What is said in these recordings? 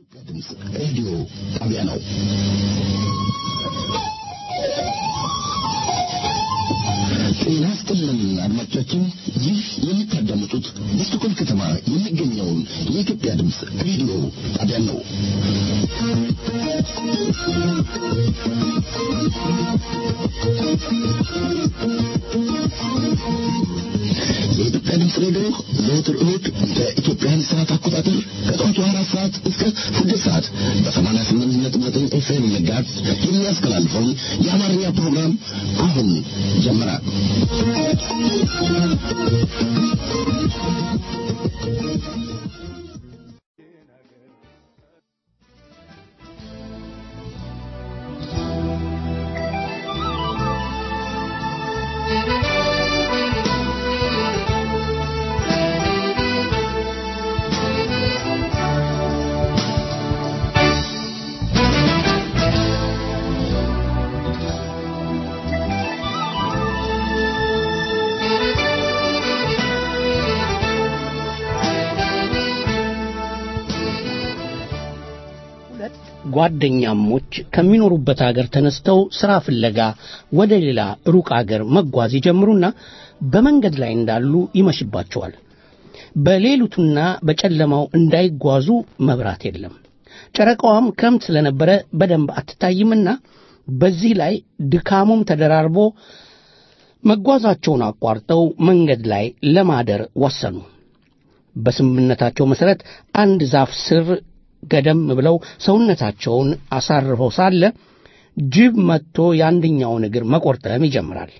የኢትዮጵያ ድምፅ ሬዲዮ ጣቢያ ነው። ጤና ይስጥልን አድማጮቻችን፣ ይህ የምታዳምጡት በስቶኮልም ከተማ የሚገኘውን የኢትዮጵያ ድምፅ ሬዲዮ ጣቢያ ነው። የኢትዮጵያ ድምፅ ሬዲዮ ዘወትር እሁድ በኢትዮጵያን ሰዓት አቆጣጠር ከጠዋቱ አራት ሰዓት እስከ ስድስት ሰዓት በሰማንያ ስምንት ነጥብ ዘጠኝ ኤፍኤም መጋዝ የሚያስተላልፈውን የአማርኛ ፕሮግራም አሁን ጀመረ። ጓደኛሞች ከሚኖሩበት አገር ተነስተው ሥራ ፍለጋ ወደ ሌላ ሩቅ አገር መጓዝ ይጀምሩና በመንገድ ላይ እንዳሉ ይመሽባቸዋል። በሌሊቱና በጨለማው እንዳይጓዙ መብራት የለም። ጨረቃዋም ክረምት ስለነበረ በደንብ አትታይምና በዚህ ላይ ድካሙም ተደራርቦ መጓዛቸውን አቋርጠው መንገድ ላይ ለማደር ወሰኑ። በስምምነታቸው መሠረት አንድ ዛፍ ስር ገደም ብለው ሰውነታቸውን አሳርፈው ሳለ ጅብ መጥቶ የአንደኛውን እግር መቆርጠም ይጀምራል።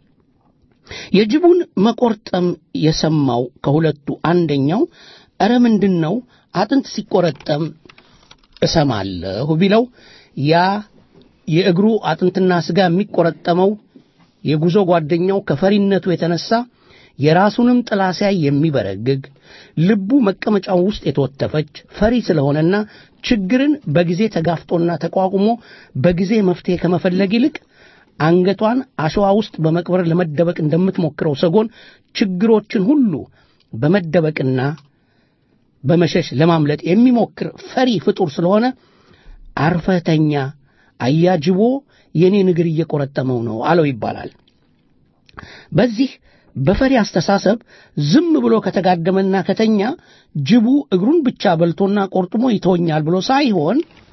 የጅቡን መቆርጠም የሰማው ከሁለቱ አንደኛው ኧረ ምንድን ነው አጥንት ሲቆረጠም እሰማለሁ ቢለው ያ የእግሩ አጥንትና ሥጋ የሚቆረጠመው የጉዞ ጓደኛው ከፈሪነቱ የተነሳ የራሱንም ጥላ ሲያይ የሚበረግግ ልቡ መቀመጫው ውስጥ የተወተፈች ፈሪ ስለሆነና ችግርን በጊዜ ተጋፍጦና ተቋቁሞ በጊዜ መፍትሄ ከመፈለግ ይልቅ አንገቷን አሸዋ ውስጥ በመቅበር ለመደበቅ እንደምትሞክረው ሰጎን ችግሮችን ሁሉ በመደበቅና በመሸሽ ለማምለጥ የሚሞክር ፈሪ ፍጡር ስለሆነ አርፈተኛ አያጅቦ የኔን እግር እየቆረጠመው ነው አለው ይባላል። በዚህ በፈሪ አስተሳሰብ ዝም ብሎ ከተጋደመና ከተኛ ጅቡ እግሩን ብቻ በልቶና ቆርጥሞ ይተወኛል ብሎ ሳይሆን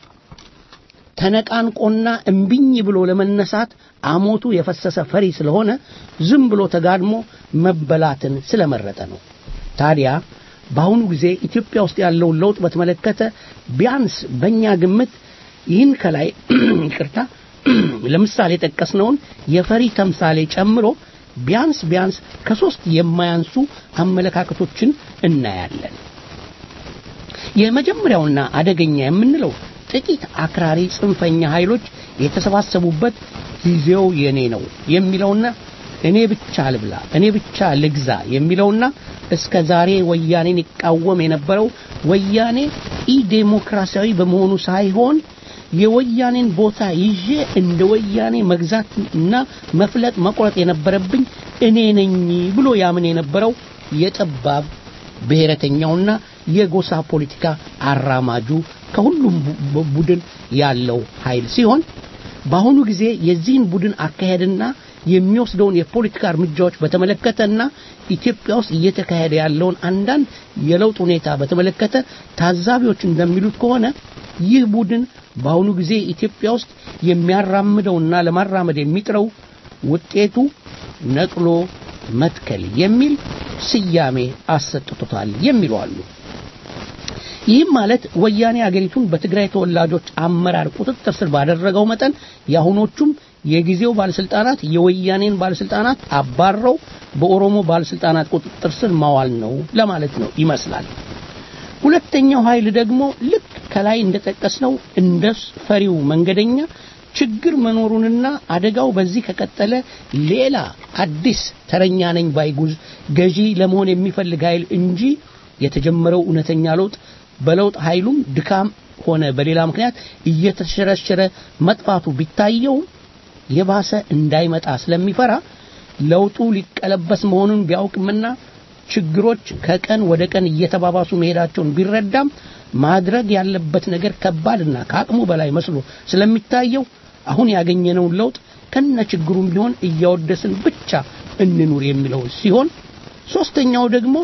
ተነቃንቆና እምቢኝ ብሎ ለመነሳት አሞቱ የፈሰሰ ፈሪ ስለሆነ ዝም ብሎ ተጋድሞ መበላትን ስለመረጠ ነው። ታዲያ በአሁኑ ጊዜ ኢትዮጵያ ውስጥ ያለውን ለውጥ በተመለከተ ቢያንስ በእኛ ግምት ይህን ከላይ ይቅርታ ለምሳሌ የጠቀስነውን የፈሪ ተምሳሌ ጨምሮ ቢያንስ ቢያንስ ከሶስት የማያንሱ አመለካከቶችን እናያለን። የመጀመሪያውና አደገኛ የምንለው ጥቂት አክራሪ ጽንፈኛ ኃይሎች የተሰባሰቡበት ጊዜው የኔ ነው የሚለውና እኔ ብቻ ልብላ፣ እኔ ብቻ ልግዛ የሚለውና እስከ ዛሬ ወያኔን ይቃወም የነበረው ወያኔ ኢዴሞክራሲያዊ በመሆኑ ሳይሆን የወያኔን ቦታ ይዤ እንደ ወያኔ መግዛትና መፍለጥ መቁረጥ የነበረብኝ እኔ ነኝ ብሎ ያምን የነበረው የጠባብ ብሔረተኛውና የጎሳ ፖለቲካ አራማጁ ከሁሉም ቡድን ያለው ኃይል ሲሆን በአሁኑ ጊዜ የዚህን ቡድን አካሄድና የሚወስደውን የፖለቲካ እርምጃዎች በተመለከተና ኢትዮጵያ ውስጥ እየተካሄደ ያለውን አንዳንድ የለውጥ ሁኔታ በተመለከተ ታዛቢዎች እንደሚሉት ከሆነ ይህ ቡድን በአሁኑ ጊዜ ኢትዮጵያ ውስጥ የሚያራምደውና ለማራመድ የሚጥረው ውጤቱ ነቅሎ መትከል የሚል ስያሜ አሰጥቶታል የሚሉ አሉ። ይህም ማለት ወያኔ አገሪቱን በትግራይ ተወላጆች አመራር ቁጥጥር ስር ባደረገው መጠን የአሁኖቹም የጊዜው ባለስልጣናት የወያኔን ባለስልጣናት አባረው በኦሮሞ ባለስልጣናት ቁጥጥር ስር ማዋል ነው ለማለት ነው ይመስላል። ሁለተኛው ኃይል ደግሞ ልክ ከላይ እንደጠቀስነው እንደ ፈሪው መንገደኛ ችግር መኖሩንና አደጋው በዚህ ከቀጠለ ሌላ አዲስ ተረኛ ነኝ ባይጉዝ ገዢ ለመሆን የሚፈልግ ኃይል እንጂ የተጀመረው እውነተኛ ለውጥ በለውጥ ኃይሉም ድካም ሆነ በሌላ ምክንያት እየተሸረሸረ መጥፋቱ ቢታየው የባሰ እንዳይመጣ ስለሚፈራ ለውጡ ሊቀለበስ መሆኑን ቢያውቅምና ችግሮች ከቀን ወደ ቀን እየተባባሱ መሄዳቸውን ቢረዳም ማድረግ ያለበት ነገር ከባድና ከአቅሙ በላይ መስሎ ስለሚታየው አሁን ያገኘነውን ለውጥ ከነ ችግሩም ቢሆን እያወደስን ብቻ እንኑር የሚለው ሲሆን ሶስተኛው ደግሞ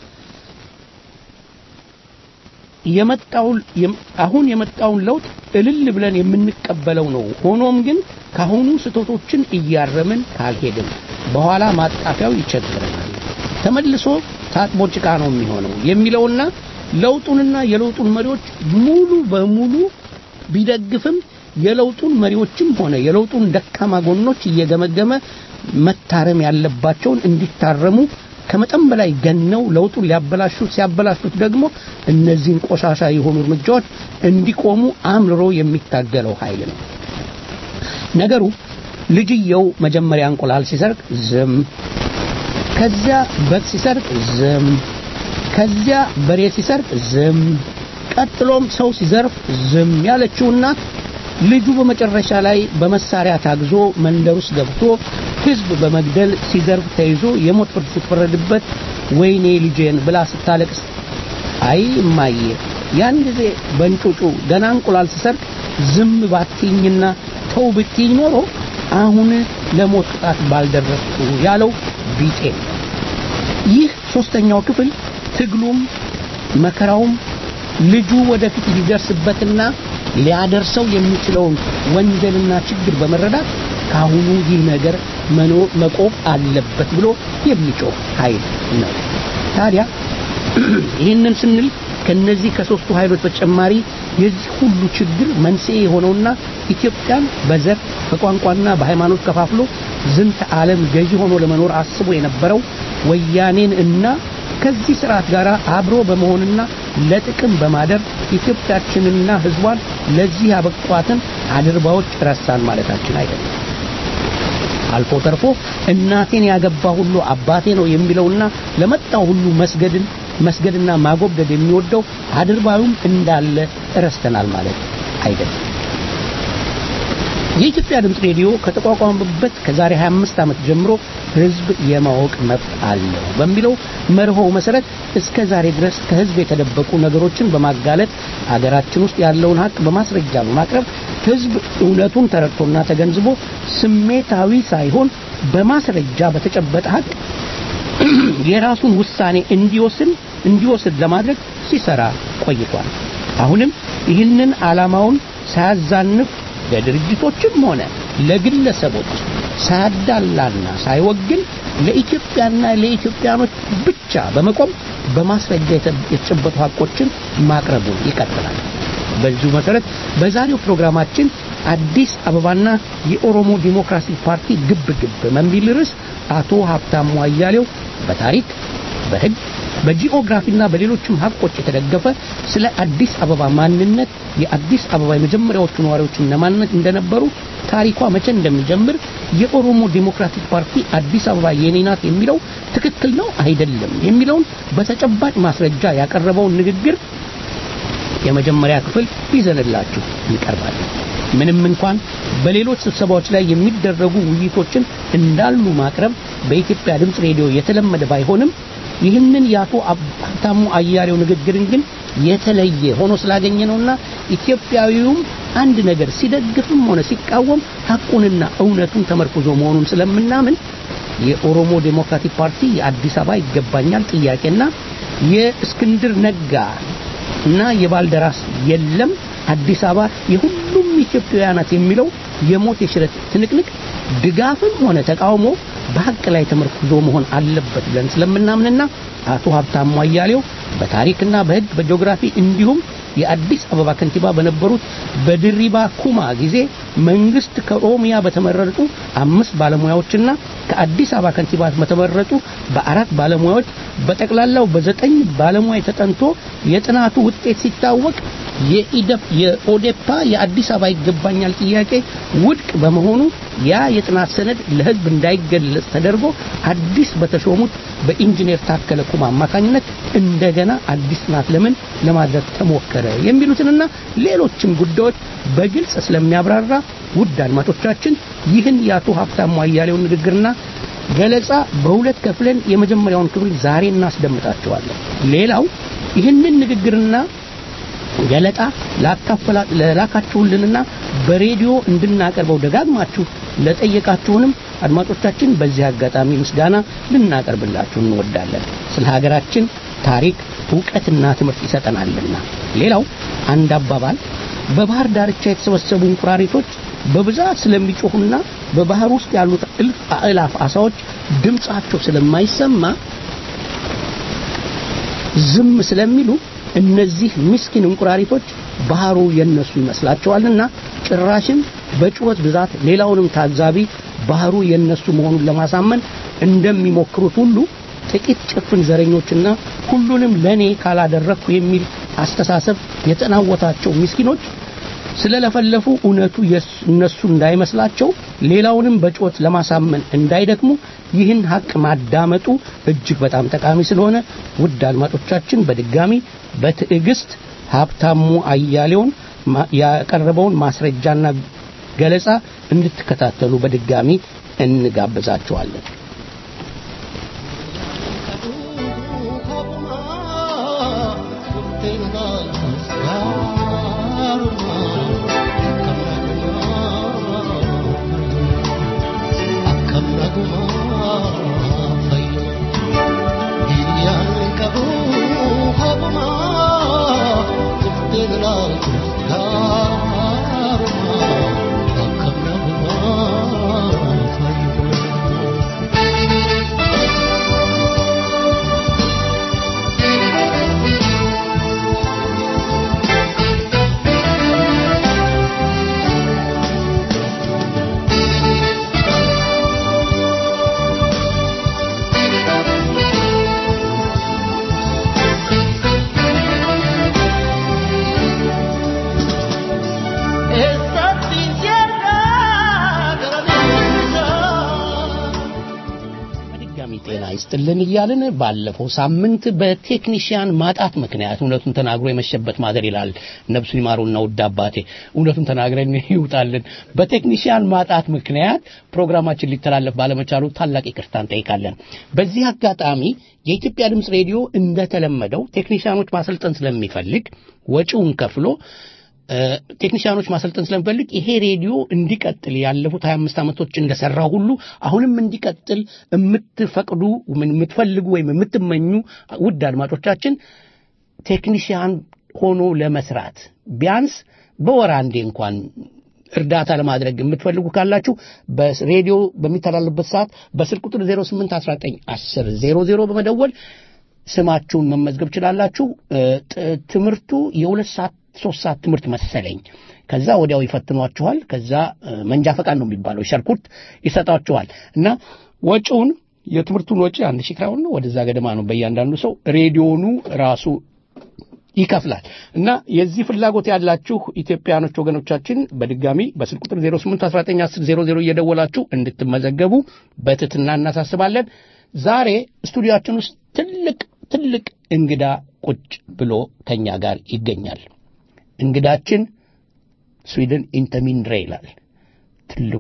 የመጣውን አሁን የመጣውን ለውጥ እልል ብለን የምንቀበለው ነው። ሆኖም ግን ካሁኑ ስህተቶችን እያረምን ካልሄድን በኋላ ማጣፊያው ይቸግረናል፣ ተመልሶ ታጥቦ ጭቃ ነው የሚሆነው የሚለውና ለውጡንና የለውጡን መሪዎች ሙሉ በሙሉ ቢደግፍም የለውጡን መሪዎችም ሆነ የለውጡን ደካማ ጎኖች እየገመገመ መታረም ያለባቸውን እንዲታረሙ ከመጠን በላይ ገነው ለውጡን ሊያበላሹት ሲያበላሹት ደግሞ እነዚህን ቆሻሻ የሆኑ እርምጃዎች እንዲቆሙ አምርሮ የሚታገለው ኃይል ነው። ነገሩ ልጅየው መጀመሪያ እንቁላል ሲሰርቅ ዝም፣ ከዚያ በግ ሲሰርቅ ዝም፣ ከዚያ በሬ ሲሰርቅ ዝም፣ ቀጥሎም ሰው ሲዘርፍ ዝም ያለችው እናት ልጁ በመጨረሻ ላይ በመሳሪያ ታግዞ መንደር ውስጥ ገብቶ ህዝብ በመግደል ሲዘርፍ ተይዞ የሞት ፍርድ ስትፈረድበት ወይኔ ልጄን ብላ ስታለቅስ አይ እማዬ ያን ጊዜ በእንጩጩ ገና እንቁላል ስሰርቅ ዝም ባትይኝና ተው ብትይኝ ኖሮ አሁን ለሞት ቅጣት ባልደረስኩ ያለው ቢጤ ይህ ሶስተኛው ክፍል ትግሉም መከራውም ልጁ ወደፊት ሊደርስበትና ሊያደርሰው የሚችለውን ወንጀልና ችግር በመረዳት ካሁኑ ይህ ነገር መቆም አለበት ብሎ የሚጮህ ኃይል ነው። ታዲያ ይህንን ስንል ከነዚህ ከሶስቱ ኃይሎች በተጨማሪ የዚህ ሁሉ ችግር መንስኤ የሆነውና ኢትዮጵያን በዘር በቋንቋና በሃይማኖት ከፋፍሎ ዝንተ ዓለም ገዢ ሆኖ ለመኖር አስቦ የነበረው ወያኔን እና ከዚህ ስርዓት ጋር አብሮ በመሆንና ለጥቅም በማደር ኢትዮጵያችንና ህዝቧን ለዚህ ያበቋትን አድርባዎች ረሳን ማለታችን አይደለም። አልፎ ተርፎ እናቴን ያገባ ሁሉ አባቴ ነው የሚለውና ለመጣው ሁሉ መስገድን መስገድና ማጎብደድ የሚወደው አድርባዩም እንዳለ እረስተናል ማለት አይደለም። የኢትዮጵያ ድምፅ ሬዲዮ ከተቋቋመበት ከዛሬ 25 ዓመት ጀምሮ ህዝብ የማወቅ መብት አለው በሚለው መርሆው መሰረት እስከ ዛሬ ድረስ ከህዝብ የተደበቁ ነገሮችን በማጋለጥ አገራችን ውስጥ ያለውን ሀቅ በማስረጃ በማቅረብ ህዝብ እውነቱን ተረድቶና ተገንዝቦ ስሜታዊ ሳይሆን በማስረጃ በተጨበጠ ሀቅ የራሱን ውሳኔ እንዲወስን እንዲወስድ ለማድረግ ሲሰራ ቆይቷል። አሁንም ይህንን ዓላማውን ሳያዛንፍ ለድርጅቶችም ሆነ ለግለሰቦች ሳያዳላና ሳይወግን ለኢትዮጵያና ለኢትዮጵያኖች ብቻ በመቆም በማስረጃ የተጨበጡ ሀቆችን ማቅረቡን ይቀጥላል። በዚሁ መሰረት በዛሬው ፕሮግራማችን አዲስ አበባና የኦሮሞ ዲሞክራሲ ፓርቲ ግብ ግብ በሚል ርዕስ አቶ ሀብታሙ አያሌው በታሪክ በህግ በጂኦግራፊና በሌሎችም ሀቆች የተደገፈ ስለ አዲስ አበባ ማንነት የአዲስ አበባ የመጀመሪያዎቹ ነዋሪዎች እነማንነት እንደነበሩ ታሪኳ መቼ እንደሚጀምር የኦሮሞ ዲሞክራቲክ ፓርቲ አዲስ አበባ የኔ ናት የሚለው ትክክል ነው አይደለም የሚለውን በተጨባጭ ማስረጃ ያቀረበውን ንግግር የመጀመሪያ ክፍል ይዘንላችሁ እንቀርባለን። ምንም እንኳን በሌሎች ስብሰባዎች ላይ የሚደረጉ ውይይቶችን እንዳሉ ማቅረብ በኢትዮጵያ ድምፅ ሬዲዮ የተለመደ ባይሆንም ይህንን የአቶ ሀብታሙ አያሌው ንግግርን ግን የተለየ ሆኖ ስላገኘ ነውና ኢትዮጵያዊውም አንድ ነገር ሲደግፍም ሆነ ሲቃወም ሐቁንና እውነቱን ተመርኩዞ መሆኑን ስለምናምን የኦሮሞ ዴሞክራቲክ ፓርቲ የአዲስ አበባ ይገባኛል ጥያቄና የእስክንድር ነጋ እና የባልደራስ የለም አዲስ አበባ የሁሉም ኢትዮጵያውያን ናት የሚለው የሞት የሽረት ትንቅንቅ ድጋፍም ሆነ ተቃውሞ በሀቅ ላይ ተመርኩዞ መሆን አለበት ብለን ስለምናምንና አቶ ሀብታሙ አያሌው በታሪክና በሕግ በጂኦግራፊ እንዲሁም የአዲስ አበባ ከንቲባ በነበሩት በድሪባ ኩማ ጊዜ መንግስት ከኦሮሚያ በተመረጡ አምስት ባለሙያዎችና ከአዲስ አበባ ከንቲባ በተመረጡ በአራት ባለሙያዎች በጠቅላላው በዘጠኝ ባለሙያ ተጠንቶ የጥናቱ ውጤት ሲታወቅ የኢደፕ የኦዴፓ የአዲስ አበባ ይገባኛል ጥያቄ ውድቅ በመሆኑ ያ የጥናት ሰነድ ለህዝብ እንዳይገለጽ ተደርጎ አዲስ በተሾሙት በኢንጂነር ታከለ ኩማ አማካኝነት እንደገና አዲስ ጥናት ለምን ለማድረግ ተሞከረ የሚሉትንና ሌሎችም ጉዳዮች በግልጽ ስለሚያብራራ ውድ አድማጮቻችን ይህን የአቶ ሀብታሙ አያሌው ንግግርና ገለጻ በሁለት ከፍለን የመጀመሪያውን ክፍል ዛሬ እናስደምጣቸዋለን። ሌላው ይህንን ንግግርና ገለጣ ላካፈላ- ለላካችሁልንና በሬዲዮ እንድናቀርበው ደጋግማችሁ ለጠየቃችሁንም አድማጮቻችን በዚህ አጋጣሚ ምስጋና ልናቀርብላችሁ እንወዳለን። ስለ ሀገራችን ታሪክ እውቀትና ትምህርት ይሰጠናልና። ሌላው አንድ አባባል በባህር ዳርቻ የተሰበሰቡ እንቁራሪቶች በብዛት ስለሚጮሁና በባህር ውስጥ ያሉት እልፍ አእላፍ አሳዎች ድምጻቸው ስለማይሰማ ዝም ስለሚሉ እነዚህ ምስኪን እንቁራሪቶች ባህሩ የነሱ ይመስላቸዋልና ጭራሽም በጩኸት ብዛት ሌላውንም ታዛቢ ባህሩ የነሱ መሆኑን ለማሳመን እንደሚሞክሩት ሁሉ ጥቂት ጭፍን ዘረኞችና ሁሉንም ለኔ ካላደረግኩ የሚል አስተሳሰብ የተናወታቸው ምስኪኖች ስለለፈለፉ እውነቱ የስ- እነሱ እንዳይመስላቸው ሌላውንም በጩኸት ለማሳመን እንዳይደክሙ ይህን ሀቅ ማዳመጡ እጅግ በጣም ጠቃሚ ስለሆነ ውድ አድማጮቻችን በድጋሚ በትዕግስት ሀብታሙ አያሌውን ማ- ያቀረበውን ማስረጃና ገለጻ እንድትከታተሉ በድጋሚ እንጋብዛችኋለን። በድጋሚ ጤና ይስጥልን እያልን ባለፈው ሳምንት በቴክኒሽያን ማጣት ምክንያት እውነቱን ተናግሮ የመሸበት ማደር ይላል ነብሱ ይማሩና ውድ አባቴ እውነቱን ተናግረን ይውጣልን። በቴክኒሽያን ማጣት ምክንያት ፕሮግራማችን ሊተላለፍ ባለመቻሉ ታላቅ ይቅርታ እንጠይቃለን። በዚህ አጋጣሚ የኢትዮጵያ ድምፅ ሬዲዮ እንደተለመደው ቴክኒሽያኖች ማሰልጠን ስለሚፈልግ ወጪውን ከፍሎ እ፣ ቴክኒሽያኖች ማሰልጠን ስለሚፈልግ ይሄ ሬዲዮ እንዲቀጥል ያለፉት 25 ዓመቶች እንደሰራው ሁሉ አሁንም እንዲቀጥል የምትፈቅዱ ምን የምትፈልጉ ወይም የምትመኙ ውድ አድማጮቻችን ቴክኒሽያን ሆኖ ለመስራት ቢያንስ በወር አንዴ እንኳን እርዳታ ለማድረግ የምትፈልጉ ካላችሁ በሬዲዮ በሚተላለፍበት ሰዓት በስልክ ቁጥር 0819 10 00 በመደወል ስማችሁን መመዝገብ ችላላችሁ። እ፣ ጥ- ትምህርቱ የሁለት ሰዓት ሶስት ሰዓት ትምህርት መሰለኝ። ከዛ ወዲያው ይፈትኗችኋል። ከዛ እ፣ መንጃ ፈቃድ ነው የሚባለው ሸርኩት ይሰጣችኋል እና ወጪውን የትምህርቱን ወጪ አንድ ሺህ ክራውን ነው ወደዛ ገደማ ነው በእያንዳንዱ ሰው ሬዲዮኑ ራሱ ይከፍላል እና የዚህ ፍላጎት ያላችሁ ኢትዮጵያኖች ወገኖቻችን በድጋሚ በስልክ ቁጥር 08191000 እየደወላችሁ እንድትመዘገቡ በትትና እናሳስባለን። ዛሬ ስቱዲዮአችን ውስጥ ትልቅ ትልቅ እንግዳ ቁጭ ብሎ ከኛ ጋር ይገኛል። እንግዳችን ስዊድን ኢንተሚንድሬ ይላል። ትልቁ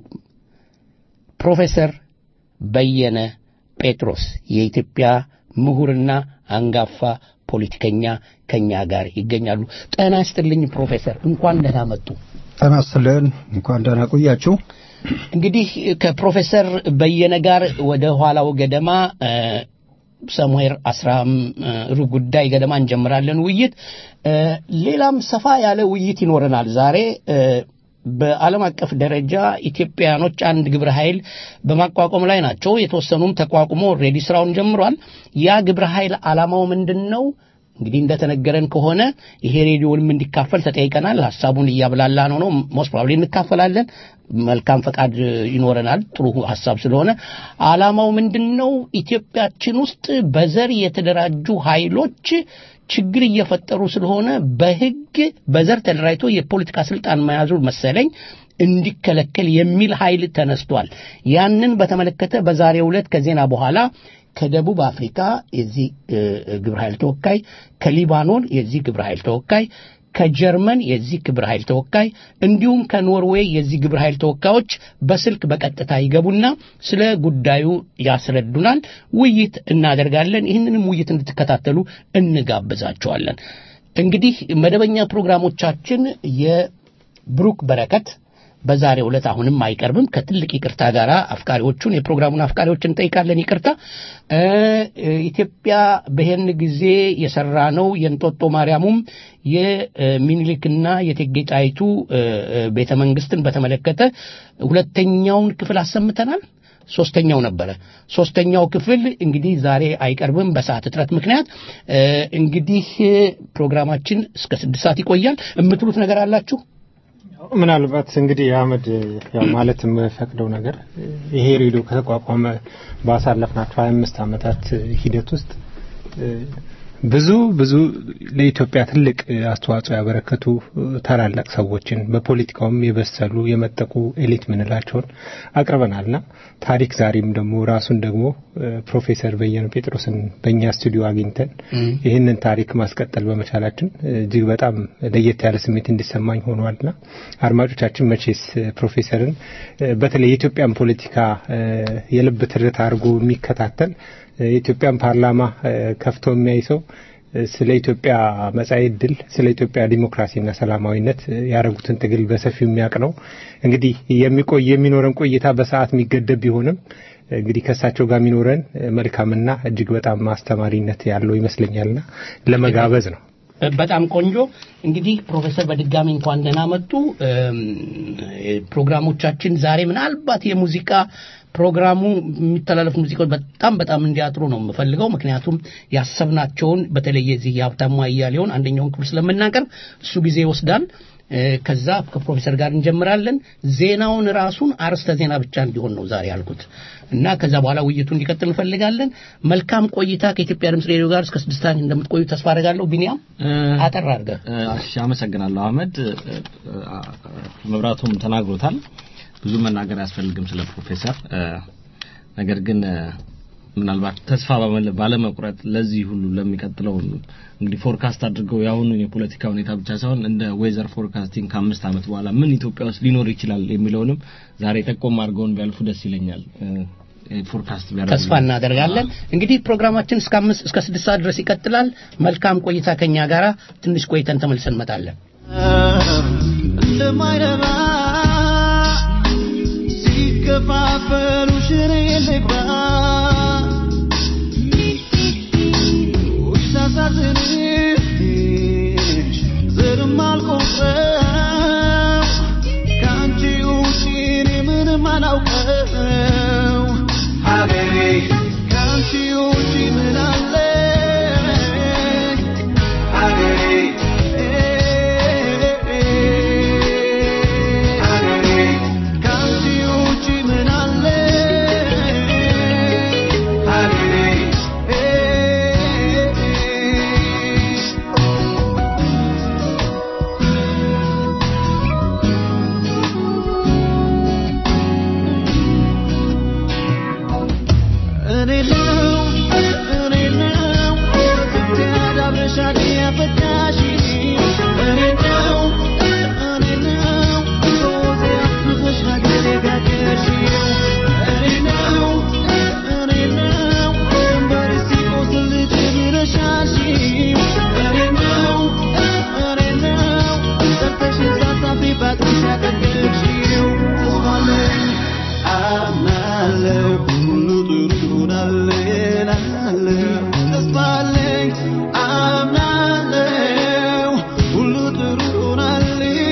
ፕሮፌሰር በየነ ጴጥሮስ የኢትዮጵያ ምሁርና አንጋፋ ፖለቲከኛ ከኛ ጋር ይገኛሉ። ጤና ይስጥልኝ ፕሮፌሰር፣ እንኳን ደህና መጡ። ጤና ይስጥልን። እንኳን ደህና ቆያችሁ። እንግዲህ ከፕሮፌሰር በየነ ጋር ወደ ኋላው ገደማ እ፣ ሰሙዌር አስራ እ፣ ሩብ ጉዳይ ገደማ እንጀምራለን ውይይት። እ፣ ሌላም ሰፋ ያለ ውይይት ይኖረናል ዛሬ እ፣ በዓለም አቀፍ ደረጃ ኢትዮጵያኖች አንድ ግብረ ኃይል በማቋቋም ላይ ናቸው። የተወሰኑም ተቋቁሞ ኦልሬዲ ስራውን ጀምሯል። ያ ግብረ ኃይል ዓላማው ምንድን ነው? እንግዲህ እንደተነገረን ከሆነ ይሄ ሬዲዮንም እንዲካፈል ተጠይቀናል። ሀሳቡን እያብላላ ነው ነው ሞስት ፕሮባብሊ እንካፈላለን። መልካም ፈቃድ ይኖረናል። ጥሩ ሀሳብ ስለሆነ ዓላማው ምንድን ነው? ኢትዮጵያችን ውስጥ በዘር የተደራጁ ኃይሎች ችግር እየፈጠሩ ስለሆነ በሕግ በዘር ተደራጅቶ የፖለቲካ ስልጣን መያዙ መሰለኝ እንዲከለከል የሚል ኃይል ተነስቷል። ያንን በተመለከተ በዛሬው ዕለት ከዜና በኋላ ከደቡብ አፍሪካ የዚህ እ፣ ግብረ ኃይል ተወካይ፣ ከሊባኖን የዚህ ግብረ ኃይል ተወካይ፣ ከጀርመን የዚህ ግብረ ኃይል ተወካይ እንዲሁም ከኖርዌይ የዚህ ግብረ ኃይል ተወካዮች በስልክ በቀጥታ ይገቡና ስለ ጉዳዩ ያስረዱናል። ውይይት እናደርጋለን። ይህንንም ውይይት እንድትከታተሉ እንጋብዛቸዋለን። እንግዲህ መደበኛ ፕሮግራሞቻችን የብሩክ በረከት በዛሬው ዕለት አሁንም አይቀርብም። ከትልቅ ይቅርታ ጋር አፍቃሪዎቹን የፕሮግራሙን አፍቃሪዎች እንጠይቃለን። ይቅርታ ኢትዮጵያ በሄን ጊዜ የሰራ ነው የእንጦጦ ማርያሙም የሚኒሊክና የእቴጌ ጣይቱ ቤተ መንግስትን በተመለከተ ሁለተኛውን ክፍል አሰምተናል። ሶስተኛው ነበረ። ሶስተኛው ክፍል እንግዲህ ዛሬ አይቀርብም በሰዓት እጥረት ምክንያት። እንግዲህ ፕሮግራማችን እስከ ስድስት ሰዓት ይቆያል። የምትሉት ነገር አላችሁ? ምናልባት እንግዲህ አህመድ ያው ማለት የምፈቅደው ነገር ይሄ ሬዲዮ ከተቋቋመ ባሳለፍናቸው ሀያ አምስት ዓመታት ሂደት ውስጥ ብዙ ብዙ ለኢትዮጵያ ትልቅ አስተዋጽኦ ያበረከቱ ታላላቅ ሰዎችን በፖለቲካውም የበሰሉ የመጠቁ ኤሊት ምንላቸውን አቅርበናልና ታሪክ ዛሬም ደግሞ ራሱን ደግሞ ፕሮፌሰር በየነ ጴጥሮስን በእኛ ስቱዲዮ አግኝተን ይህንን ታሪክ ማስቀጠል በመቻላችን እጅግ በጣም ለየት ያለ ስሜት እንዲሰማኝ ሆኗልና አድማጮቻችን መቼስ ፕሮፌሰርን በተለይ የኢትዮጵያን ፖለቲካ የልብ ትርታ አድርጎ የሚከታተል የኢትዮጵያን ፓርላማ ከፍቶ የሚያይ ሰው ስለ ኢትዮጵያ መጻኢ ዕድል ስለ ኢትዮጵያ ዲሞክራሲና ሰላማዊነት ያደረጉትን ትግል በሰፊው የሚያውቅ ነው። እንግዲህ የሚቆይ የሚኖረን ቆይታ በሰዓት የሚገደብ ቢሆንም እንግዲህ ከእሳቸው ጋር የሚኖረን መልካምና እጅግ በጣም አስተማሪነት ያለው ይመስለኛልና ለመጋበዝ ነው። በጣም ቆንጆ እንግዲህ ፕሮፌሰር በድጋሚ እንኳን ደህና መጡ። ፕሮግራሞቻችን ዛሬ ምናልባት የሙዚቃ ፕሮግራሙ የሚተላለፉ ሙዚቃዎች በጣም በጣም እንዲያጥሩ ነው የምፈልገው። ምክንያቱም ያሰብናቸውን በተለይ የዚህ የሀብታሙ አያሌውን አንደኛውን ክፍል ስለምናቀርብ እሱ ጊዜ ይወስዳል። ከዛ ከፕሮፌሰር ጋር እንጀምራለን። ዜናውን ራሱን አርዕስተ ዜና ብቻ እንዲሆን ነው ዛሬ ያልኩት እና ከዛ በኋላ ውይይቱ እንዲቀጥል እንፈልጋለን። መልካም ቆይታ ከኢትዮጵያ ድምፅ ሬዲዮ ጋር እስከ ስድስት ሰዓት እንደምትቆዩ ተስፋ አደርጋለሁ። ቢኒያም አጠር አድርገህ። እሺ፣ አመሰግናለሁ አህመድ። መብራቱም ተናግሮታል። ብዙ መናገር አያስፈልግም ስለ ፕሮፌሰር። ነገር ግን ምናልባት ተስፋ ባለመቁረጥ ለዚህ ሁሉ ለሚቀጥለው እንግዲህ ፎርካስት አድርገው የአሁኑን የፖለቲካ ሁኔታ ብቻ ሳይሆን እንደ ዌዘር ፎርካስቲንግ ከአምስት ዓመት በኋላ ምን ኢትዮጵያ ውስጥ ሊኖር ይችላል የሚለውንም ዛሬ ጠቆም አድርገውን ቢያልፉ ደስ ይለኛል። ፎርካስት ተስፋ እናደርጋለን። እንግዲህ ፕሮግራማችን እስከ አምስት እስከ ስድስት ሰዓት ድረስ ይቀጥላል። መልካም ቆይታ ከኛ ጋራ። ትንሽ ቆይተን ተመልሰን እንመጣለን። እንደማይረባ ሲከፋፈሉ ሽሬ ልግባ ሳሳዝንሽ ዘርም አልቆጥረው ከአንቺ ውጪ እኔ ምንም አላውቀው ሀገሬ ከአንቺ ውጪ ምን አለ ሀገሬ ሀገሬ ከአንቺ ውጪ ምን አለ ሀገሬ እኔ ነው እኔ ነው ያዳብረሻል ያፈታሽ እኔ ነው እኔ ነው ሶዜ አፍሰሽ ሀገሬ ጋገርሽ እኔ ነው እኔ ነው ድንበር ሲቆስል ትብረሻሽ እኔ ነው እኔ ነው ሰርተሽ ሳታፍሪ ባጥሽ ያጠገብሽው ተስፋለኝ አምናለሁ ሁሉ ጥሩ ይሆናል እላለሁ ተስፋ አለኝ አምናለሁ ሁሉ ጥሩ ይሆናል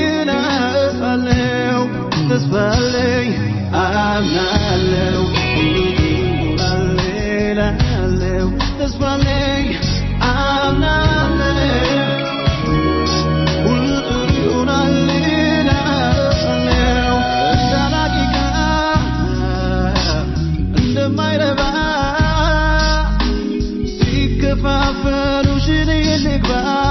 እላለሁ ተስፋ አለኝ አምናለሁ ሁሉ ጥሩ ይሆናል እላለሁ ተስፋ አለኝ አምናለሁ ሁሉ ጥሩ ይሆናል እላለሁ እንዳላቂቃ እንደማይረባ ሲከፋፈሉ ሽኔ ልግባ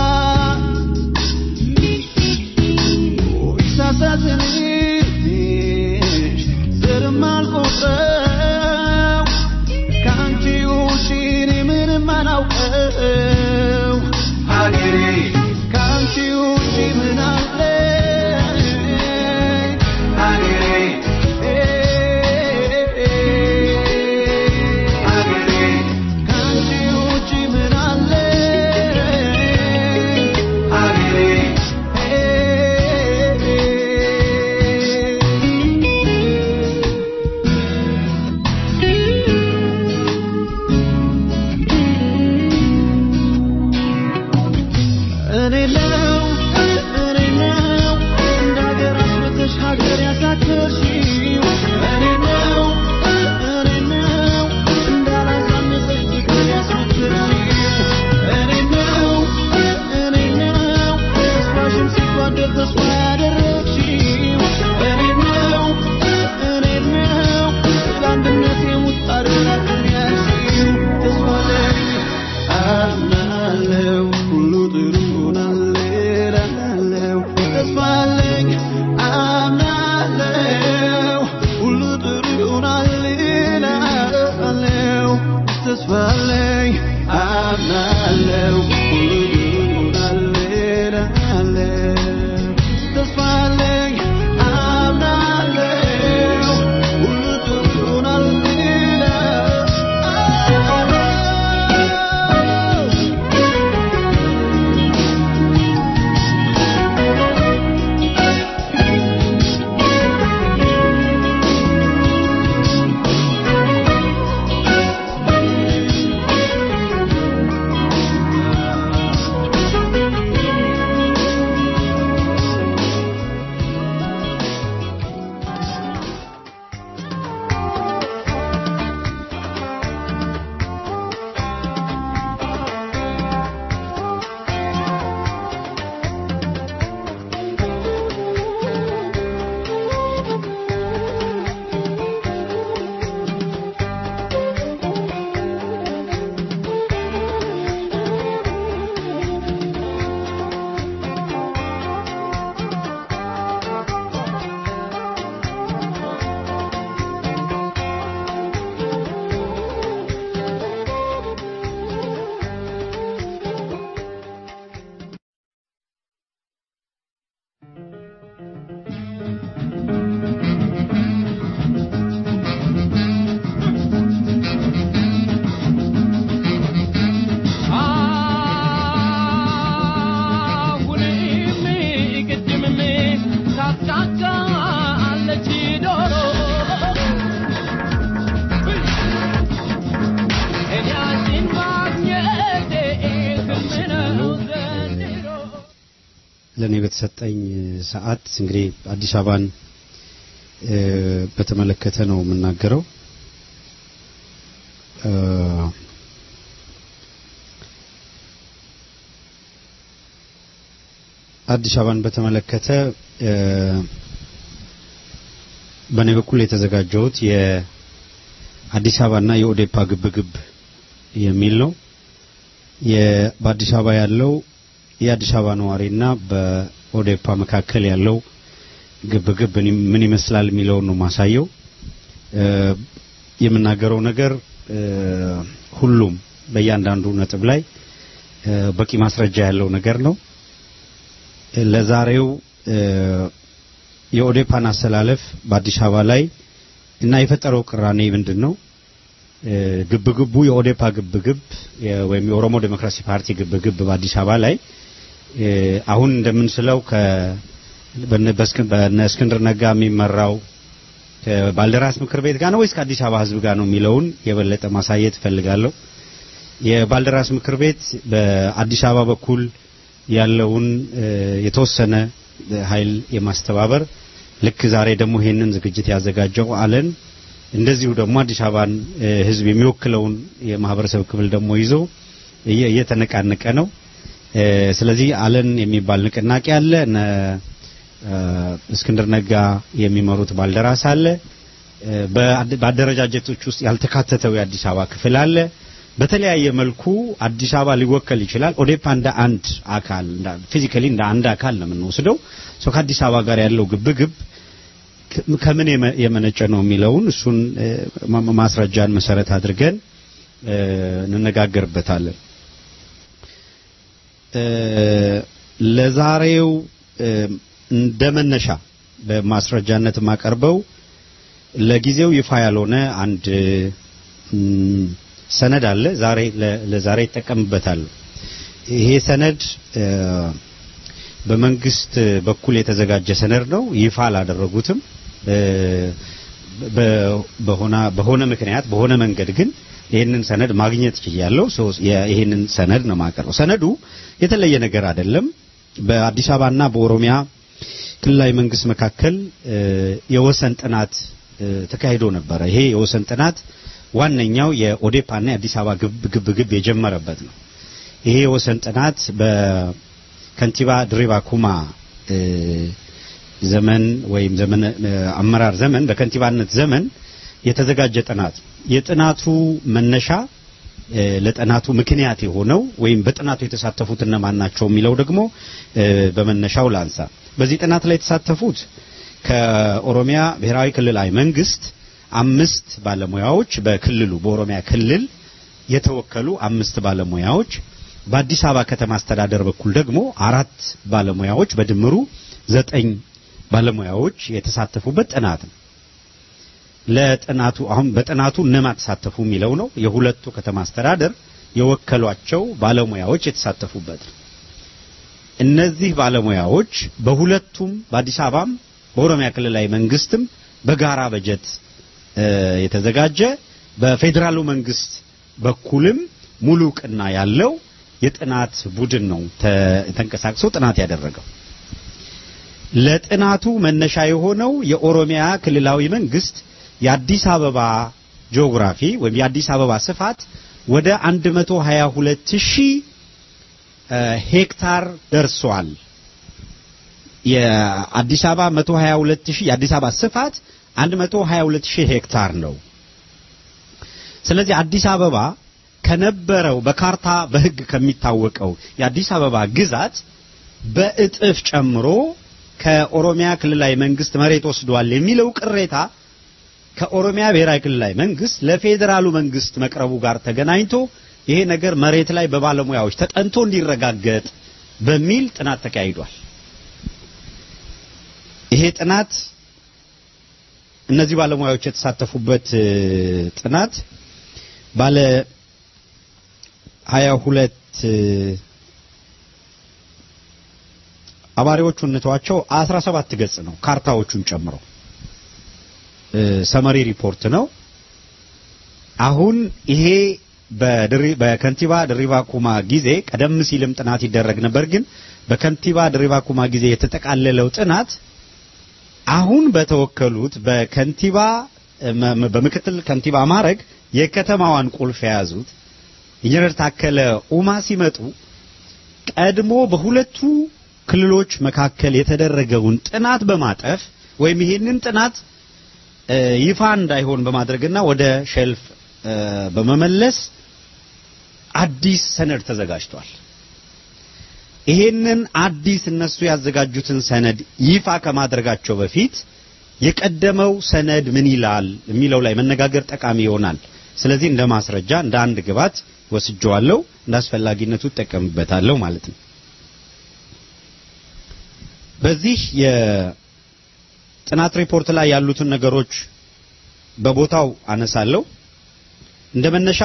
ሳሳዝንሽ ዘርም አልቆጥረው ከአንቺ ውጪ እኔ ምንም አላውቀው ሀገሬ ከአንቺ ውጪ ምን አለ ሀገሬ ሀገሬ ከአንቺ ውጪ ምን አለ እኔ ነው እኔ ነው እንደ ሀገር አስመተሽ ሀገር ያሳከርሽው እኔ ነው እኔ ነው እንዳላሳነሰሽ ፍቅር ያስመሰልሽው እኔ ነው እኔ ነው ተስፋሽን ሲጓደል ተስፋ ያደረግሽው እኔ ነው እኔ ነው ለአንድነት የሙጣር ላትን ያልሽው ተስፋ ነኝ አምናለው ሁሉ ጥሩ ይሆናል እላለሁ ተስፋ አለኝ አምናለው ሁሉ ጥሩ ይሆናል እላለሁ ተስፋ አለኝ አምናለው ሁሉ ጥሩ ይሆናል እላለሁ ተስፋ አለኝ አምናለው ሁሉ ጥሩ ይሆናል እላለሁ አሁንም ቅድምም ታስቃቃለች ዶሮ እኔ አንቺን ማግኘቴ ህልም ነው ዘንድሮ ለእኔ በተሰጠኝ ሰዓት እንግዲህ አዲስ አበባን እ፣ በተመለከተ ነው የምናገረው። እ፣ አዲስ አበባን በተመለከተ እ፣ በእኔ በኩል የተዘጋጀሁት የአዲስ አበባና የኦዴፓ ግብግብ የሚል ነው። የ- በአዲስ አበባ ያለው የአዲስ አበባ ነዋሪና በኦዴፓ መካከል ያለው ግብግብ ምን- ምን ይመስላል የሚለውን ነው ማሳየው። እ፣ የምናገረው ነገር እ፣ ሁሉም በእያንዳንዱ ነጥብ ላይ እ፣ በቂ ማስረጃ ያለው ነገር ነው። እ፣ ለዛሬው እ፣ የኦዴፓን አሰላለፍ በአዲስ አበባ ላይ እና የፈጠረው ቅራኔ ምንድን ነው? እ፣ ግብግቡ የኦዴፓ ግብግብ የ- ወይም የኦሮሞ ዴሞክራሲ ፓርቲ ግብግብ በአዲስ አበባ ላይ እ፣ አሁን እንደምንስለው ከ በነ- በእስክን- በነ እስክንድር ነጋ የሚመራው ከባልደራስ ምክር ቤት ጋር ነው ወይስ ከአዲስ አበባ ሕዝብ ጋር ነው የሚለውን የበለጠ ማሳየት እፈልጋለሁ። የባልደራስ ምክር ቤት በአዲስ አበባ በኩል ያለውን እ፣ የተወሰነ ኃይል የማስተባበር ልክ ዛሬ ደግሞ ይሄንን ዝግጅት ያዘጋጀው አለን እንደዚሁ ደግሞ አዲስ አበባን እ፣ ሕዝብ የሚወክለውን የማህበረሰብ ክፍል ደግሞ ይዞ እየ- እየተነቃነቀ ነው። እ፣ ስለዚህ አለን የሚባል ንቅናቄ አለ። እነ እ፣ እስክንድር ነጋ የሚመሩት ባልደራስ አለ። እ፣ በአደ- በአደረጃጀቶች ውስጥ ያልተካተተው የአዲስ አበባ ክፍል አለ። በተለያየ መልኩ አዲስ አበባ ሊወከል ይችላል። ኦዴፓ እንደ አንድ አካል ፊዚካሊ እንደ አንድ አካል ነው የምንወስደው። ሶ ከአዲስ አበባ ጋር ያለው ግብግብ ከ- ከምን የመ- የመነጨ ነው የሚለውን እሱን እ፣ ማ- ማስረጃን መሰረት አድርገን እ፣ እንነጋገርበታለን። እ፣ ለዛሬው እ፣ እንደ መነሻ በማስረጃነት የማቀርበው ለጊዜው ይፋ ያልሆነ አንድ እም፣ ሰነድ አለ። ዛሬ ለ- ለዛሬ ይጠቀምበታል። ይሄ ሰነድ እ፣ በመንግስት በኩል የተዘጋጀ ሰነድ ነው። ይፋ አላደረጉትም። እ፣ በ- በሆነ በሆነ ምክንያት በሆነ መንገድ ግን ይህንን ሰነድ ማግኘት ችያለሁ። ሶ የ- ይህንን ሰነድ ነው የማቀርበው። ሰነዱ የተለየ ነገር አይደለም። በአዲስ አበባና በኦሮሚያ ክልላዊ መንግስት መካከል እ፣ የወሰን ጥናት እ፣ ተካሂዶ ነበረ። ይሄ የወሰን ጥናት ዋነኛው የኦዴፓና የአዲስ አበባ ግብ ግብ ግብ የጀመረበት ነው። ይሄ የወሰን ጥናት በከንቲባ ድሪባ ኩማ እ፣ ዘመን ወይም ዘመን እ፣ አመራር ዘመን በከንቲባነት ዘመን የተዘጋጀ ጥናት የጥናቱ መነሻ እ፣ ለጥናቱ ምክንያት የሆነው ወይም በጥናቱ የተሳተፉት እነማን ናቸው የሚለው ደግሞ እ፣ በመነሻው ላንሳ። በዚህ ጥናት ላይ የተሳተፉት ከኦሮሚያ ብሔራዊ ክልላዊ መንግስት አምስት ባለሙያዎች በክልሉ በኦሮሚያ ክልል የተወከሉ አምስት ባለሙያዎች በአዲስ አበባ ከተማ አስተዳደር በኩል ደግሞ አራት ባለሙያዎች በድምሩ ዘጠኝ ባለሙያዎች የተሳተፉበት ጥናት ነው። ለጥናቱ አሁን በጥናቱ እነማን ተሳተፉ የሚለው ነው። የሁለቱ ከተማ አስተዳደር የወከሏቸው ባለሙያዎች የተሳተፉበት ነው። እነዚህ ባለሙያዎች በሁለቱም በአዲስ አበባም በኦሮሚያ ክልላዊ መንግስትም በጋራ በጀት እ፣ የተዘጋጀ በፌዴራሉ መንግስት በኩልም ሙሉ እውቅና ያለው የጥናት ቡድን ነው ተ- ተንቀሳቅሶ ጥናት ያደረገው። ለጥናቱ መነሻ የሆነው የኦሮሚያ ክልላዊ መንግስት የአዲስ አበባ ጂኦግራፊ ወይም የአዲስ አበባ ስፋት ወደ 122 ሺህ እ፣ ሄክታር ደርሷል። የአዲስ አበባ 122 ሺህ የአዲስ አበባ ስፋት 122 ሺህ ሄክታር ነው። ስለዚህ አዲስ አበባ ከነበረው በካርታ በሕግ ከሚታወቀው የአዲስ አበባ ግዛት በእጥፍ ጨምሮ ከኦሮሚያ ክልላዊ መንግስት መሬት ወስዷል የሚለው ቅሬታ ከኦሮሚያ ብሔራዊ ክልላዊ መንግስት ለፌዴራሉ መንግስት መቅረቡ ጋር ተገናኝቶ ይሄ ነገር መሬት ላይ በባለሙያዎች ተጠንቶ እንዲረጋገጥ በሚል ጥናት ተካሂዷል። ይሄ ጥናት እነዚህ ባለሙያዎች የተሳተፉበት እ፣ ጥናት ባለ ሀያ ሁለት አባሪዎቹ እንተዋቸው አስራ ሰባት ገጽ ነው ካርታዎቹን ጨምሮ እ፣ ሰመሪ ሪፖርት ነው። አሁን ይሄ በድሪ በከንቲባ ድሪባ ኩማ ጊዜ ቀደም ሲልም ጥናት ይደረግ ነበር፣ ግን በከንቲባ ድሪባ ኩማ ጊዜ የተጠቃለለው ጥናት አሁን በተወከሉት በከንቲባ መ- መ- በምክትል ከንቲባ ማዕረግ የከተማዋን ቁልፍ የያዙት ኢንጂነር ታከለ ኡማ ሲመጡ ቀድሞ በሁለቱ ክልሎች መካከል የተደረገውን ጥናት በማጠፍ ወይም ይሄንን ጥናት እ፣ ይፋ እንዳይሆን በማድረግና ወደ ሼልፍ እ፣ በመመለስ አዲስ ሰነድ ተዘጋጅቷል። ይሄንን አዲስ እነሱ ያዘጋጁትን ሰነድ ይፋ ከማድረጋቸው በፊት የቀደመው ሰነድ ምን ይላል የሚለው ላይ መነጋገር ጠቃሚ ይሆናል። ስለዚህ እንደ ማስረጃ እንደ አንድ ግብዓት ወስጀዋለሁ፣ እንደ አስፈላጊነቱ እጠቀምበታለሁ ማለት ነው። በዚህ የጥናት ሪፖርት ላይ ያሉትን ነገሮች በቦታው አነሳለሁ። እንደ መነሻ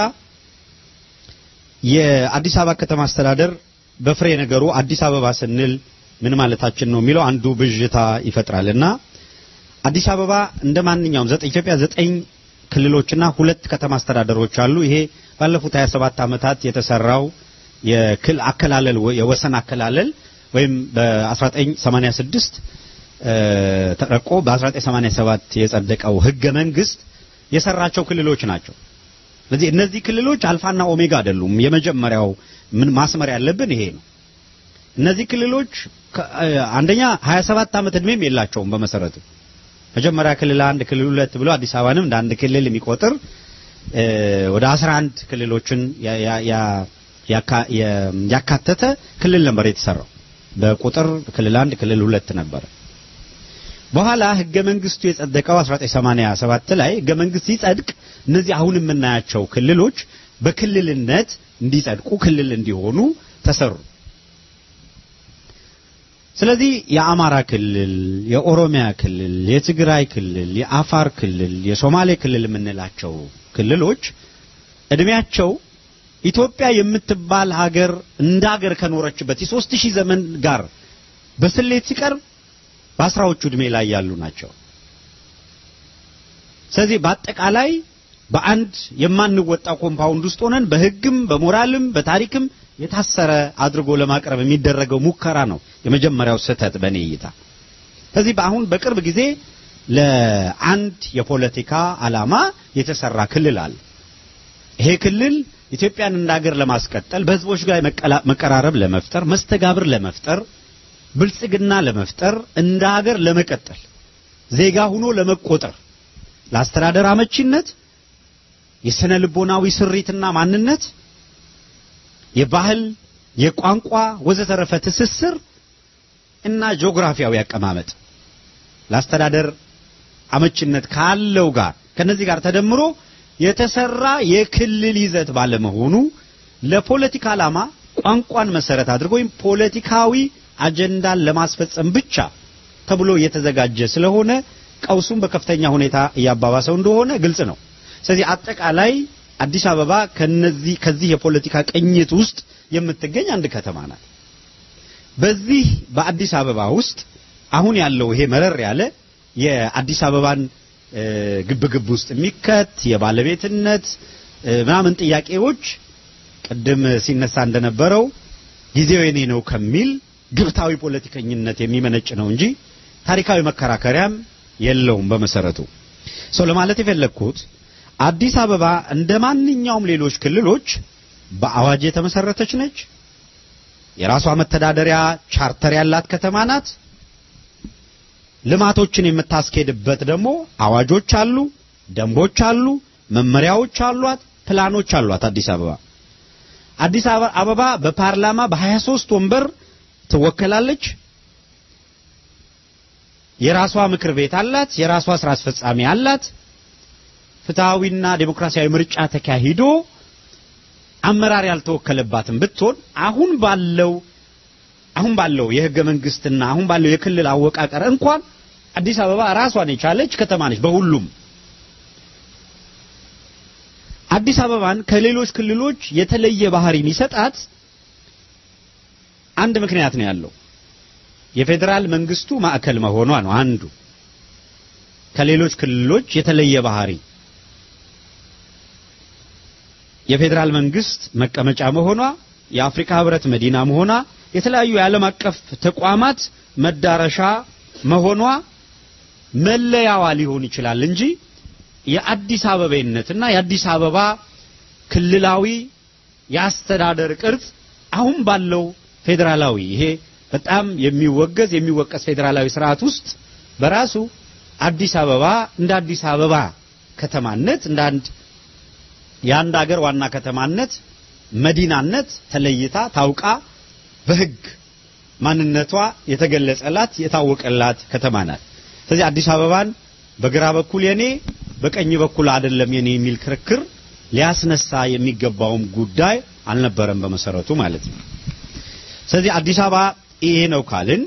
የአዲስ አበባ ከተማ አስተዳደር በፍሬ ነገሩ አዲስ አበባ ስንል ምን ማለታችን ነው የሚለው አንዱ ብዥታ ይፈጥራልና አዲስ አበባ እንደ ማንኛውም ዘጠኝ ኢትዮጵያ ዘጠኝ ክልሎችና ሁለት ከተማ አስተዳደሮች አሉ። ይሄ ባለፉት 27 ዓመታት የተሰራው የክል አከላለል ወ- የወሰን አከላለል ወይም በ1986 እ፣ ተረቆ በ1987 የጸደቀው ህገ መንግስት የሰራቸው ክልሎች ናቸው። ስለዚህ እነዚህ ክልሎች አልፋና ኦሜጋ አይደሉም። የመጀመሪያው ምን ማስመር ያለብን ይሄ ነው። እነዚህ ክልሎች ከ- እ፣ አንደኛ 27 ዓመት እድሜም የላቸውም በመሰረቱ መጀመሪያ ክልል አንድ ክልል ሁለት ብሎ አዲስ አበባንም እንደ አንድ ክልል የሚቆጥር እ፣ ወደ 11 ክልሎችን ያ- ያ- ያ- ያካ- የ- ያካተተ ክልል ነበር የተሰራው። በቁጥር ክልል አንድ ክልል ሁለት ነበረ። በኋላ ህገ መንግስቱ የጸደቀው 1987 ላይ ህገ መንግስት ሲጸድቅ እነዚህ አሁን የምናያቸው ክልሎች በክልልነት እንዲጸድቁ ክልል እንዲሆኑ ተሰሩ። ስለዚህ የአማራ ክልል፣ የኦሮሚያ ክልል፣ የትግራይ ክልል፣ የአፋር ክልል፣ የሶማሌ ክልል የምንላቸው ክልሎች እድሜያቸው ኢትዮጵያ የምትባል ሀገር እንደ ሀገር ከኖረችበት የሦስት ሺህ ዘመን ጋር በስሌት ሲቀርብ በአስራዎቹ እድሜ ላይ ያሉ ናቸው። ስለዚህ በአጠቃላይ በአንድ የማንወጣው ኮምፓውንድ ውስጥ ሆነን በሕግም በሞራልም በታሪክም የታሰረ አድርጎ ለማቅረብ የሚደረገው ሙከራ ነው የመጀመሪያው ስህተት በእኔ እይታ። ስለዚህ በአሁን በቅርብ ጊዜ ለአንድ የፖለቲካ ዓላማ የተሰራ ክልል አለ። ይሄ ክልል ኢትዮጵያን እንደ ሀገር ለማስቀጠል በህዝቦች ጋር መቀላ- መቀራረብ ለመፍጠር፣ መስተጋብር ለመፍጠር፣ ብልጽግና ለመፍጠር፣ እንደ ሀገር ለመቀጠል፣ ዜጋ ሁኖ ለመቆጠር፣ ለአስተዳደር አመቺነት፣ የስነ ልቦናዊ ስሪትና ማንነት፣ የባህል፣ የቋንቋ ወዘተረፈ ትስስር እና ጂኦግራፊያዊ አቀማመጥ ለአስተዳደር አመችነት ካለው ጋር ከነዚህ ጋር ተደምሮ የተሰራ የክልል ይዘት ባለመሆኑ ለፖለቲካ ዓላማ ቋንቋን መሰረት አድርጎ ወይም ፖለቲካዊ አጀንዳን ለማስፈጸም ብቻ ተብሎ የተዘጋጀ ስለሆነ ቀውሱን በከፍተኛ ሁኔታ እያባባሰው እንደሆነ ግልጽ ነው። ስለዚህ አጠቃላይ አዲስ አበባ ከነዚህ ከዚህ የፖለቲካ ቅኝት ውስጥ የምትገኝ አንድ ከተማ ናት። በዚህ በአዲስ አበባ ውስጥ አሁን ያለው ይሄ መረር ያለ የአዲስ አበባን እ፣ ግብግብ ውስጥ የሚከት የባለቤትነት እ፣ ምናምን ጥያቄዎች ቅድም ሲነሳ እንደነበረው ጊዜው የኔ ነው ከሚል ግብታዊ ፖለቲከኝነት የሚመነጭ ነው እንጂ ታሪካዊ መከራከሪያም የለውም በመሰረቱ። ሰው ለማለት የፈለግኩት አዲስ አበባ እንደ ማንኛውም ሌሎች ክልሎች በአዋጅ የተመሰረተች ነች። የራሷ መተዳደሪያ ቻርተር ያላት ከተማ ናት። ልማቶችን የምታስኬድበት ደግሞ አዋጆች አሉ፣ ደንቦች አሉ፣ መመሪያዎች አሏት፣ ፕላኖች አሏት። አዲስ አበባ አዲስ አበባ አበባ በፓርላማ በ23 ወንበር ትወከላለች። የራሷ ምክር ቤት አላት፣ የራሷ ስራ አስፈጻሚ አላት። ፍትሃዊና ዴሞክራሲያዊ ምርጫ ተካሂዶ አመራር ያልተወከለባትም ብትሆን አሁን ባለው አሁን ባለው የህገ መንግስትና አሁን ባለው የክልል አወቃቀር እንኳን አዲስ አበባ ራሷን የቻለች ከተማ ነች። በሁሉም አዲስ አበባን ከሌሎች ክልሎች የተለየ ባህሪ የሚሰጣት አንድ ምክንያት ነው ያለው። የፌዴራል መንግስቱ ማዕከል መሆኗ ነው አንዱ ከሌሎች ክልሎች የተለየ ባህሪ የፌዴራል መንግስት መቀመጫ መሆኗ፣ የአፍሪካ ህብረት መዲና መሆኗ፣ የተለያዩ የዓለም አቀፍ ተቋማት መዳረሻ መሆኗ መለያዋ ሊሆን ይችላል እንጂ የአዲስ አበቤነትና የአዲስ አበባ ክልላዊ የአስተዳደር ቅርጽ አሁን ባለው ፌዴራላዊ ይሄ በጣም የሚወገዝ የሚወቀስ ፌዴራላዊ ስርዓት ውስጥ በራሱ አዲስ አበባ እንደ አዲስ አበባ ከተማነት እንደ አንድ የአንድ ሀገር ዋና ከተማነት መዲናነት ተለይታ ታውቃ በህግ ማንነቷ የተገለጸላት የታወቀላት ከተማ ናት። ስለዚህ አዲስ አበባን በግራ በኩል የኔ በቀኝ በኩል አይደለም የኔ የሚል ክርክር ሊያስነሳ የሚገባውም ጉዳይ አልነበረም በመሰረቱ ማለት ነው። ስለዚህ አዲስ አበባ ይሄ ነው ካልን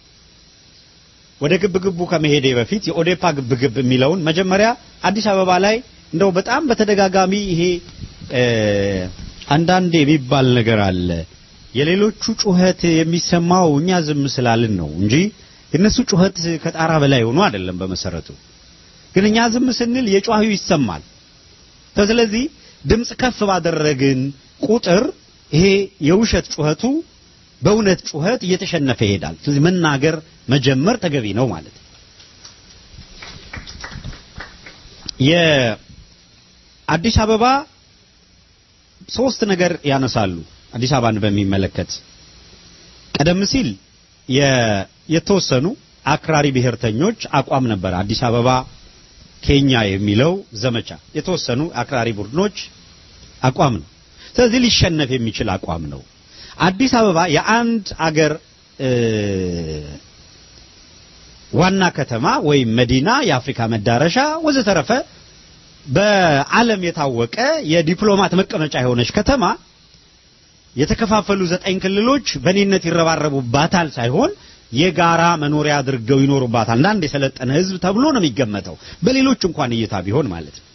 ወደ ግብግቡ ከመሄዴ በፊት የኦዴፓ ግብግብ የሚለውን መጀመሪያ አዲስ አበባ ላይ እንደው በጣም በተደጋጋሚ ይሄ እ፣ አንዳንድ የሚባል ነገር አለ። የሌሎቹ ጩኸት የሚሰማው እኛ ዝም ስላልን ነው እንጂ የነሱ ጩኸት ከጣራ በላይ ሆኖ አይደለም በመሰረቱ። ግን እኛ ዝም ስንል የጮኸው ይሰማል። ስለዚህ ድምፅ ከፍ ባደረግን ቁጥር ይሄ የውሸት ጩኸቱ በእውነት ጩኸት እየተሸነፈ ይሄዳል። ስለዚህ መናገር መጀመር ተገቢ ነው ማለት ነው። የአዲስ አበባ ሶስት ነገር ያነሳሉ። አዲስ አበባን በሚመለከት ቀደም ሲል የ- የተወሰኑ አክራሪ ብሔርተኞች አቋም ነበር። አዲስ አበባ ኬኛ የሚለው ዘመቻ የተወሰኑ አክራሪ ቡድኖች አቋም ነው። ስለዚህ ሊሸነፍ የሚችል አቋም ነው። አዲስ አበባ የአንድ አገር እ፣ ዋና ከተማ ወይም መዲና፣ የአፍሪካ መዳረሻ ወዘተረፈ በዓለም የታወቀ የዲፕሎማት መቀመጫ የሆነች ከተማ የተከፋፈሉ ዘጠኝ ክልሎች በኔነት ይረባረቡባታል ሳይሆን የጋራ መኖሪያ አድርገው ይኖሩባታል። አንድ የሰለጠነ ሕዝብ ተብሎ ነው የሚገመተው በሌሎች እንኳን እይታ ቢሆን ማለት ነው።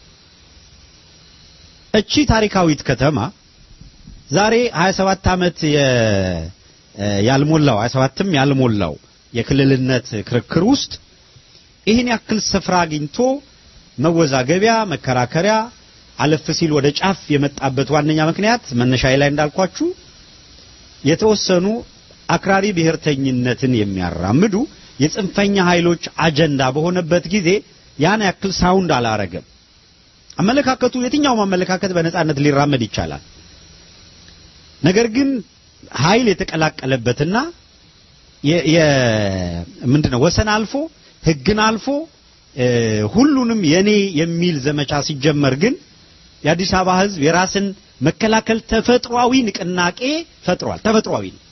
እቺ ታሪካዊት ከተማ ዛሬ 27 ዓመት የ- ያልሞላው 27ም ያልሞላው የክልልነት ክርክር ውስጥ ይህን ያክል ስፍራ አግኝቶ መወዛገቢያ፣ መከራከሪያ አለፍ ሲል ወደ ጫፍ የመጣበት ዋነኛ ምክንያት መነሻዬ ላይ እንዳልኳችሁ የተወሰኑ አክራሪ ብሔርተኝነትን የሚያራምዱ የጽንፈኛ ኃይሎች አጀንዳ በሆነበት ጊዜ ያን ያክል ሳውንድ አላረገም። አመለካከቱ የትኛውም አመለካከት በነጻነት ሊራመድ ይቻላል። ነገር ግን ኃይል የተቀላቀለበትና የ- የ- ምንድነው ወሰን አልፎ ሕግን አልፎ እ፣ ሁሉንም የኔ የሚል ዘመቻ ሲጀመር ግን የአዲስ አበባ ሕዝብ የራስን መከላከል ተፈጥሯዊ ንቅናቄ ፈጥሯል። ተፈጥሯዊ ነው።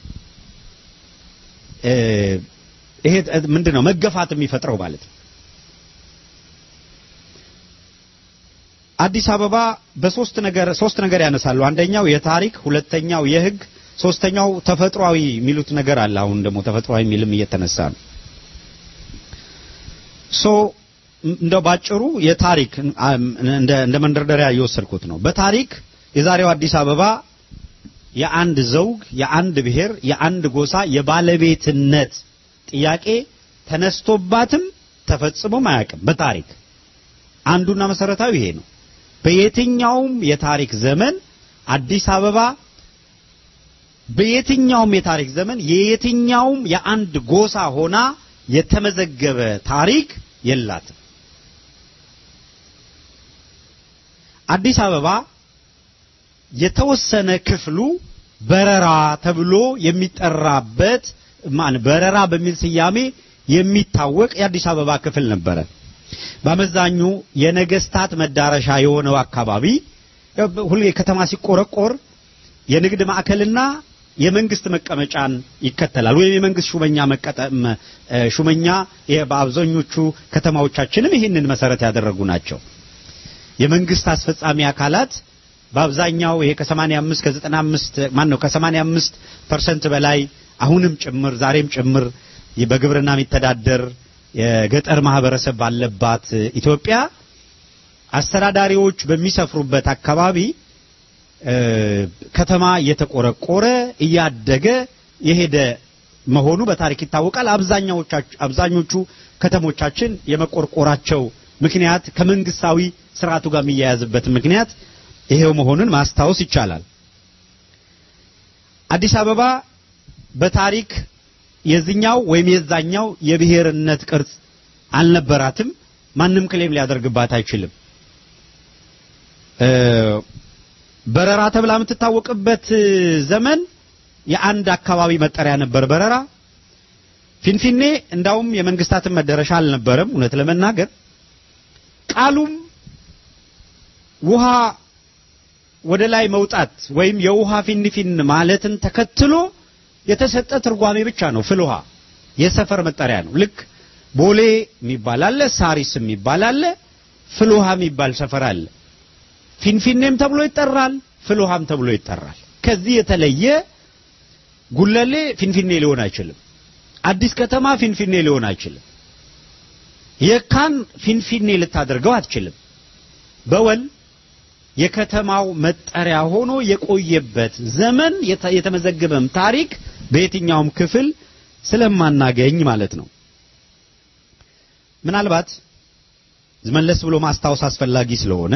እ፣ ይሄ ምንድነው መገፋት የሚፈጥረው ማለት ነው። አዲስ አበባ በሶስት ነገር ሶስት ነገር ያነሳሉ። አንደኛው የታሪክ፣ ሁለተኛው የህግ፣ ሶስተኛው ተፈጥሯዊ የሚሉት ነገር አለ። አሁን ደግሞ ተፈጥሯዊ የሚልም እየተነሳ ነው። ሶ እንደው ባጭሩ የታሪክ እንደ እንደ መንደርደሪያ እየወሰድኩት ነው። በታሪክ የዛሬው አዲስ አበባ የአንድ ዘውግ፣ የአንድ ብሔር፣ የአንድ ጎሳ የባለቤትነት ጥያቄ ተነስቶባትም ተፈጽሞም አያውቅም። በታሪክ አንዱና መሰረታዊ ይሄ ነው። በየትኛውም የታሪክ ዘመን አዲስ አበባ በየትኛውም የታሪክ ዘመን የየትኛውም የአንድ ጎሳ ሆና የተመዘገበ ታሪክ የላትም። አዲስ አበባ የተወሰነ ክፍሉ በረራ ተብሎ የሚጠራበት ማን በረራ በሚል ስያሜ የሚታወቅ የአዲስ አበባ ክፍል ነበረ። በአመዛኙ የነገስታት መዳረሻ የሆነው አካባቢ ሁሌ ከተማ ሲቆረቆር የንግድ ማዕከልና የመንግስት መቀመጫን ይከተላል። ወይም የመንግስት ሹመኛ መቀጠም ሹመኛ ይሄ በአብዛኞቹ ከተማዎቻችንም ይህንን መሰረት ያደረጉ ናቸው። የመንግስት አስፈጻሚ አካላት በአብዛኛው ይሄ ከ85 ከ95 ማን ነው ከ85 ፐርሰንት በላይ አሁንም ጭምር ዛሬም ጭምር በግብርና የሚተዳደር የገጠር ማህበረሰብ ባለባት ኢትዮጵያ አስተዳዳሪዎች በሚሰፍሩበት አካባቢ ከተማ እየተቆረቆረ እያደገ የሄደ መሆኑ በታሪክ ይታወቃል። አብዛኞቹ ከተሞቻችን የመቆርቆራቸው ምክንያት ከመንግስታዊ ስርዓቱ ጋር የሚያያዝበት ምክንያት ይሄው መሆኑን ማስታወስ ይቻላል። አዲስ አበባ በታሪክ የዚኛው ወይም የዛኛው የብሔርነት ቅርጽ አልነበራትም። ማንም ክሌም ሊያደርግባት አይችልም። በረራ ተብላ የምትታወቅበት ዘመን የአንድ አካባቢ መጠሪያ ነበር በረራ። ፊንፊኔ እንዳውም የመንግስታትን መደረሻ አልነበረም። እውነት ለመናገር ቃሉም ውሃ ወደ ላይ መውጣት ወይም የውሃ ፊንፊን ማለትን ተከትሎ የተሰጠ ትርጓሜ ብቻ ነው። ፍል ውሃ የሰፈር መጠሪያ ነው። ልክ ቦሌ የሚባል አለ፣ ሳሪስ የሚባል አለ፣ ፍል ውሃ የሚባል ሰፈር አለ። ፊንፊኔም ተብሎ ይጠራል፣ ፍል ውሃም ተብሎ ይጠራል። ከዚህ የተለየ ጉለሌ ፊንፊኔ ሊሆን አይችልም። አዲስ ከተማ ፊንፊኔ ሊሆን አይችልም። የካን ፊንፊኔ ልታደርገው አትችልም። በወል የከተማው መጠሪያ ሆኖ የቆየበት ዘመን የተመዘገበም ታሪክ በየትኛውም ክፍል ስለማናገኝ ማለት ነው። ምናልባት መለስ ብሎ ማስታወስ አስፈላጊ ስለሆነ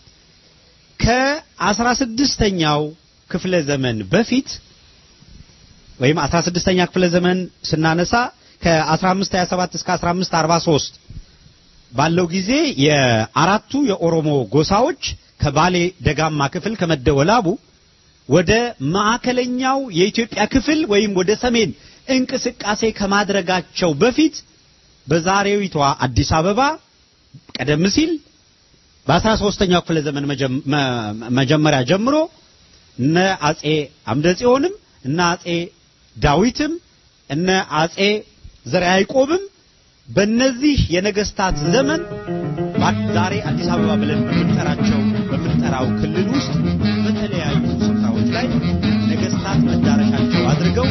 ከአስራ ስድስተኛው ክፍለ ዘመን በፊት ወይም 16ኛ ክፍለ ዘመን ስናነሳ ከ1527 እስከ 1543 ባለው ጊዜ የአራቱ የኦሮሞ ጎሳዎች ከባሌ ደጋማ ክፍል ከመደወላቡ ወደ ማዕከለኛው የኢትዮጵያ ክፍል ወይም ወደ ሰሜን እንቅስቃሴ ከማድረጋቸው በፊት በዛሬዊቷ አዲስ አበባ ቀደም ሲል በአስራ ሦስተኛው ክፍለ ዘመን መጀመሪያ ጀምሮ እነ አጼ አምደ ጽዮንም እነ አጼ ዳዊትም እነ አጼ ዘርዓ ያዕቆብም በእነዚህ የነገስታት ዘመን ዛሬ አዲስ አበባ ብለን በምንጠራቸው በምንጠራው ክልል ውስጥ በተለያዩ ስፍራዎች ላይ ነገስታት መዳረሻቸው አድርገው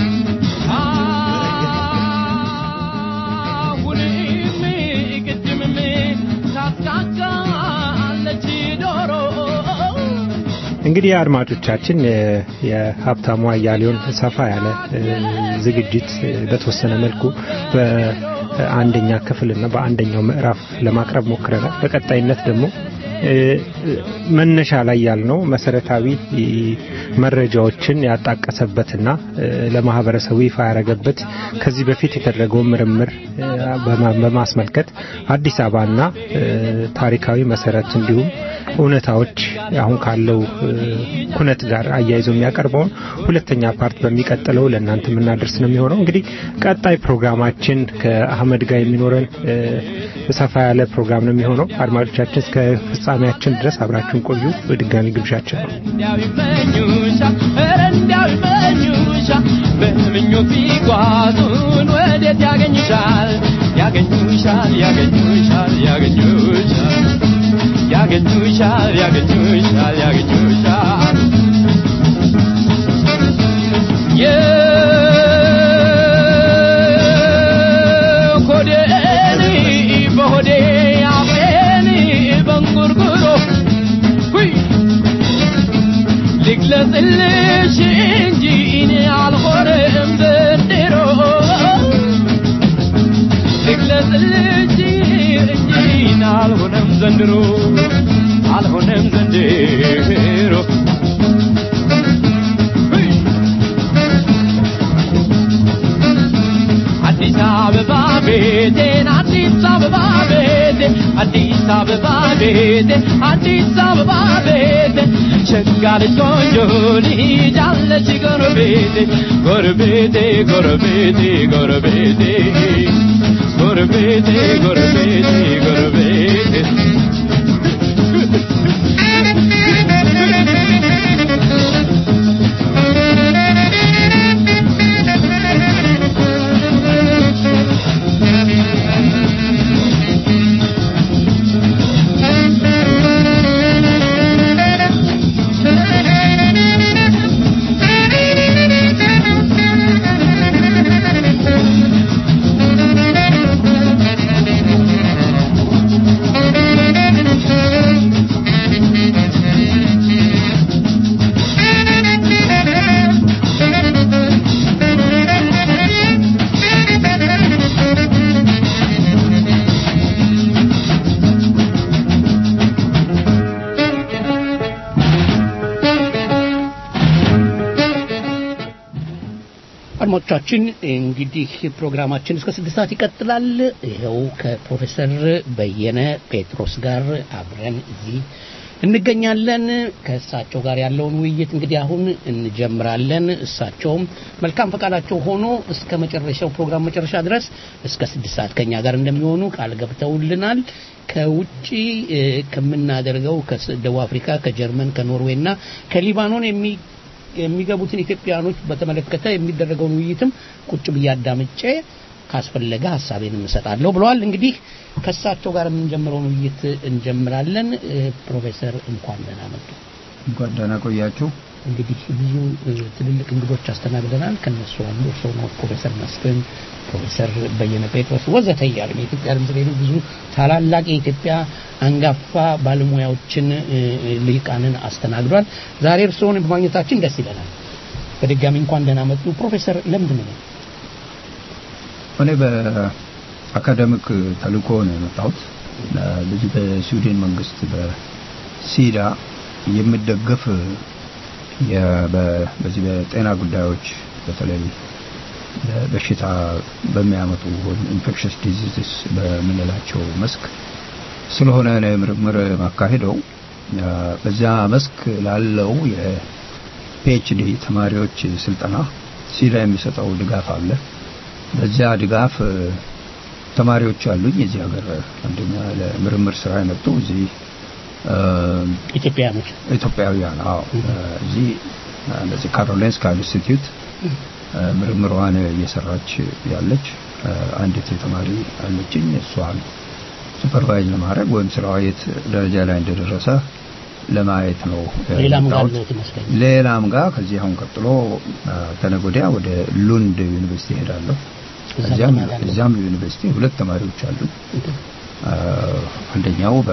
አሁንም ቅድምም ታስታካለች ዶሮ እንግዲህ አድማጮቻችን የሀብታሙ አያሌውን ሰፋ ያለ ዝግጅት በተወሰነ መልኩ አንደኛ ክፍልና በአንደኛው ምዕራፍ ለማቅረብ ሞክረናል። በቀጣይነት ደግሞ እ፣ እ፣ መነሻ ላይ ያልነው መሰረታዊ እ፣ መረጃዎችን ያጣቀሰበትና እ፣ ለማህበረሰቡ ይፋ ያደረገበት ከዚህ በፊት የተደረገውን ምርምር እ፣ በማ- በማስመልከት አዲስ አበባና እ፣ ታሪካዊ መሰረት እንዲሁም እውነታዎች አሁን ካለው እ፣ ኩነት ጋር አያይዞ የሚያቀርበውን ሁለተኛ ፓርት በሚቀጥለው ለእናንተ የምናደርስ ነው የሚሆነው። እንግዲህ ቀጣይ ፕሮግራማችን ከአህመድ ጋር የሚኖረን እ፣ ሰፋ ያለ ፕሮግራም ነው የሚሆነው። አድማጮቻችን እስከ ፍጻሜያችን ድረስ አብራችሁን ቆዩ። በድጋሚ ግብዣችን ነው። እንዲያው ይመኙሻል ኧረ እንዲያው ይመኙሻል በምኞት ቢጓዙን ወዴት ያገኙሻል ያገኙሻል ያገኙሻል ያገኙሻል ያገኙሻል ያገኙሻል ያገኙሻል የኮዴን በሆዴ አፌን በንጉርጉሮ ሁይ ልግለጽልሽ እንጂ እኔ አልሆንም ዘንድሮ ልግለጽልሽ እንጂ እኔ አልሆንም ዘንድሮ አልሆንም ዘንድሮ ሁይ! አዲስ አበባ ቤቴን አዲስ አበባ ቤቴ አዲስ አበባ ቤቴ አዲስ አበባ ቤቴ ሸጋ ልጅ ቆንጆ ልጅ አለች ጎረቤቴ ጎረቤቴ ጎረቤቴ ጎረቤቴ ጎረቤቴ ጎረቤቴ ጎረቤቴ አድማጮቻችን እንግዲህ ፕሮግራማችን እስከ ስድስት ሰዓት ይቀጥላል። ይኸው ከፕሮፌሰር በየነ ጴጥሮስ ጋር አብረን እዚህ እንገኛለን። ከእሳቸው ጋር ያለውን ውይይት እንግዲህ አሁን እንጀምራለን። እሳቸውም መልካም ፈቃዳቸው ሆኖ እስከ መጨረሻው ፕሮግራም መጨረሻ ድረስ እስከ ስድስት ሰዓት ከኛ ጋር እንደሚሆኑ ቃል ገብተውልናል። ከውጪ እ፣ ከምናደርገው ከደቡብ አፍሪካ፣ ከጀርመን፣ ከኖርዌይ እና ከሊባኖን የሚ የሚገቡትን ኢትዮጵያውያኖች በተመለከተ የሚደረገውን ውይይትም ቁጭ ብዬ አዳምጬ ካስፈለገ ሀሳቤን እሰጣለሁ ብለዋል። እንግዲህ ከእሳቸው ጋር የምንጀምረውን ውይይት እንጀምራለን። እ፣ ፕሮፌሰር እንኳን ደህና መጡ። እንኳን ደህና ቆያችሁ። እንግዲህ ብዙ እ፣ ትልልቅ እንግዶች አስተናግደናል። ከነሱ አንዱ እርስዎ ነው። ፕሮፌሰር መስፍን፣ ፕሮፌሰር በየነ ጴጥሮስ ወዘተ እያሉ የኢትዮጵያ ድምፅ ሬዲዮ ብዙ ታላላቅ የኢትዮጵያ አንጋፋ ባለሙያዎችን እ፣ እ፣ ልሂቃንን አስተናግዷል። ዛሬ እርስዎን በማግኘታችን ደስ ይለናል። በድጋሚ እንኳን ደህና መጡ ፕሮፌሰር። ለምንድን ነው እኔ በአካደሚክ ተልእኮ ነው የመጣሁት። በዚህ በስዊድን መንግስት በሲዳ የሚደገፍ የ- በ- በዚህ በጤና ጉዳዮች በተለይ በሽታ በሚያመጡ ኢንፌክሽስ ዲዚዝስ በምንላቸው መስክ ስለሆነ ነው ምርምር ማካሄደው። ያ፣ በዚያ መስክ ላለው የፒኤችዲ ተማሪዎች ስልጠና ሲዳ የሚሰጠው ድጋፍ አለ። በዚያ ድጋፍ እ፣ ተማሪዎች አሉኝ የዚህ ሀገር አንደኛ ለምርምር ስራ የመጡ እዚህ እ፣ ኢትዮጵያውያኖች ኢትዮጵያውያን አዎ እ፣ እዚህ እ፣ እንደዚህ ካሮሊንስካ ኢንስቲትዩት እ፣ ምርምሯን እየሰራች ያለች እ፣ አንዲት ተማሪ አለችኝ። እሷን ሱፐርቫይዝ ለማድረግ ወይም ስራዋ የት ደረጃ ላይ እንደደረሰ ለማየት ነው እ፣ ሌላም ጋር የመጣሁት። አለዎት ይመስለኛል። ሌላም ጋር ከዚህ አሁን ቀጥሎ አ፣ ከነገ ወዲያ ወደ ሉንድ ዩኒቨርሲቲ ሄዳለሁ። እዛ እዚያም ተማሪ አለ። እዚያም ዩኒቨርሲቲ ሁለት ተማሪዎች አሉ። አ፣ አንደኛው በ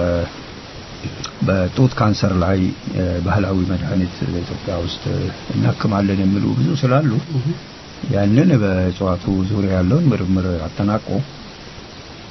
በጡት ካንሰር ላይ እ፣ ባህላዊ መድኃኒት በኢትዮጵያ ውስጥ እናክማለን የሚሉ ብዙ ስላሉ ያንን በእጽዋቱ ዙሪያ ያለውን ምርምር አጠናቆ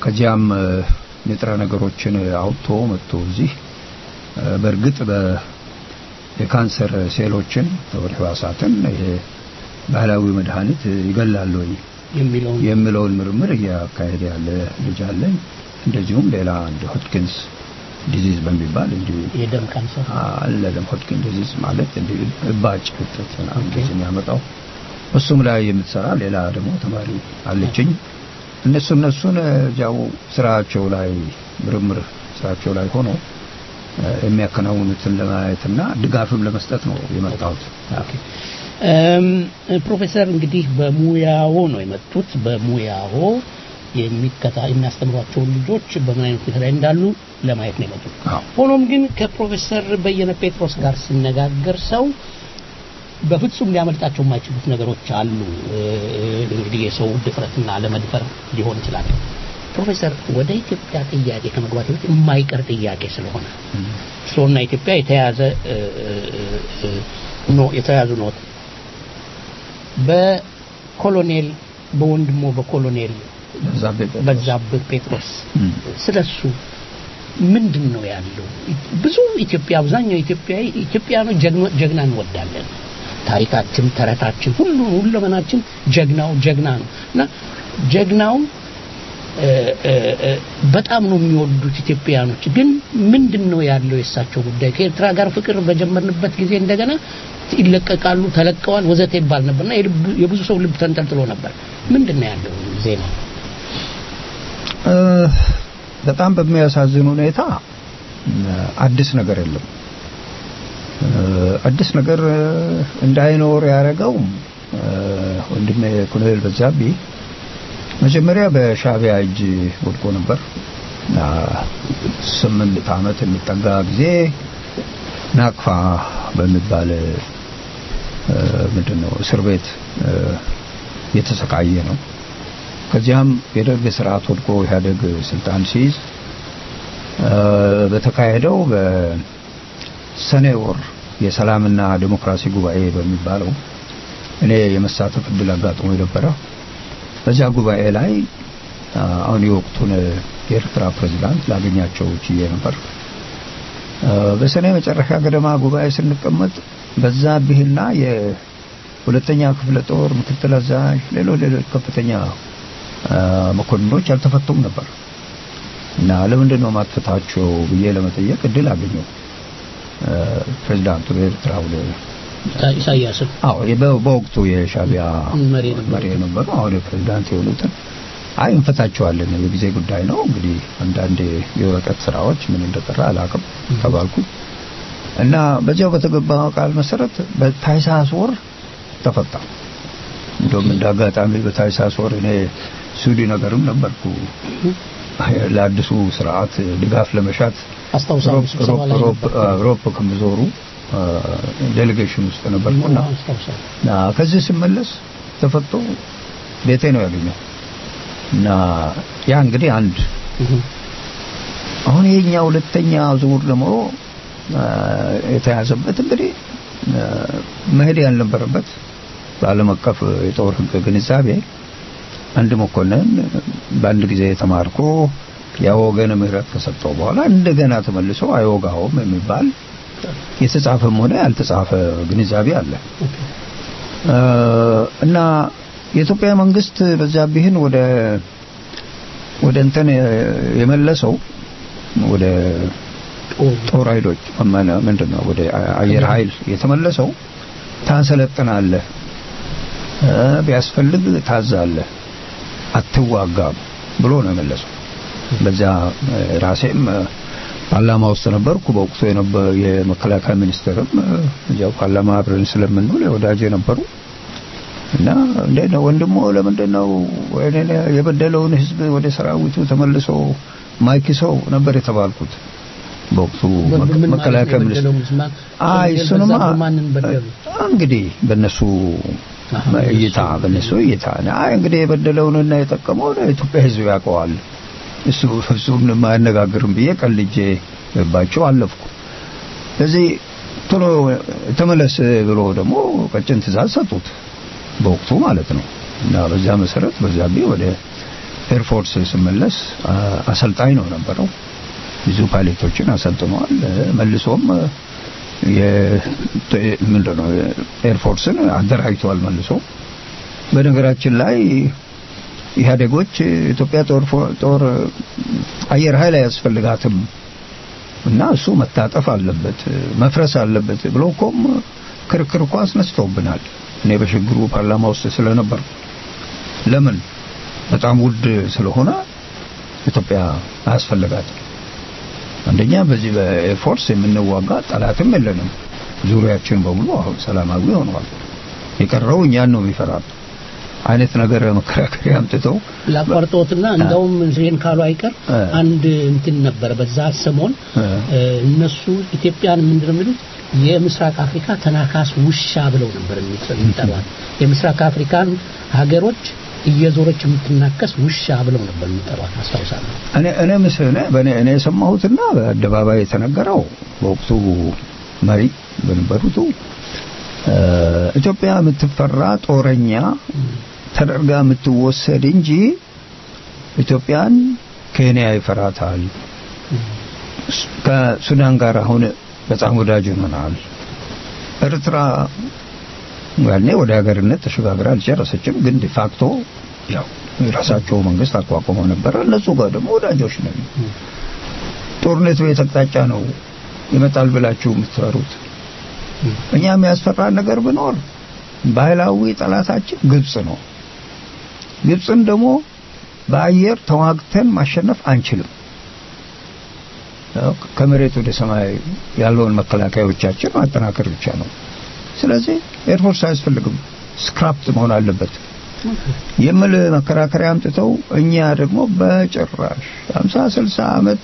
ከዚያም እ፣ ንጥረ ነገሮችን አውጥቶ መጥቶ እዚህ እ፣ በእርግጥ በ የካንሰር ሴሎችን ወደ ህዋሳትን ይሄ ባህላዊ መድኃኒት ይገላል ወይ የሚለውን የሚለውን ምርምር እያካሄደ ያለ ልጅ አለኝ። እንደዚሁም ሌላ እንደ ሆትኪንስ ዲዚዝ በሚባል እንዲሁ የደም ካንሰር አለ ደግሞ ሆትኪን ዲዚዝ ማለት እንዲሁ እባጭ እጥረት ምናምን እንደዚህ የሚያመጣው እሱም ላይ የምትሰራ ሌላ ደግሞ ተማሪ አለችኝ። እነሱ እነሱን ያው ስራቸው ላይ ምርምር ስራቸው ላይ ሆኖ እ፣ የሚያከናውኑትን ለማየትና ድጋፍም ለመስጠት ነው የመጣሁት። እም፣ ፕሮፌሰር እንግዲህ በሙያዎ ነው የመጡት። በሙያዎ የሚከታ የሚያስተምሯቸውን ልጆች በምን አይነት ሁኔታ ላይ እንዳሉ ለማየት ነው የመጡት። አዎ። ሆኖም ግን ከፕሮፌሰር በየነ ጴጥሮስ ጋር ሲነጋገር ሰው በፍጹም ሊያመልጣቸው የማይችሉት ነገሮች አሉ። እ፣ እንግዲህ የሰው ድፍረትና ለመድፈር ሊሆን ይችላል። ፕሮፌሰር ወደ ኢትዮጵያ ጥያቄ ከመግባት በፊት የማይቀር ጥያቄ ስለሆነ እርስዎና ኢትዮጵያ የተያዘ እ፣ እ፣ እ፣ ኖ የተያዙ ኖት በኮሎኔል በወንድሞ በኮሎኔል በዛብህ ጴጥሮስ። በዛብህ ጴጥሮስ እም። ስለሱ ምንድን ነው ያለው? ብዙ ኢትዮጵያ አብዛኛው ኢትዮጵያዊ ኢትዮጵያኖች ጀግኖ- ጀግና እንወዳለን። ታሪካችን፣ ተረታችን፣ ሁሉ ሁለመናችን ጀግናው ጀግና ነው እና ጀግናው እ፣ እ፣ እ፣ በጣም ነው የሚወዱት ኢትዮጵያኖች። ግን ምንድን ነው ያለው የእሳቸው ጉዳይ? ከኤርትራ ጋር ፍቅር በጀመርንበት ጊዜ እንደገና ይለቀቃሉ፣ ተለቀዋል፣ ወዘተ ይባል ነበርና የልብ- የብዙ ሰው ልብ ተንጠልጥሎ ነበር። ምንድን ነው ያለው ዜና? እ፣ በጣም በሚያሳዝን ሁኔታ እ፣ አዲስ ነገር የለም። እ፣ አዲስ ነገር እ፣ እንዳይኖር ያደረገው እ፣ ወንድሜ ኮሎኔል በዛብህ መጀመሪያ በሻዕቢያ እጅ ወድቆ ነበር። እና ስምንት ዓመት የሚጠጋ ጊዜ ናቅፋ በሚባል እ፣ ምንድን ነው እስር ቤት እ፣ የተሰቃየ ነው። ከዚያም የደርግ ስርዓት ወድቆ ኢህአደግ ስልጣን ሲይዝ እ፣ በተካሄደው በሰኔ ወር የሰላምና ዴሞክራሲ ጉባኤ በሚባለው እኔ የመሳተፍ እድል አጋጥሞ የነበረ በዚያ ጉባኤ ላይ አ፣ አሁን የወቅቱን የኤርትራ ፕሬዝዳንት ላገኛቸው ችዬ ነበር። አ፣ በሰኔ መጨረሻ ገደማ ጉባኤ ስንቀመጥ በዛብህና የሁለተኛ ክፍለ ጦር ምክትል አዛዥ ሌሎች ሌሎች ከፍተኛ አ፣ መኮንኖች አልተፈቱም ነበር እና ለምንድን ነው ማትፈታቸው ብዬ ለመጠየቅ እድል አገኘው። አ፣ ፕሬዝዳንቱ የኤርትራው ኢሳያስን አዎ የበ- በወቅቱ የሻዕቢያ መሪ የነበሩት። መሪ የነበሩ አሁን የፕሬዝዳንት የሆኑትን አይ እንፈታቸዋለን የጊዜ ጉዳይ ነው እንግዲህ አንዳንድ የወረቀት ስራዎች ምን እንደቀረ አላውቅም ተባልኩ እና በዚያው በተገባ ቃል መሰረት በታህሳስ ወር ተፈታ እንደውም እንደ አጋጣሚ በታህሳስ ወር እኔ ሱዲ ነገርም ነበርኩ ለአዲሱ ስርዓት ድጋፍ ለመሻት አስታውሳለሁ። ሮፕ- ስብሰባ ላይ ሮፕ- ነበር። ሮፕ- ሮፕ ከምዞሩ ዴሌጌሽን ውስጥ ነበርኩና አስታውሳለሁ። እና ከዚህ ስመለስ ተፈቶ ቤቴ ነው ያገኘው እና ያ እንግዲህ አንድ እህ፣ አሁን የኛ ሁለተኛ ዙር ደግሞ አ፣ የተያዘበት እንግዲህ አ፣ መሄድ ያልነበረበት በዓለም አቀፍ የጦር ሕግ ግንዛቤ አንድ መኮንን በአንድ ጊዜ ተማርኮ ያወገን ምህረት ከሰጠው በኋላ እንደገና ተመልሶ አይወጋውም የሚባል የተጻፈም ሆነ ያልተጻፈ ግንዛቤ አለ አ፣ እና የኢትዮጵያ መንግስት በዛብህን ወደ ወደ እንትን የመለሰው ወደ ጦር ኃይሎች ማነ- ምንድን ነው ወደ አየር ኃይል የተመለሰው ታሰለጥናለህ እ፣ ቢያስፈልግ ታዛለህ አትዋጋም ብሎ ነው የመለሰው በዛ እ፣ ራሴም እ፣ ፓርላማ ውስጥ ነበርኩ በወቅቱ የነበ- የመከላከያ ሚኒስትርም እ፣ እዚያው ፓርላማ አብረን ስለምንውል ወዳጅ ነበሩ እና እንዴት ነው ወንድሞ ለምንድን ነው ወይኔ የበደለውን ህዝብ ወደ ሰራዊቱ ተመልሶ ማይክሰው ነበር የተባልኩት በወቅቱ ምን ማለት ነው መከላከያ ሚኒስትር የበደለው ሙስማን? አይ ኮሎኔል እሱንማ በዛብህ ማንን በደሉ? እንግዲህ በእነሱ አሃ፣ እይታ በእነሱ እይታ አይ እንግዲህ የበደለውንና የጠቀመውን የኢትዮጵያ ህዝብ ያውቀዋል እሱ እሱም አያነጋግርም ብዬ ቀልጄ ባቸው አለፍኩ ስለዚህ ቶሎ ተመለስ ብሎ ደግሞ ቀጭን ትእዛዝ ሰጡት በወቅቱ ማለት ነው እና በዛ መሰረት በዛብህ ወደ ኤርፎርስ ስመለስ አ- አሰልጣኝ ነው ነበረው። ብዙ ፓይለቶችን አሰልጥኗል። እ፣ መልሶም እ፣ የ- ተ- ምንድነው ኤርፎርስን አደራጅቷል መልሶ። በነገራችን ላይ ኢህአዴጎች ኢትዮጵያ ጦር ፎ- ጦር አየር ኃይል አያስፈልጋትም እና እሱ መታጠፍ አለበት መፍረስ አለበት ብሎ እኮም ክርክር እኮ አስነስተውብናል። እኔ በሽግሩ ፓርላማ ውስጥ ስለነበር ለምን በጣም ውድ ስለሆነ ኢትዮጵያ አያስፈልጋትም። አንደኛ በዚህ በኤርፎርስ የምንዋጋ ጠላትም የለንም። ዙሪያችን በሙሉ አሁን ሰላማዊ ሆነዋል። የቀረው እኛን ነው የሚፈራል አይነት ነገር መከራከሪያ አምጥተው ላቋርጦትና እንደውም ይሄን ካሉ አይቀር እ። አንድ እንትን ነበረ በዛ ሰሞን እ። እ፣ እነሱ ኢትዮጵያን ምንድን ነው የሚሉት የምስራቅ አፍሪካ ተናካስ ውሻ ብለው ነበር የሚጠ- የሚጠሯት የምስራቅ አፍሪካን ሀገሮች እየዞረች የምትናከስ ውሻ ብለው ነበር የሚጠሯት አስታውሳለሁ እኔ እኔ ምስል በእኔ እኔ የሰማሁትና በአደባባይ የተነገረው በወቅቱ መሪ በነበሩቱ እ፣ ኢትዮጵያ የምትፈራ ጦረኛ ተደርጋ የምትወሰድ እንጂ ኢትዮጵያን ኬንያ ይፈራታል። ስ- ከሱዳን ጋር አሁን በጣም ወዳጅ ሆነናል። ኤርትራ ያኔ ወደ ሀገርነት ተሸጋግራ አልጨረሰችም፣ ግን ዲፋክቶ ያው የራሳቸው መንግስት አቋቁመው ነበረ። እነሱ ጋር ደግሞ ወዳጆች ነን። ጦርነት በየት አቅጣጫ ነው ይመጣል ብላችሁ የምትፈሩት? እኛ የሚያስፈራን ነገር ቢኖር ባህላዊ ጠላታችን ግብጽ ነው። ግብጽን ደግሞ በአየር ተዋግተን ማሸነፍ አንችልም። ያው ከመሬት ወደ ሰማይ ያለውን መከላከያዎቻችን ማጠናከር ብቻ ነው። ስለዚህ ኤርፎርስ አያስፈልግም፣ ስክራፕት መሆን አለበት የሚል መከራከሪያ አምጥተው እኛ ደግሞ በጭራሽ 50 60 ዓመት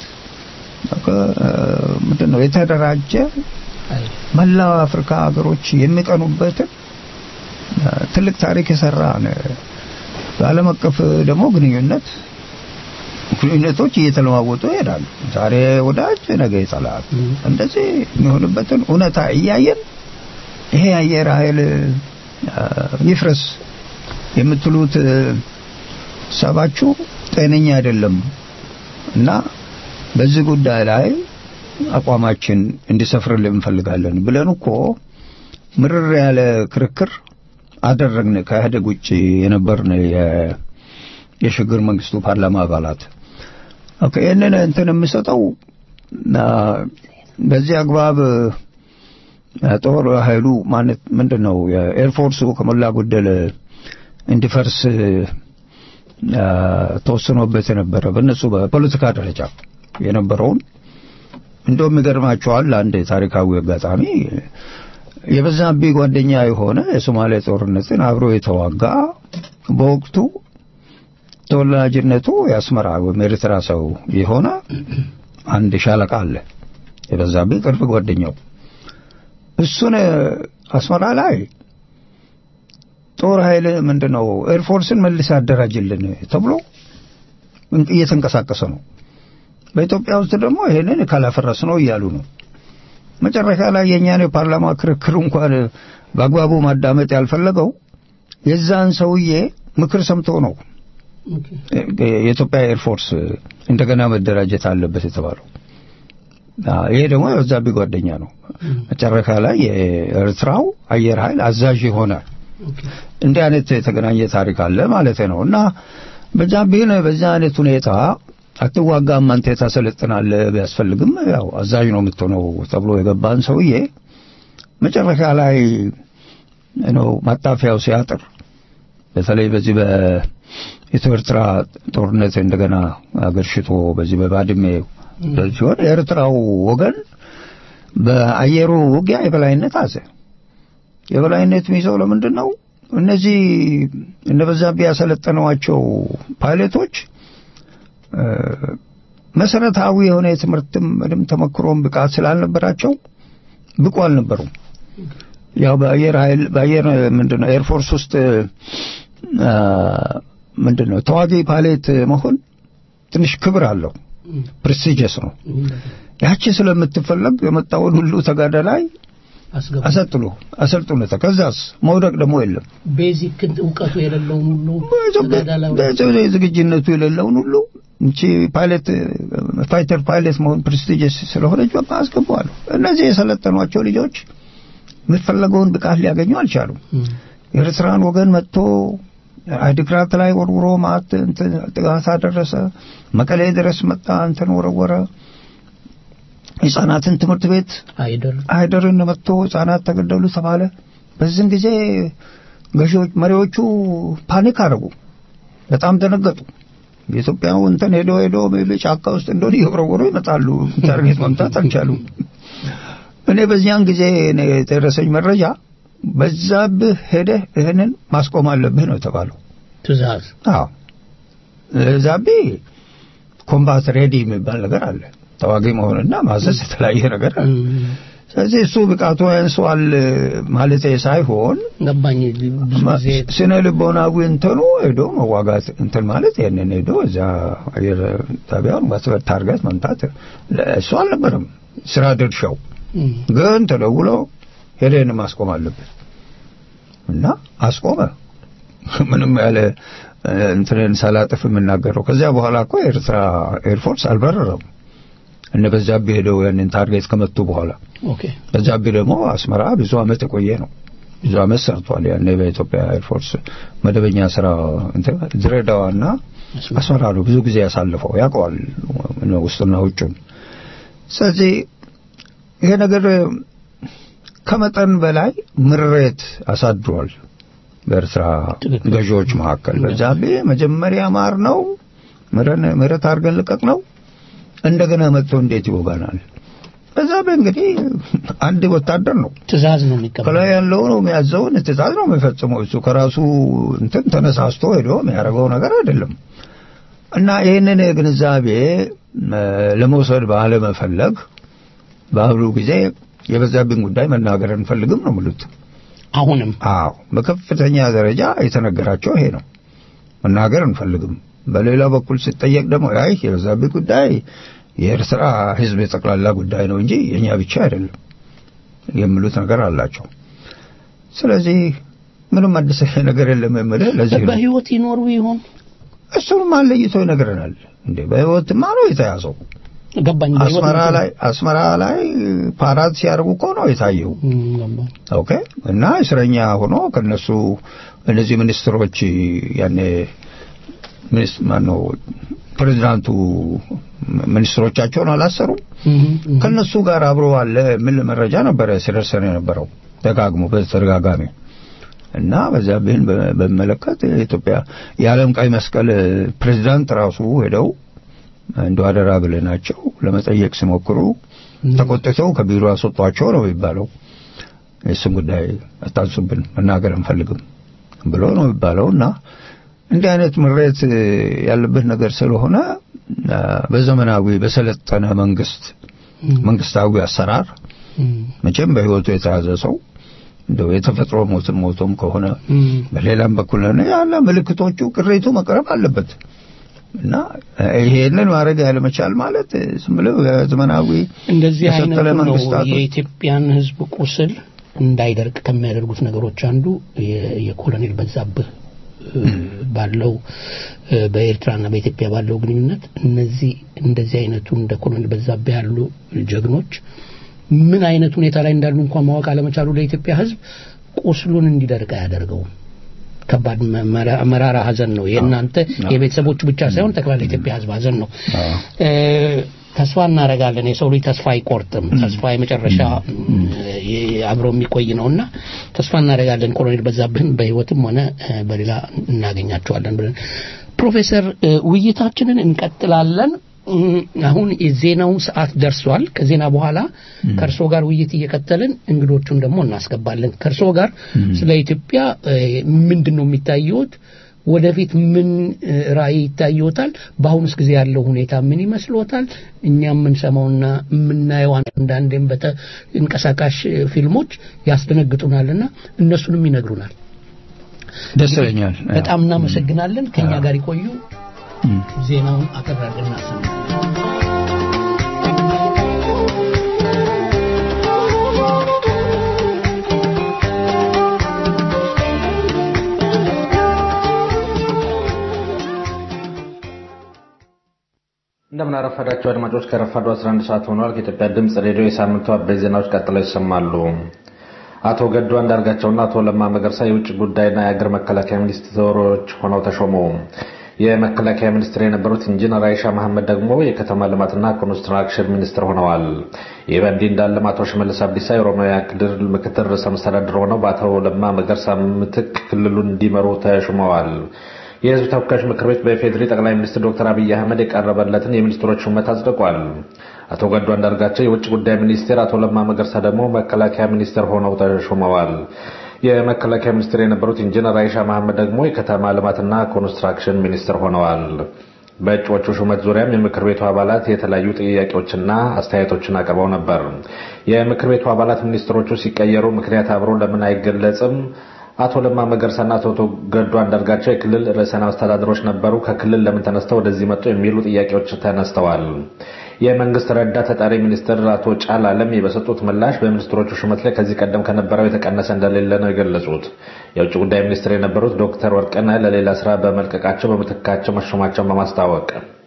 ምንድን ነው የተደራጀ መላው አፍሪካ ሀገሮች የሚቀኑበትን ትልቅ ታሪክ የሰራን በዓለም አቀፍ ደግሞ ግንኙነት ግንኙነቶች እየተለዋወጡ ይሄዳሉ። ዛሬ ወዳጅ ነገ ይጠላል። እንደዚህ የሚሆንበትን እውነታ እያየን ይሄ አየር ኃይል አ፣ ይፍረስ የምትሉት ሰባችሁ ጤነኛ አይደለም እና በዚህ ጉዳይ ላይ አቋማችን እንዲሰፍርልን እንፈልጋለን ብለን እኮ ምርር ያለ ክርክር አደረግን። ከኢህአዴግ ውጭ የነበርን የ- የሽግግር መንግስቱ ፓርላማ አባላት ኦኬ፣ ይህንን እንትን የምሰጠው አ፣ በዚህ አግባብ አ፣ ጦር ኃይሉ ማለት ምንድን ነው የኤርፎርሱ ከሞላ ጎደል እንዲፈርስ አ፣ ተወስኖበት የነበረ በእነሱ በፖለቲካ ደረጃ የነበረውን እንደውም ይገርማቸዋል። አንድ ታሪካዊ አጋጣሚ የበዛብኝ ጓደኛ የሆነ የሶማሌ ጦርነትን አብሮ የተዋጋ በወቅቱ ተወላጅነቱ የአስመራ ወይም ኤርትራ ሰው የሆነ አንድ ሻለቃ አለ። የበዛብኝ ቅርብ ጓደኛው እሱን አስመራ ላይ ጦር ኃይል ምንድነው ኤርፎርስን መልስ አደራጅልን ተብሎ እየተንቀሳቀሰ ነው። በኢትዮጵያ ውስጥ ደግሞ ይሄንን ካላፈረስ ነው እያሉ ነው። መጨረሻ ላይ የእኛን የፓርላማ ክርክር እንኳን በአግባቡ ማዳመጥ ያልፈለገው የዛን ሰውዬ ምክር ሰምቶ ነው የኢትዮጵያ ኤርፎርስ እንደገና መደራጀት አለበት የተባለው። አዎ፣ ይሄ ደግሞ የበዛብኝ ጓደኛ ነው። መጨረሻ ላይ የኤርትራው አየር ኃይል አዛዥ ይሆናል። እንዲህ አይነት የተገናኘ ታሪክ አለ ማለት ነው። እና በዛብህን በዛ አይነት ሁኔታ አትዋጋም አንተ ታሰለጥናለህ ቢያስፈልግም ያው አዛዥ ነው የምትሆነው ተብሎ የገባን ሰውዬ መጨረሻ ላይ ነው ማጣፊያው ሲያጥር በተለይ በዚህ በኢትዮ ኤርትራ ጦርነት እንደገና አገርሽቶ በዚህ በባድሜ ሲሆን የኤርትራው ወገን በአየሩ ውጊያ የበላይነት አዘ። የበላይነት የሚይዘው ለምንድን ነው? እነዚህ እነ በዛብህ ያሰለጠነዋቸው ፓይለቶች እ፣ መሰረታዊ የሆነ የትምህርትም ምንም ተመክሮም ብቃት ስላልነበራቸው ብቁ አልነበሩም። ያው በአየር ኃይል በአየር ምንድነው ኤርፎርስ ውስጥ አ፣ ምንድነው ተዋጊ ፓይለት መሆን ትንሽ ክብር አለው፣ ፕሬስቲጂየስ ነው። ያቺ ስለምትፈለግ የመጣውን ሁሉ ተጋዳላይ አስገቡ አሰጥሉ አሰልጥኑት ከዛስ መውደቅ ደግሞ የለም ቤዚክ እውቀቱ የሌለውን ሁሉ ገዳ ላይ በኢትዮጵያ ዝግጅነቱ የሌለውን ሁሉ እንቺ ፓይለት ፋይተር ፓይለት መሆን ፕሬስቲጅስ ስለሆነች በቃ አስገባዋለሁ እነዚህ የሰለጠኗቸው ልጆች የሚፈለገውን ብቃት ሊያገኙ አልቻሉም የኤርትራን ወገን መጥቶ አዲግራት ላይ ወርውሮ ማት እንትን ጥቃት አደረሰ መቀሌ ድረስ መጣ እንትን ወረወረ ህጻናትን ትምህርት ቤት አይደል አይደርን መጥቶ ህጻናት ተገደሉ ተባለ በዚህም ጊዜ ገዢዎች መሪዎቹ ፓኒክ አደረጉ በጣም ደነገጡ የኢትዮጵያው እንትን ሄዶ ሄዶ ጫካ ውስጥ እንደሆነ እየወረወሩ ይመጣሉ ታርጌት መምታት አልቻሉም እኔ በዚያን ጊዜ እኔ የደረሰኝ መረጃ በዛብህ ሄደህ ይህንን ማስቆም አለብህ ነው የተባለው ትእዛዝ አዎ ዛቤ ኮምባት ሬዲ የሚባል ነገር አለ ተዋጊ መሆንና ማዘዝ የተለያየ ነገር አለ ስለዚህ እሱ ብቃቱ ያንሰዋል ማለት ሳይሆን ገባኝ ብዙ ጊዜ ስነ ልቦናዊ እንትኑ ሄዶ መዋጋት እንትን ማለት ይህንን ሄዶ እዛ አየር ጣቢያውን ማስበት ታርጋት መምታት እሱ አልነበረም ስራ ድርሻው እም፣ ግን ተደውሎ ሄደን ማስቆም አለብን እና አስቆመ ምንም ያለ እ፣ እንትንን ሳላጥፍ የምናገረው ከዚያ በኋላ እኮ የኤርትራ ኤርፎርስ አልበረረም እነ በዛብህ ሄደው ያንን ታርጌት ከመቱ በኋላ ኦኬ በዛብህ ደግሞ አስመራ ብዙ አመት የቆየ ነው ብዙ አመት ሰርቷል ያኔ በኢትዮጵያ ኤርፎርስ መደበኛ ስራ እንትን ድሬዳዋና አስመራ ነው ብዙ ጊዜ ያሳልፈው ያውቀዋል ውስጥና ውጭን ስለዚህ ይሄ ነገር ከመጠን በላይ ምሬት አሳድሯል በኤርትራ ትክክል። ገዢዎች መካከል በዛብህ መጀመሪያ ማር ነው ምረን ምረት አድርገን ልቀቅ ነው እንደገና መጥቶ እንዴት ይወጋናል በዛብህ እንግዲህ አንድ ወታደር ነው ትእዛዝ ነው የሚቀበለው ከላይ ያለው ነው የሚያዘውን ትእዛዝ ነው የሚፈጽመው እሱ ከራሱ እንትን ተነሳስቶ ሄዶ የሚያደርገው ነገር አይደለም እና ይህንን ግንዛቤ እ፣ ለመውሰድ ባለመፈለግ በአሁኑ ጊዜ የበዛብኝ ጉዳይ መናገር አንፈልግም ነው የሚሉት አሁንም አዎ በከፍተኛ ደረጃ የተነገራቸው ይሄ ነው መናገር አንፈልግም በሌላ በኩል ሲጠየቅ ደግሞ አይ የበዛብኝ ጉዳይ የኤርትራ ህዝብ የጠቅላላ ጉዳይ ነው እንጂ የኛ ብቻ አይደለም የሚሉት ነገር አላቸው ስለዚህ ምንም አዲስ ነገር የለም የምልህ ለዚህ ነው በህይወት ይኖሩ ይሆን እሱንም አለይቶ ይነግረናል እንዴ በህይወትማ ነው የተያዘው ገባኝ በህይወት አስመራ ይኖሩ- ላይ አስመራ ላይ ፓራት ሲያደርጉ እኮ ነው የታየው እም፣ ገባኝ ኦኬ እና እስረኛ ሆኖ ከነሱ እነዚህ ሚኒስትሮች ያኔ ሚኒስ ማነው ፕሬዚዳንቱ ሚኒስትሮቻቸውን አላሰሩም እም፣ እም። ከነሱ ጋር አብሮ አለ ምን መረጃ ነበረ ሲደርሰን የነበረው ደጋግሞ በተደጋጋሚ እና በዛብህን በ- በሚመለከት የኢትዮጵያ የዓለም ቀይ መስቀል ፕሬዚዳንት ራሱ ሄደው እንደ አደራ ብለናቸው ለመጠየቅ ሲሞክሩ ተቆጥተው ከቢሮ አስወጧቸው ነው የሚባለው። የእሱን ጉዳይ አታንሱብን መናገር አንፈልግም ብሎ ነው የሚባለው እና እንዲህ አይነት ምሬት ያለበት ነገር ስለሆነ አ፣ በዘመናዊ በሰለጠነ መንግስት መንግስታዊ አሰራር እም፣ መቼም በህይወቱ የተያዘ ሰው እንደው የተፈጥሮ ሞትም ሞቶም ከሆነ እም። በሌላም በኩል ነው ያለ ምልክቶቹ ቅሬቱ መቅረብ አለበት እና ይሄንን ማድረግ ያለመቻል ማለት ዝም ብለው ዘመናዊ እንደዚህ የሰለጠነ አይነቱ ነው መንግስታቶች የኢትዮጵያን ህዝብ ቁስል እንዳይደርቅ ከሚያደርጉት ነገሮች አንዱ የ- የኮሎኔል በዛብህ እ፣ ባለው እ፣ በኤርትራና በኢትዮጵያ ባለው ግንኙነት እነዚህ እንደዚህ አይነቱ እንደ ኮሎኔል በዛብህ ያሉ ጀግኖች ምን አይነት ሁኔታ ላይ እንዳሉ እንኳን ማወቅ አለመቻሉ ለኢትዮጵያ ህዝብ ቁስሉን እንዲደርቅ አያደርገውም። ከባድ መ- መራ- መራራ ሀዘን ነው። የእናንተ የቤተሰቦቹ ብቻ ሳይሆን ጠቅላላ የኢትዮጵያ ህዝብ ሀዘን ነው። እ፣ ተስፋ እናደርጋለን። የሰው ልጅ ተስፋ አይቆርጥም። ተስፋ የመጨረሻ እ፣ አብሮ የሚቆይ ነውና ተስፋ እናደርጋለን ኮሎኔል በዛብህን በህይወትም ሆነ እ፣ በሌላ እናገኛቸዋለን ብለን ፕሮፌሰር እ፣ ውይይታችንን እንቀጥላለን። እም፣ አሁን የዜናው ሰዓት ደርሷል። ከዜና በኋላ ከእርስዎ ጋር ውይይት እየቀጠልን እንግዶቹን ደግሞ እናስገባለን። ከእርስዎ ጋር ስለ ኢትዮጵያ እ፣ ምንድን ነው የሚታየዎት? ወደፊት ምን እ፣ ራዕይ ይታየዎታል? በአሁኑስ ጊዜ ያለው ሁኔታ ምን ይመስሎታል? እኛ የምንሰማውና የምናየው አንዳንዴም በተንቀሳቃሽ እ፣ ፊልሞች ያስደነግጡናልና እነሱንም ይነግሩናል። ደስ ይለኛል በጣም እናመሰግናለን። ከኛ ጋር ይቆዩ። ዜናውን አቀራርበን እናሰማለን። እንደምን አረፈዳችሁ አድማጮች። ከረፋዱ 11 ሰዓት ሆኗል። ከኢትዮጵያ ድምፅ ሬዲዮ የሳምንቱ አበይት ዜናዎች ቀጥለው ይሰማሉ። አቶ ገዱ አንዳርጋቸውና አቶ ለማ መገርሳ የውጭ ጉዳይና የአገር መከላከያ ሚኒስትሮች ሆነው ተሾሙ። የመከላከያ ሚኒስትር የነበሩት ኢንጂነር አይሻ መሐመድ ደግሞ የከተማ ልማትና ኮንስትራክሽን ሚኒስትር ሆነዋል። ይህ በእንዲህ እንዳለም አቶ ሽመልስ አብዲሳ የኦሮሚያ ክልል ምክትል ርዕሰ መስተዳድር ሆነው በአቶ ለማ መገርሳ ምትክ ክልሉን እንዲመሩ ተሹመዋል። የህዝብ ተወካዮች ምክር ቤት በኢፌዴሪ ጠቅላይ ሚኒስትር ዶክተር አብይ አህመድ የቀረበለትን የሚኒስትሮች ሹመት አጽድቋል። አቶ ገዱ አንዳርጋቸው የውጭ ጉዳይ ሚኒስቴር፣ አቶ ለማ መገርሳ ደግሞ መከላከያ ሚኒስትር ሆነው ተሹመዋል። የመከላከያ ሚኒስትር የነበሩት ኢንጂነር አይሻ መሐመድ ደግሞ የከተማ ልማትና ኮንስትራክሽን ሚኒስትር ሆነዋል። በእጩዎቹ ሹመት ዙሪያም የምክር ቤቱ አባላት የተለያዩ ጥያቄዎችና አስተያየቶችን አቅርበው ነበር። የምክር ቤቱ አባላት ሚኒስትሮቹ ሲቀየሩ ምክንያት አብሮ ለምን አይገለጽም? አቶ ለማ መገርሳና አቶ ገዱ አንዳርጋቸው የክልል ርዕሰ መስተዳድሮች ነበሩ። ከክልል ለምን ተነስተው ወደዚህ መጡ? የሚሉ ጥያቄዎች ተነስተዋል። የመንግስት ረዳት ተጠሪ ሚኒስትር አቶ ጫል አለም በሰጡት ምላሽ በሚኒስትሮቹ ሹመት ላይ ከዚህ ቀደም ከነበረው የተቀነሰ እንደሌለ ነው የገለጹት። የውጭ ጉዳይ ሚኒስትር የነበሩት ዶክተር ወርቅነህ ለሌላ ስራ በመልቀቃቸው በምትካቸው መሾማቸውን በማስታወቅ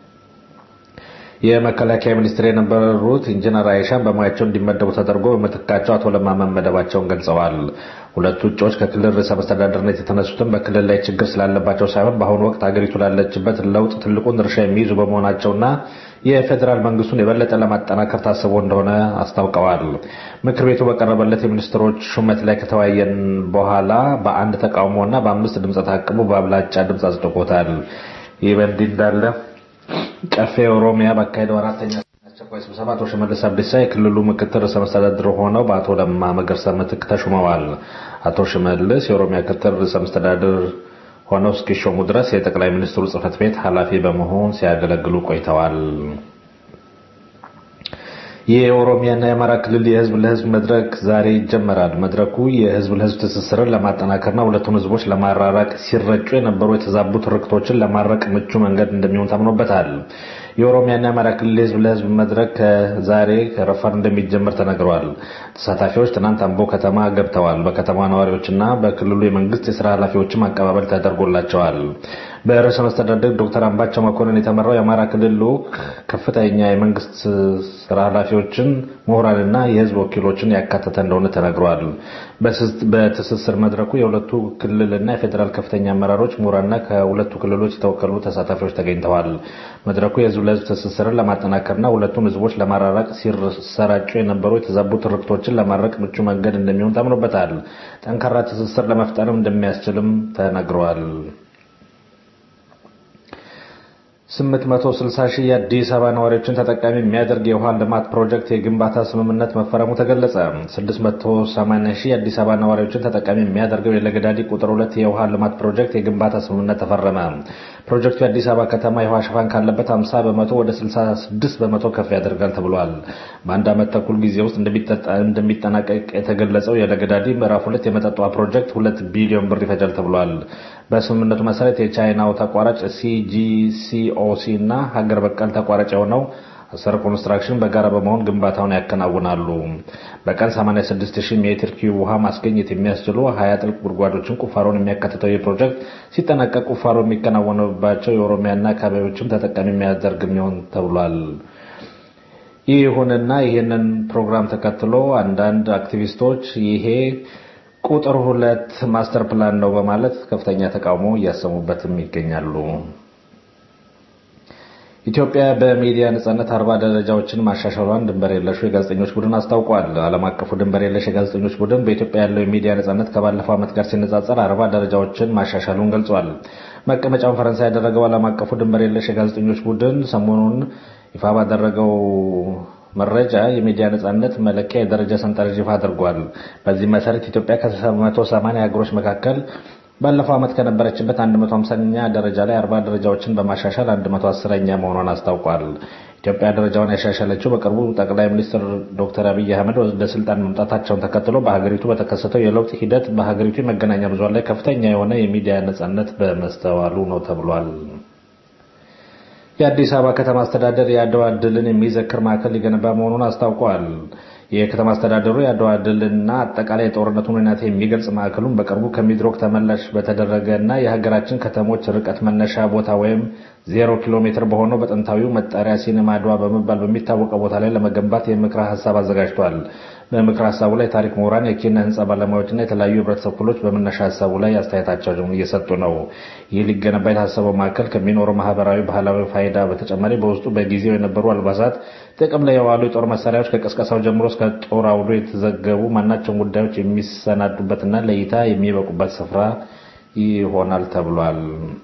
የመከላከያ ሚኒስትር የነበሩት ኢንጂነር አይሻን በሙያቸው እንዲመደቡ ተደርጎ በምትካቸው አቶ ለማ መመደባቸውን ገልጸዋል። ሁለቱ እጩዎች ከክልል ርዕሰ መስተዳደርነት የተነሱትም በክልል ላይ ችግር ስላለባቸው ሳይሆን በአሁኑ ወቅት ሀገሪቱ ላለችበት ለውጥ ትልቁን ድርሻ የሚይዙ በመሆናቸውና የፌዴራል መንግስቱን የበለጠ ለማጠናከር ታስቦ እንደሆነ አስታውቀዋል። ምክር ቤቱ በቀረበለት የሚኒስትሮች ሹመት ላይ ከተወያየን በኋላ በአንድ ተቃውሞና በአምስት ድምፀ ተአቅቦ በአብላጫ ድምፅ አጽድቆታል። ይህ በእንዲህ እንዳለ ቀፌ ኦሮሚያ ባካሄደው አራተኛ አስቸኳይ ስብሰባ አቶ ሽመልስ አብዲሳ የክልሉ ምክትል ርዕሰ መስተዳድር ሆነው በአቶ ለማ መገርሳ ምትክ ተሹመዋል። አቶ ሽመልስ የኦሮሚያ ምክትል ርዕሰ መስተዳድር ሆነው እስኪሾሙ ድረስ የጠቅላይ ሚኒስትሩ ጽህፈት ቤት ኃላፊ በመሆን ሲያገለግሉ ቆይተዋል። የኦሮሚያና የአማራ ክልል የህዝብ ለህዝብ መድረክ ዛሬ ይጀመራል። መድረኩ የህዝብ ለህዝብ ትስስርን ለማጠናከርና ሁለቱን ህዝቦች ለማራራቅ ሲረጩ የነበሩ የተዛቡ ትርክቶችን ለማረቅ ምቹ መንገድ እንደሚሆን ታምኖበታል። የኦሮሚያና የአማራ ክልል የህዝብ ለህዝብ መድረክ ከዛሬ ረፋድ እንደሚጀመር ተነግሯል። ተሳታፊዎች ትናንት አምቦ ከተማ ገብተዋል። በከተማ ነዋሪዎችና በክልሉ የመንግስት የስራ ኃላፊዎችም አቀባበል ተደርጎላቸዋል። በርዕሰ መስተዳድር ዶክተር አምባቸው መኮንን የተመራው የአማራ ክልል ልዑክ ከፍተኛ የመንግስት ስራ ኃላፊዎችን፣ ምሁራንና የህዝብ ወኪሎችን ያካተተ እንደሆነ ተነግሯል። በትስስር መድረኩ የሁለቱ ክልልና የፌዴራል ከፍተኛ አመራሮች፣ ምሁራንና ከሁለቱ ክልሎች የተወከሉ ተሳታፊዎች ተገኝተዋል። መድረኩ የህዝብ ለህዝብ ትስስርን ለማጠናከርና ሁለቱን ህዝቦች ለማራራቅ ሲሰራጩ የነበሩ የተዛቡ ትርክቶችን ለማድረቅ ምቹ መንገድ እንደሚሆን ታምኖበታል። ጠንካራ ትስስር ለመፍጠርም እንደሚያስችልም ተነግሯል። 860 ሺህ የአዲስ አበባ ነዋሪዎችን ተጠቃሚ የሚያደርግ የውሃ ልማት ፕሮጀክት የግንባታ ስምምነት መፈረሙ ተገለጸ። 680 ሺህ የአዲስ አበባ ነዋሪዎችን ተጠቃሚ የሚያደርገው የለገዳዲ ቁጥር ሁለት የውሃ ልማት ፕሮጀክት የግንባታ ስምምነት ተፈረመ። ፕሮጀክቱ የአዲስ አበባ ከተማ የውሃ ሽፋን ካለበት 50 በመቶ ወደ 66 በመቶ ከፍ ያደርጋል ተብሏል። በአንድ ዓመት ተኩል ጊዜ ውስጥ እንደሚጠናቀቅ የተገለጸው የለገዳዲ ምዕራፍ ሁለት የመጠጥ ውሃ ፕሮጀክት ሁለት ቢሊዮን ብር ይፈጃል ተብሏል። በስምምነቱ መሰረት የቻይናው ተቋራጭ ሲጂሲኦሲ እና ሀገር በቀል ተቋራጭ የሆነው አሰር ኮንስትራክሽን በጋራ በመሆን ግንባታውን ያከናውናሉ። በቀን 86000 ሜትር ኪዩብ ውሃ ማስገኘት የሚያስችሉ 20 ጥልቅ ጉድጓዶችን ቁፋሮን የሚያካትተው ይህ ፕሮጀክት ሲጠናቀቅ ቁፋሮ የሚከናወንባቸው የኦሮሚያና አካባቢዎችም ተጠቃሚ የሚያደርግ የሚሆን ተብሏል። ይሁንና ይህንን ፕሮግራም ተከትሎ አንዳንድ አክቲቪስቶች ይሄ ቁጥር ሁለት ማስተር ፕላን ነው በማለት ከፍተኛ ተቃውሞ እያሰሙበትም ይገኛሉ። ኢትዮጵያ በሚዲያ ነጻነት አርባ ደረጃዎችን ማሻሻሏን ድንበር የለሹ የጋዜጠኞች ቡድን አስታውቋል። ዓለም አቀፉ ድንበር የለሽ የጋዜጠኞች ቡድን በኢትዮጵያ ያለው የሚዲያ ነጻነት ከባለፈው ዓመት ጋር ሲነጻጸር አርባ ደረጃዎችን ማሻሻሉን ገልጿል። መቀመጫውን ፈረንሳይ ያደረገው ዓለም አቀፉ ድንበር የለሽ የጋዜጠኞች ቡድን ሰሞኑን ይፋ ባደረገው መረጃ የሚዲያ ነጻነት መለኪያ የደረጃ ሰንጠረዥ ይፋ አድርጓል። በዚህ መሰረት ኢትዮጵያ ከ180 ሀገሮች መካከል ባለፈው ዓመት ከነበረችበት 150ኛ ደረጃ ላይ 40 ደረጃዎችን በማሻሻል 110ኛ መሆኗን አስታውቋል። ኢትዮጵያ ደረጃውን ያሻሻለችው በቅርቡ ጠቅላይ ሚኒስትር ዶክተር አብይ አህመድ ወደ ስልጣን መምጣታቸውን ተከትሎ በሀገሪቱ በተከሰተው የለውጥ ሂደት በሀገሪቱ የመገናኛ ብዙኃን ላይ ከፍተኛ የሆነ የሚዲያ ነጻነት በመስተዋሉ ነው ተብሏል። የአዲስ አበባ ከተማ አስተዳደር የአድዋ ድልን የሚዘክር ማዕከል ሊገነባ መሆኑን አስታውቋል። የከተማ አስተዳደሩ የአድዋ ድልና አጠቃላይ የጦርነቱን ሁኔታ የሚገልጽ ማዕከሉን በቅርቡ ከሚድሮክ ተመላሽ በተደረገ እና የሀገራችን ከተሞች ርቀት መነሻ ቦታ ወይም ዜሮ ኪሎ ሜትር በሆነው በጥንታዊው መጠሪያ ሲኔማ አድዋ በመባል በሚታወቀው ቦታ ላይ ለመገንባት የምክረ ሀሳብ አዘጋጅቷል። በምክረ ሀሳቡ ላይ ታሪክ ምሁራን፣ የኪነ ህንፃ ባለሙያዎችና የተለያዩ የህብረተሰብ ክፍሎች በመነሻ ሀሳቡ ላይ አስተያየታቸውን እየሰጡ ነው። ይህ ሊገነባ የታሰበው ማዕከል ከሚኖረው ማህበራዊ፣ ባህላዊ ፋይዳ በተጨማሪ በውስጡ በጊዜው የነበሩ አልባሳት፣ ጥቅም ላይ የዋሉ የጦር መሳሪያዎች ከቀስቀሳው ጀምሮ እስከ ጦር አውዶ የተዘገቡ ማናቸውም ጉዳዮች የሚሰናዱበትና ለእይታ የሚበቁበት ስፍራ ይሆናል ተብሏል።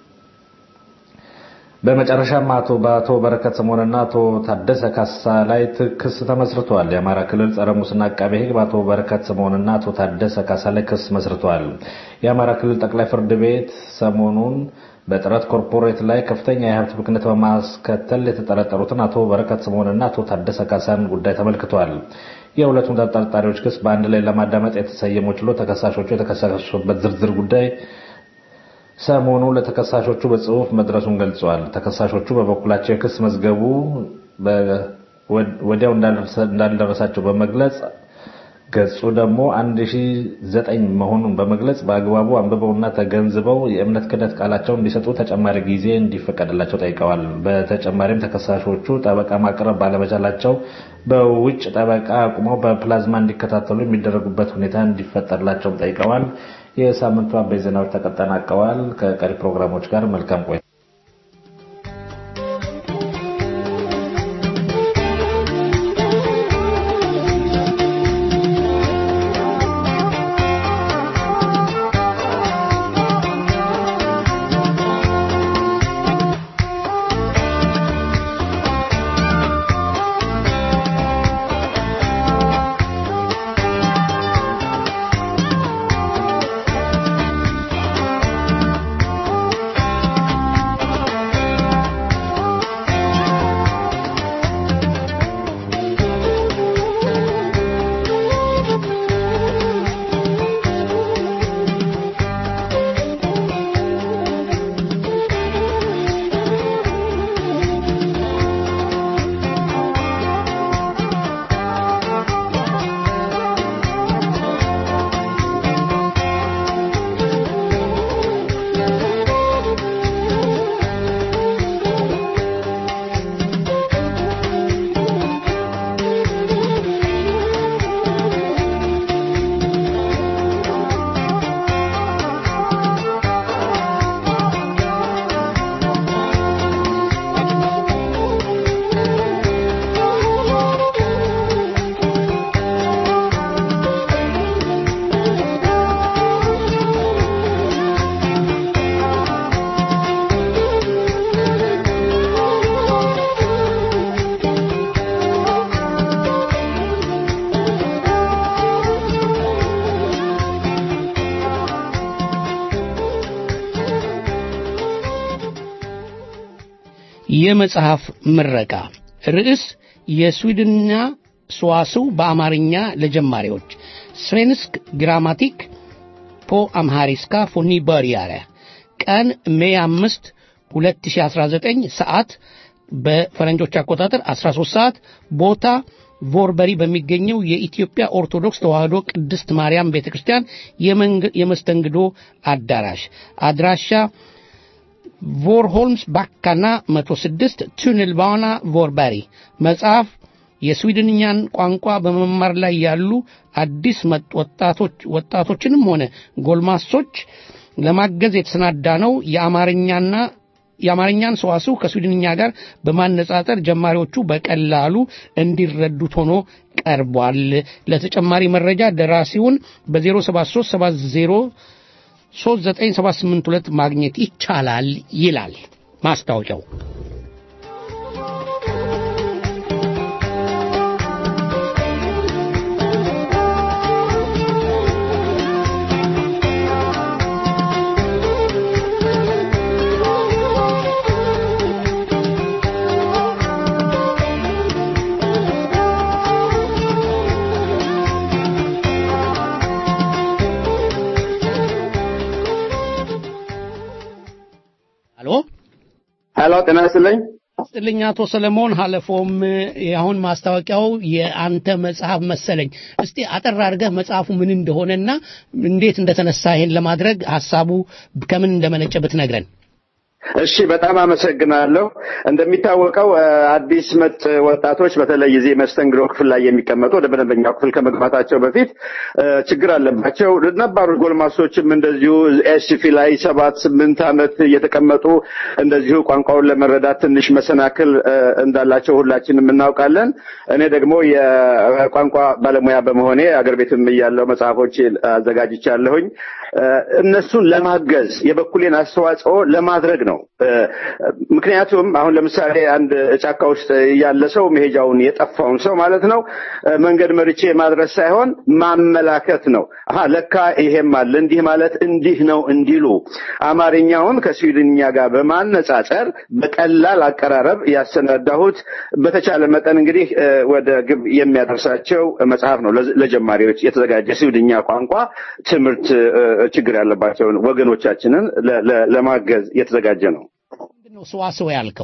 በመጨረሻም አቶ በአቶ በረከት ስምኦንና አቶ ታደሰ ካሳ ላይ ክስ ተመስርቷል። የአማራ ክልል ጸረ ሙስና አቃቤ ሕግ በአቶ በረከት ስምኦንና አቶ ታደሰ ካሳ ላይ ክስ መስርቷል። የአማራ ክልል ጠቅላይ ፍርድ ቤት ሰሞኑን በጥረት ኮርፖሬት ላይ ከፍተኛ የሀብት ብክነት በማስከተል የተጠረጠሩትን አቶ በረከት ስምኦንና አቶ ታደሰ ካሳን ጉዳይ ተመልክቷል። የሁለቱም ተጠርጣሪዎች ክስ በአንድ ላይ ለማዳመጥ የተሰየመው ችሎት ተከሳሾቹ የተከሰሱበት ዝርዝር ጉዳይ ሰሞኑ ለተከሳሾቹ በጽሁፍ መድረሱን ገልጸዋል። ተከሳሾቹ በበኩላቸው የክስ መዝገቡ ወዲያው እንዳልደረሳቸው በመግለጽ ገጹ ደግሞ 1009 መሆኑን በመግለጽ በአግባቡ አንብበውና ተገንዝበው የእምነት ክህደት ቃላቸውን እንዲሰጡ ተጨማሪ ጊዜ እንዲፈቀድላቸው ጠይቀዋል። በተጨማሪም ተከሳሾቹ ጠበቃ ማቅረብ ባለመቻላቸው በውጭ ጠበቃ አቁመው በፕላዝማ እንዲከታተሉ የሚደረጉበት ሁኔታ እንዲፈጠርላቸውም ጠይቀዋል። የሳምንቱ አበይት ዜናዎች ተጠናቀዋል። ከቀሪ ፕሮግራሞች ጋር መልካም ቆይ የመጽሐፍ ምረቃ ርዕስ የስዊድንኛ ሰዋስው በአማርኛ ለጀማሪዎች ስቬንስክ ግራማቲክ ፖ አምሃሪስካ ፎኒ በርያረ ቀን ሜይ አምስት 2019 ሰዓት በፈረንጆች አቆጣጠር 13 ሰዓት ቦታ ቮርበሪ በሚገኘው የኢትዮጵያ ኦርቶዶክስ ተዋሕዶ ቅድስት ማርያም ቤተ ክርስቲያን የመስተንግዶ አዳራሽ አድራሻ ቮርሆልምስ ባካና 106 ቱንልባና ቮርበሪ መጽሐፍ የስዊድንኛን ቋንቋ በመማር ላይ ያሉ አዲስ መጥ ወጣቶች ወጣቶችንም ሆነ ጎልማሶች ለማገዝ የተሰናዳ ነው። የአማርኛና የአማርኛን ሰዋስው ከስዊድንኛ ጋር በማነጻጸር ጀማሪዎቹ በቀላሉ እንዲረዱት ሆኖ ቀርቧል። ለተጨማሪ መረጃ ደራሲውን በ073 70 39782 ማግኘት ይቻላል ይላል ማስታወቂያው። ሄሎ ጤና ይስጥልኝ። ስጥልኝ አቶ ሰለሞን ሀለፎም የአሁን ማስታወቂያው የአንተ መጽሐፍ መሰለኝ። እስቲ አጠር አድርገህ መጽሐፉ ምን እንደሆነና እንዴት እንደተነሳ ይሄን ለማድረግ ሀሳቡ ከምን እንደመነጨ ብትነግረን። እሺ በጣም አመሰግናለሁ። እንደሚታወቀው እ፣ አዲስ መጥ ወጣቶች በተለይ እዚህ መስተንግዶ ክፍል ላይ የሚቀመጡ ወደ መደበኛው ክፍል ከመግባታቸው በፊት እ፣ ችግር አለባቸው። ነባሩ ጎልማሶችም እንደዚሁ ኤስፊ ላይ ሰባት ስምንት ዓመት እየተቀመጡ እንደዚሁ ቋንቋውን ለመረዳት ትንሽ መሰናክል እ፣ እንዳላቸው ሁላችንም እናውቃለን። እኔ ደግሞ የቋንቋ ባለሙያ በመሆኔ አገር ቤትም እያለው መጽሐፎች አዘጋጅቻለሁኝ። እ፣ እነሱን ለማገዝ የበኩሌን አስተዋጽኦ ለማድረግ ነው። እ፣ ምክንያቱም አሁን ለምሳሌ አንድ ጫካ ውስጥ ያለ ሰው መሄጃውን የጠፋውን ሰው ማለት ነው እ፣ መንገድ መርቼ ማድረስ ሳይሆን ማመላከት ነው። አሀ ለካ ይሄም አለ እንዲህ ማለት እንዲህ ነው እንዲሉ አማርኛውን ከስዊድንኛ ጋር በማነጻጸር በቀላል አቀራረብ ያሰናዳሁት በተቻለ መጠን እንግዲህ እ፣ ወደ ግብ የሚያደርሳቸው መጽሐፍ ነው። ለዝ- ለጀማሪዎች የተዘጋጀ ስዊድንኛ ቋንቋ ትምህርት እ፣ ችግር ያለባቸውን ወገኖቻችንን ለ- ለ- ለማገዝ የተዘጋጀ ነው። ምንድን ነው ሰዋስው ያልከው?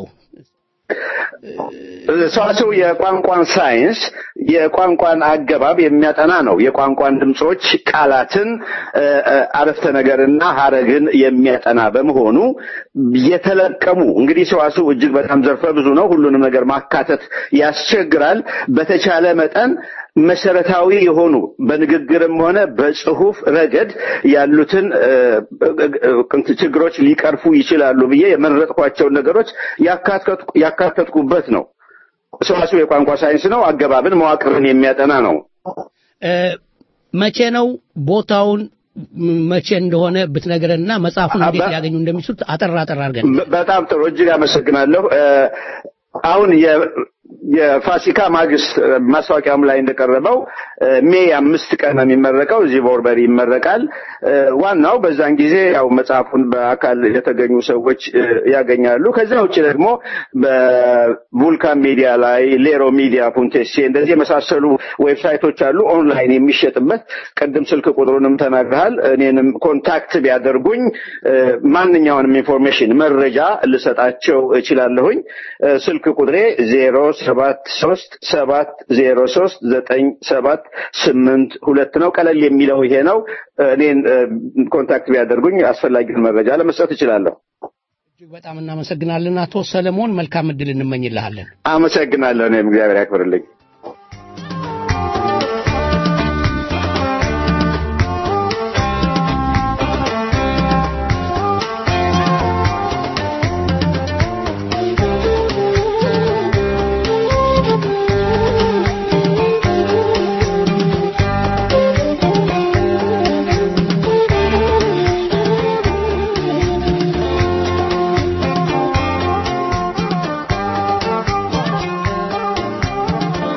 ሰዋሰው የቋንቋን ሳይንስ የቋንቋን አገባብ የሚያጠና ነው። የቋንቋን ድምጾች፣ ቃላትን፣ እ፣ እ፣ አረፍተ ነገርና ሀረግን የሚያጠና በመሆኑ የተለቀሙ እንግዲህ ሰዋስው እጅግ በጣም ዘርፈ ብዙ ነው። ሁሉንም ነገር ማካተት ያስቸግራል። በተቻለ መጠን መሰረታዊ የሆኑ በንግግርም ሆነ በጽሁፍ ረገድ ያሉትን እ፣ እ፣ እ፣ ችግሮች ሊቀርፉ ይችላሉ ብዬ የመረጥኳቸውን ነገሮች ያካተትኩ ያካተትኩበት ነው። ሰዋስው የቋንቋ ሳይንስ ነው። አገባብን፣ መዋቅርን የሚያጠና ነው። እ፣ መቼ ነው ቦታውን ም- መቼ እንደሆነ ብትነግረንና መጽሐፉን እንዴት አባ- ሊያገኙ እንደሚችሉት አጠር አጠር አድርገን በ- በጣም ጥሩ እጅግ አመሰግናለሁ። እ፣ አሁን የ- የፋሲካ ማግስት እ፣ ማስታወቂያውም ላይ እንደቀረበው እ፣ ሜይ አምስት ቀን ነው የሚመረቀው። እዚህ ቦርበሪ ይመረቃል። እ፣ ዋናው በዛን ጊዜ ያው መጽሐፉን በአካል የተገኙ ሰዎች እ፣ ያገኛሉ። ከዚያ ውጭ ደግሞ በvulካን ሚዲያ ላይ ሌሮ ሚዲያ ፑንቴሴ እንደዚህ የመሳሰሉ ዌብሳይቶች አሉ ኦንላይን የሚሸጥበት። ቅድም ስልክ ቁጥሩንም ተናግረሃል። እኔንም ኮንታክት ቢያደርጉኝ እ፣ ማንኛውንም ኢንፎርሜሽን መረጃ ልሰጣቸው እችላለሁኝ። እ፣ ስልክ ቁጥሬ ዜሮ ሰባት ሶስት ሰባት ዜሮ ሶስት ዘጠኝ ሰባት ስምንት ሁለት ነው። ቀለል የሚለው ይሄ ነው። እኔን እ፣ ኮንታክት ቢያደርጉኝ አስፈላጊውን መረጃ ለመስጠት እችላለሁ። እጅግ በጣም እናመሰግናለን አቶ ሰለሞን። መልካም እድል እንመኝልሃለን። አመሰግናለሁ። እኔም እግዚአብሔር ያክብርልኝ። Thank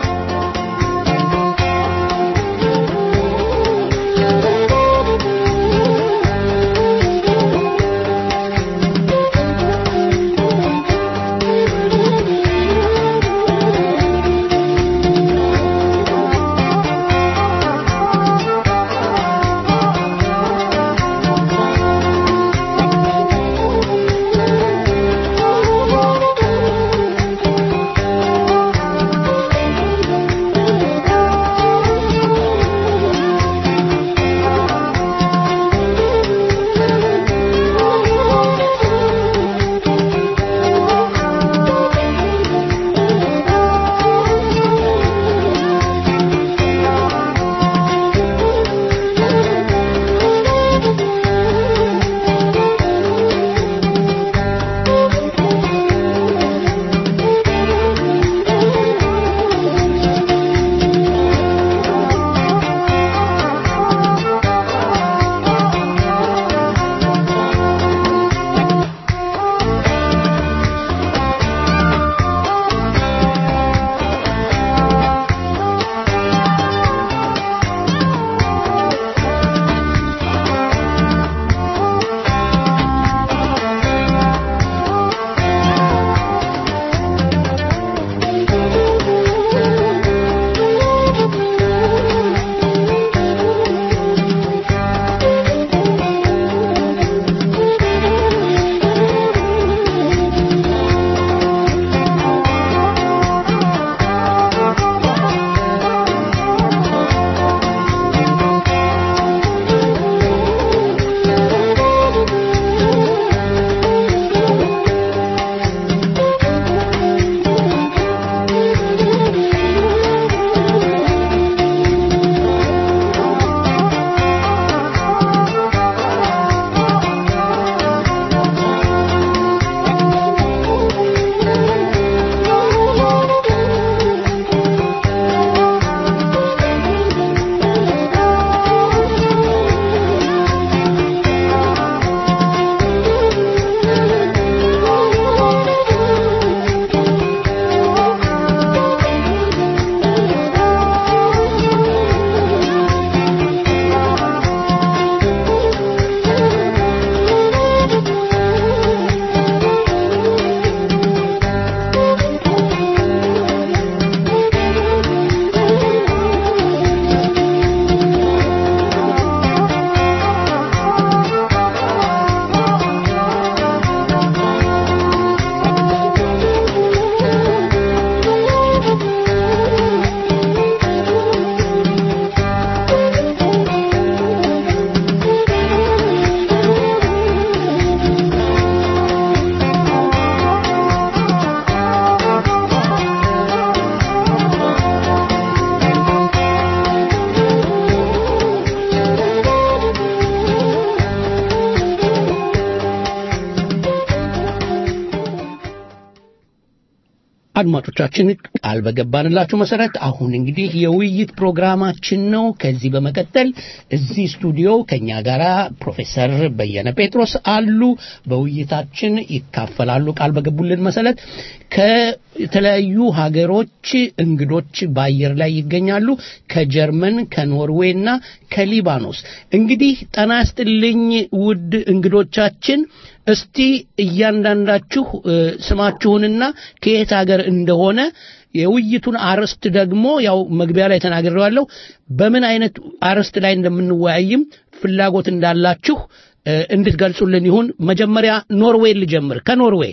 አድማጮቻችን ቃል በገባንላችሁ መሰረት አሁን እንግዲህ የውይይት ፕሮግራማችን ነው። ከዚህ በመቀጠል እዚህ ስቱዲዮ ከኛ ጋር ፕሮፌሰር በየነ ጴጥሮስ አሉ። በውይይታችን ይካፈላሉ ቃል በገቡልን መሰረት። ከተለያዩ ሀገሮች እንግዶች በአየር ላይ ይገኛሉ። ከጀርመን፣ ከኖርዌይ እና ከሊባኖስ። እንግዲህ ጠና ይስጥልኝ ውድ እንግዶቻችን እስቲ እያንዳንዳችሁ ስማችሁንና ከየት ሀገር እንደሆነ የውይይቱን አርዕስት ደግሞ ያው መግቢያ ላይ ተናግሬዋለሁ። በምን አይነት አርዕስት ላይ እንደምንወያይም ፍላጎት እንዳላችሁ እንድትገልጹልን ይሁን። መጀመሪያ ኖርዌይ ልጀምር። ከኖርዌይ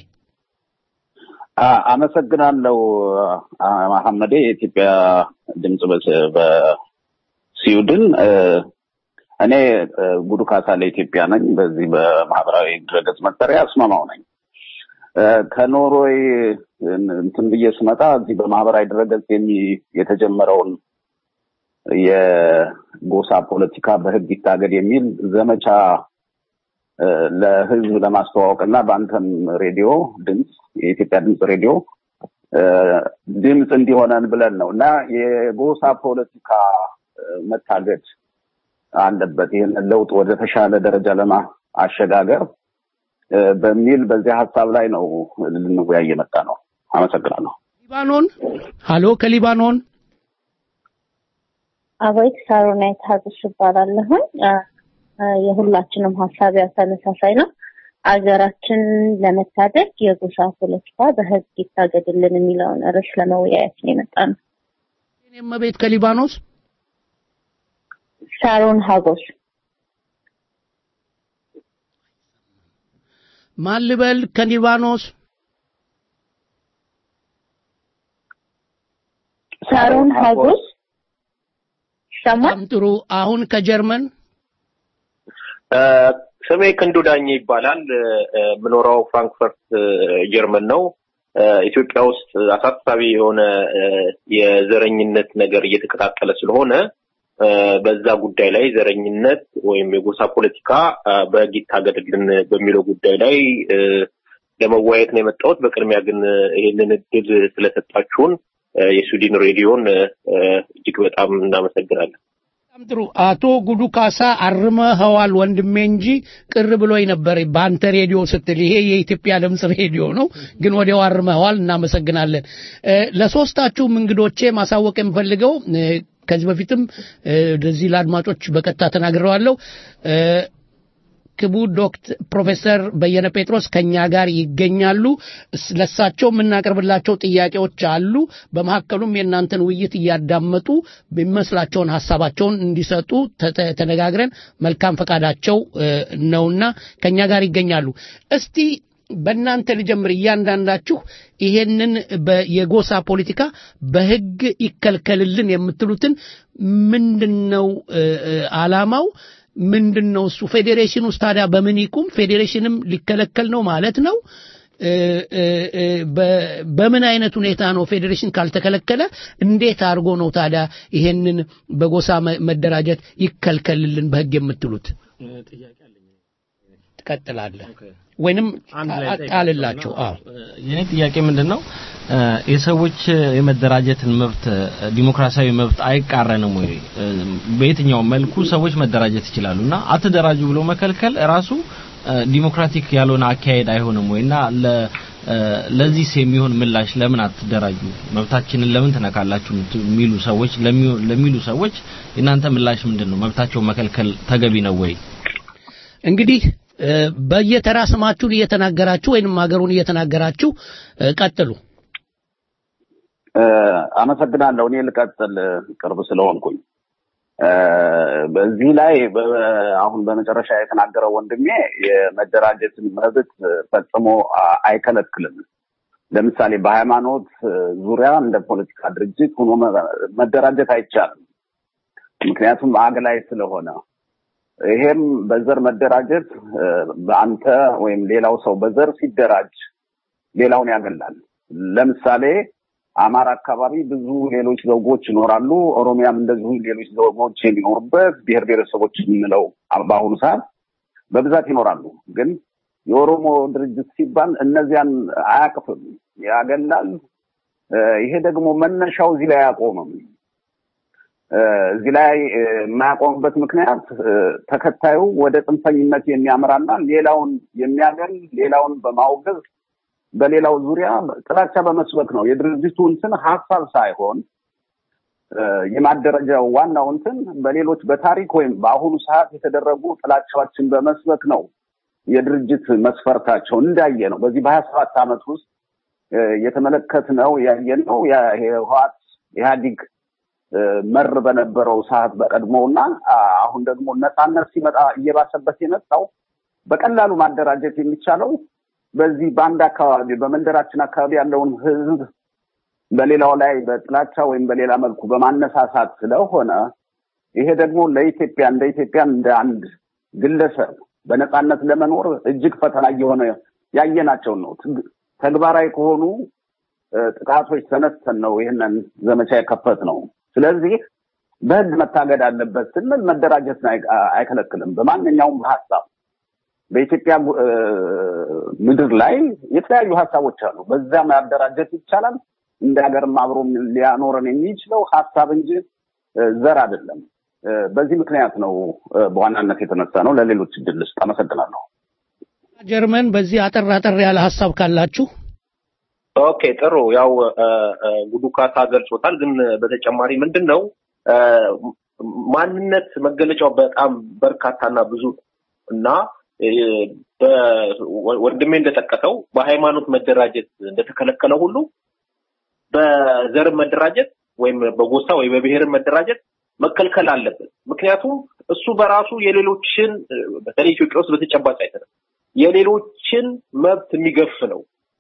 አመሰግናለሁ መሐመዴ። የኢትዮጵያ ድምጽ በስዊድን እኔ ጉዱ ካሳ ለኢትዮጵያ ነኝ። በዚህ በማህበራዊ ድረገጽ መጠሪያ አስማማው ነኝ። ከኖርዌይ እንትን ብዬ ስመጣ እዚህ በማህበራዊ ድረገጽ የተጀመረውን የጎሳ ፖለቲካ በህግ ይታገድ የሚል ዘመቻ ለህዝብ ለማስተዋወቅ እና በአንተም ሬዲዮ ድምፅ የኢትዮጵያ ድምፅ ሬዲዮ ድምፅ እንዲሆነን ብለን ነው እና የጎሳ ፖለቲካ መታገድ አለበት ይህን ለውጥ ወደ ተሻለ ደረጃ ለማሸጋገር በሚል በዚህ ሀሳብ ላይ ነው ልንወያይ የመጣ ነው። አመሰግናለሁ። ሊባኖን ሀሎ፣ ከሊባኖን አቤት፣ ሳሮናይት ሀብሽ እባላለሁኝ። የሁላችንም ሀሳብ ያው ተመሳሳይ ነው። አገራችን ለመታደግ የጎሳ ፖለቲካ በህግ ይታገድልን የሚለውን ርዕስ ለመወያየት ነው የመጣ ነው። እኔም ቤት ከሊባኖስ ሳሮን ሀጎስ ማን ልበል? ከሊባኖስ ሳሮን ሀጎስ ይሰማል? በጣም ጥሩ። አሁን ከጀርመን ስሜ ክንዱ ዳኘ ይባላል። የምኖረው ፍራንክፈርት ጀርመን ነው። ኢትዮጵያ ውስጥ አሳሳቢ የሆነ የዘረኝነት ነገር እየተቀጣጠለ ስለሆነ በዛ ጉዳይ ላይ ዘረኝነት ወይም የጎሳ ፖለቲካ በህግ ይታገድልን በሚለው ጉዳይ ላይ ለመወያየት ነው የመጣሁት። በቅድሚያ ግን ይህንን እድል ስለሰጣችሁን የስዊድን ሬዲዮን እጅግ በጣም እናመሰግናለን። በጣም ጥሩ። አቶ ጉዱ ካሳ አርመኸዋል ወንድሜ እንጂ ቅር ብሎኝ ነበር በአንተ ሬዲዮ ስትል። ይሄ የኢትዮጵያ ድምፅ ሬዲዮ ነው፣ ግን ወዲያው አርመኸዋል። እናመሰግናለን። ለሶስታችሁም እንግዶቼ ማሳወቅ የምፈልገው ከዚህ በፊትም ለዚህ ለአድማጮች በቀጥታ ተናግረዋለሁ። ክቡር ዶክተር ፕሮፌሰር በየነ ጴጥሮስ ከኛ ጋር ይገኛሉ። ለሳቸው የምናቀርብላቸው ጥያቄዎች አሉ። በመካከሉም የእናንተን ውይይት እያዳመጡ የሚመስላቸውን ሀሳባቸውን እንዲሰጡ ተነጋግረን መልካም ፈቃዳቸው ነውና ከኛ ጋር ይገኛሉ። እስቲ በእናንተ ልጀምር። እያንዳንዳችሁ ይሄንን የጎሳ ፖለቲካ በህግ ይከልከልልን የምትሉትን ምንድን ነው አላማው? ምንድን ነው እሱ? ፌዴሬሽን ውስጥ ታዲያ በምን ይቁም? ፌዴሬሽንም ሊከለከል ነው ማለት ነው? በምን አይነት ሁኔታ ነው ፌዴሬሽን ካልተከለከለ እንዴት አድርጎ ነው ታዲያ ይሄንን በጎሳ መደራጀት ይከልከልልን በህግ የምትሉት? ትቀጥላለህ ወይንም ጣልላቸው? አዎ የኔ ጥያቄ ምንድን ነው የሰዎች የመደራጀትን መብት ዲሞክራሲያዊ መብት አይቃረንም ወይ? በየትኛው መልኩ ሰዎች መደራጀት ይችላሉ እና አትደራጁ ብሎ መከልከል ራሱ ዲሞክራቲክ ያልሆነ አካሄድ አይሆንም ወይ? እና ለዚህስ የሚሆን ምላሽ ለምን አትደራጁ መብታችንን ለምን ትነካላችሁ የሚሉ ሰዎች ለሚሉ ሰዎች የእናንተ ምላሽ ምንድን ነው? መብታቸው መከልከል ተገቢ ነው ወይ? እንግዲህ በየተራ ስማችሁን እየተናገራችሁ ወይንም ሀገሩን እየተናገራችሁ ቀጥሉ። አመሰግናለሁ። እኔ ልቀጥል ቅርብ ስለሆንኩኝ። በዚህ ላይ አሁን በመጨረሻ የተናገረው ወንድሜ የመደራጀትን መብት ፈጽሞ አይከለክልም። ለምሳሌ በሃይማኖት ዙሪያ እንደ ፖለቲካ ድርጅት ሆኖ መደራጀት አይቻልም። ምክንያቱም አግላይ ስለሆነ ይሄም በዘር መደራጀት በአንተ ወይም ሌላው ሰው በዘር ሲደራጅ ሌላውን ያገላል። ለምሳሌ አማራ አካባቢ ብዙ ሌሎች ዘውጎች ይኖራሉ። ኦሮሚያም እንደዚሁ ሌሎች ዘውጎች የሚኖሩበት ብሔር ብሔረሰቦች የምንለው በአሁኑ ሰዓት በብዛት ይኖራሉ። ግን የኦሮሞ ድርጅት ሲባል እነዚያን አያቅፍም፣ ያገላል። ይሄ ደግሞ መነሻው እዚህ ላይ አያቆምም። እዚህ ላይ የማያቆምበት ምክንያት ተከታዩ ወደ ጽንፈኝነት የሚያምራና ሌላውን የሚያገል ሌላውን በማውገዝ በሌላው ዙሪያ ጥላቻ በመስበክ ነው። የድርጅቱ እንትን ሀሳብ ሳይሆን የማደረጃው ዋናው እንትን በሌሎች በታሪክ ወይም በአሁኑ ሰዓት የተደረጉ ጥላቻዎችን በመስበክ ነው። የድርጅት መስፈርታቸው እንዳየ ነው። በዚህ በሀያ ሰባት ዓመት ውስጥ የተመለከትነው ያየነው የህወሓት ኢህአዲግ መር በነበረው ሰዓት በቀድሞውና አሁን ደግሞ ነፃነት ሲመጣ እየባሰበት የመጣው በቀላሉ ማደራጀት የሚቻለው በዚህ በአንድ አካባቢ በመንደራችን አካባቢ ያለውን ህዝብ በሌላው ላይ በጥላቻ ወይም በሌላ መልኩ በማነሳሳት ስለሆነ ይሄ ደግሞ ለኢትዮጵያ እንደ ኢትዮጵያ እንደ አንድ ግለሰብ በነፃነት ለመኖር እጅግ ፈተና እየሆነ ያየናቸውን ነው። ተግባራዊ ከሆኑ ጥቃቶች ተነስተን ነው ይህንን ዘመቻ የከፈት ነው። ስለዚህ በህግ መታገድ አለበት ስንል መደራጀትን አይከለክልም። በማንኛውም ሀሳብ በኢትዮጵያ ምድር ላይ የተለያዩ ሀሳቦች አሉ። በዛ ማደራጀት ይቻላል። እንደ ሀገርም አብሮ ሊያኖረን የሚችለው ሀሳብ እንጂ ዘር አይደለም። በዚህ ምክንያት ነው በዋናነት የተነሳ ነው። ለሌሎች እድል ስጥ። አመሰግናለሁ። ጀርመን በዚህ አጠር አጠር ያለ ሀሳብ ካላችሁ ኦኬ ጥሩ። ያው ጉዱ ካሳ ገልጾታል። ግን በተጨማሪ ምንድን ነው ማንነት መገለጫው በጣም በርካታና ብዙ እና ወንድሜ እንደጠቀሰው በሃይማኖት መደራጀት እንደተከለከለ ሁሉ በዘር መደራጀት ወይም በጎሳ ወይ በብሔር መደራጀት መከልከል አለበት። ምክንያቱም እሱ በራሱ የሌሎችን በተለይ ኢትዮጵያ ውስጥ በተጨባጭ አይተናል። የሌሎችን መብት የሚገፍ ነው።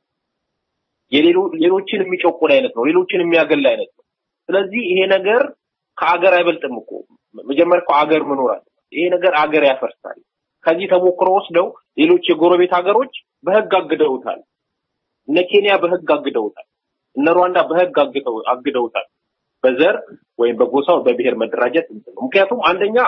ሌሎችን የሚጨቁን አይነት ነው። ሌሎችን የሚያገል አይነት ነው። ስለዚህ ይሄ ነገር ከአገር አይበልጥም እኮ መጀመሪያ እኮ አገር መኖር አለ። ይሄ ነገር አገር ያፈርሳል። ከዚህ ተሞክሮ ወስደው ሌሎች የጎረቤት ሀገሮች በህግ አግደውታል። እነ ኬንያ በህግ አግደውታል። እነ ሩዋንዳ በህግ አግደውታል። በዘር ወይም በጎሳ በብሔር መደራጀት ነው። ምክንያቱም አንደኛ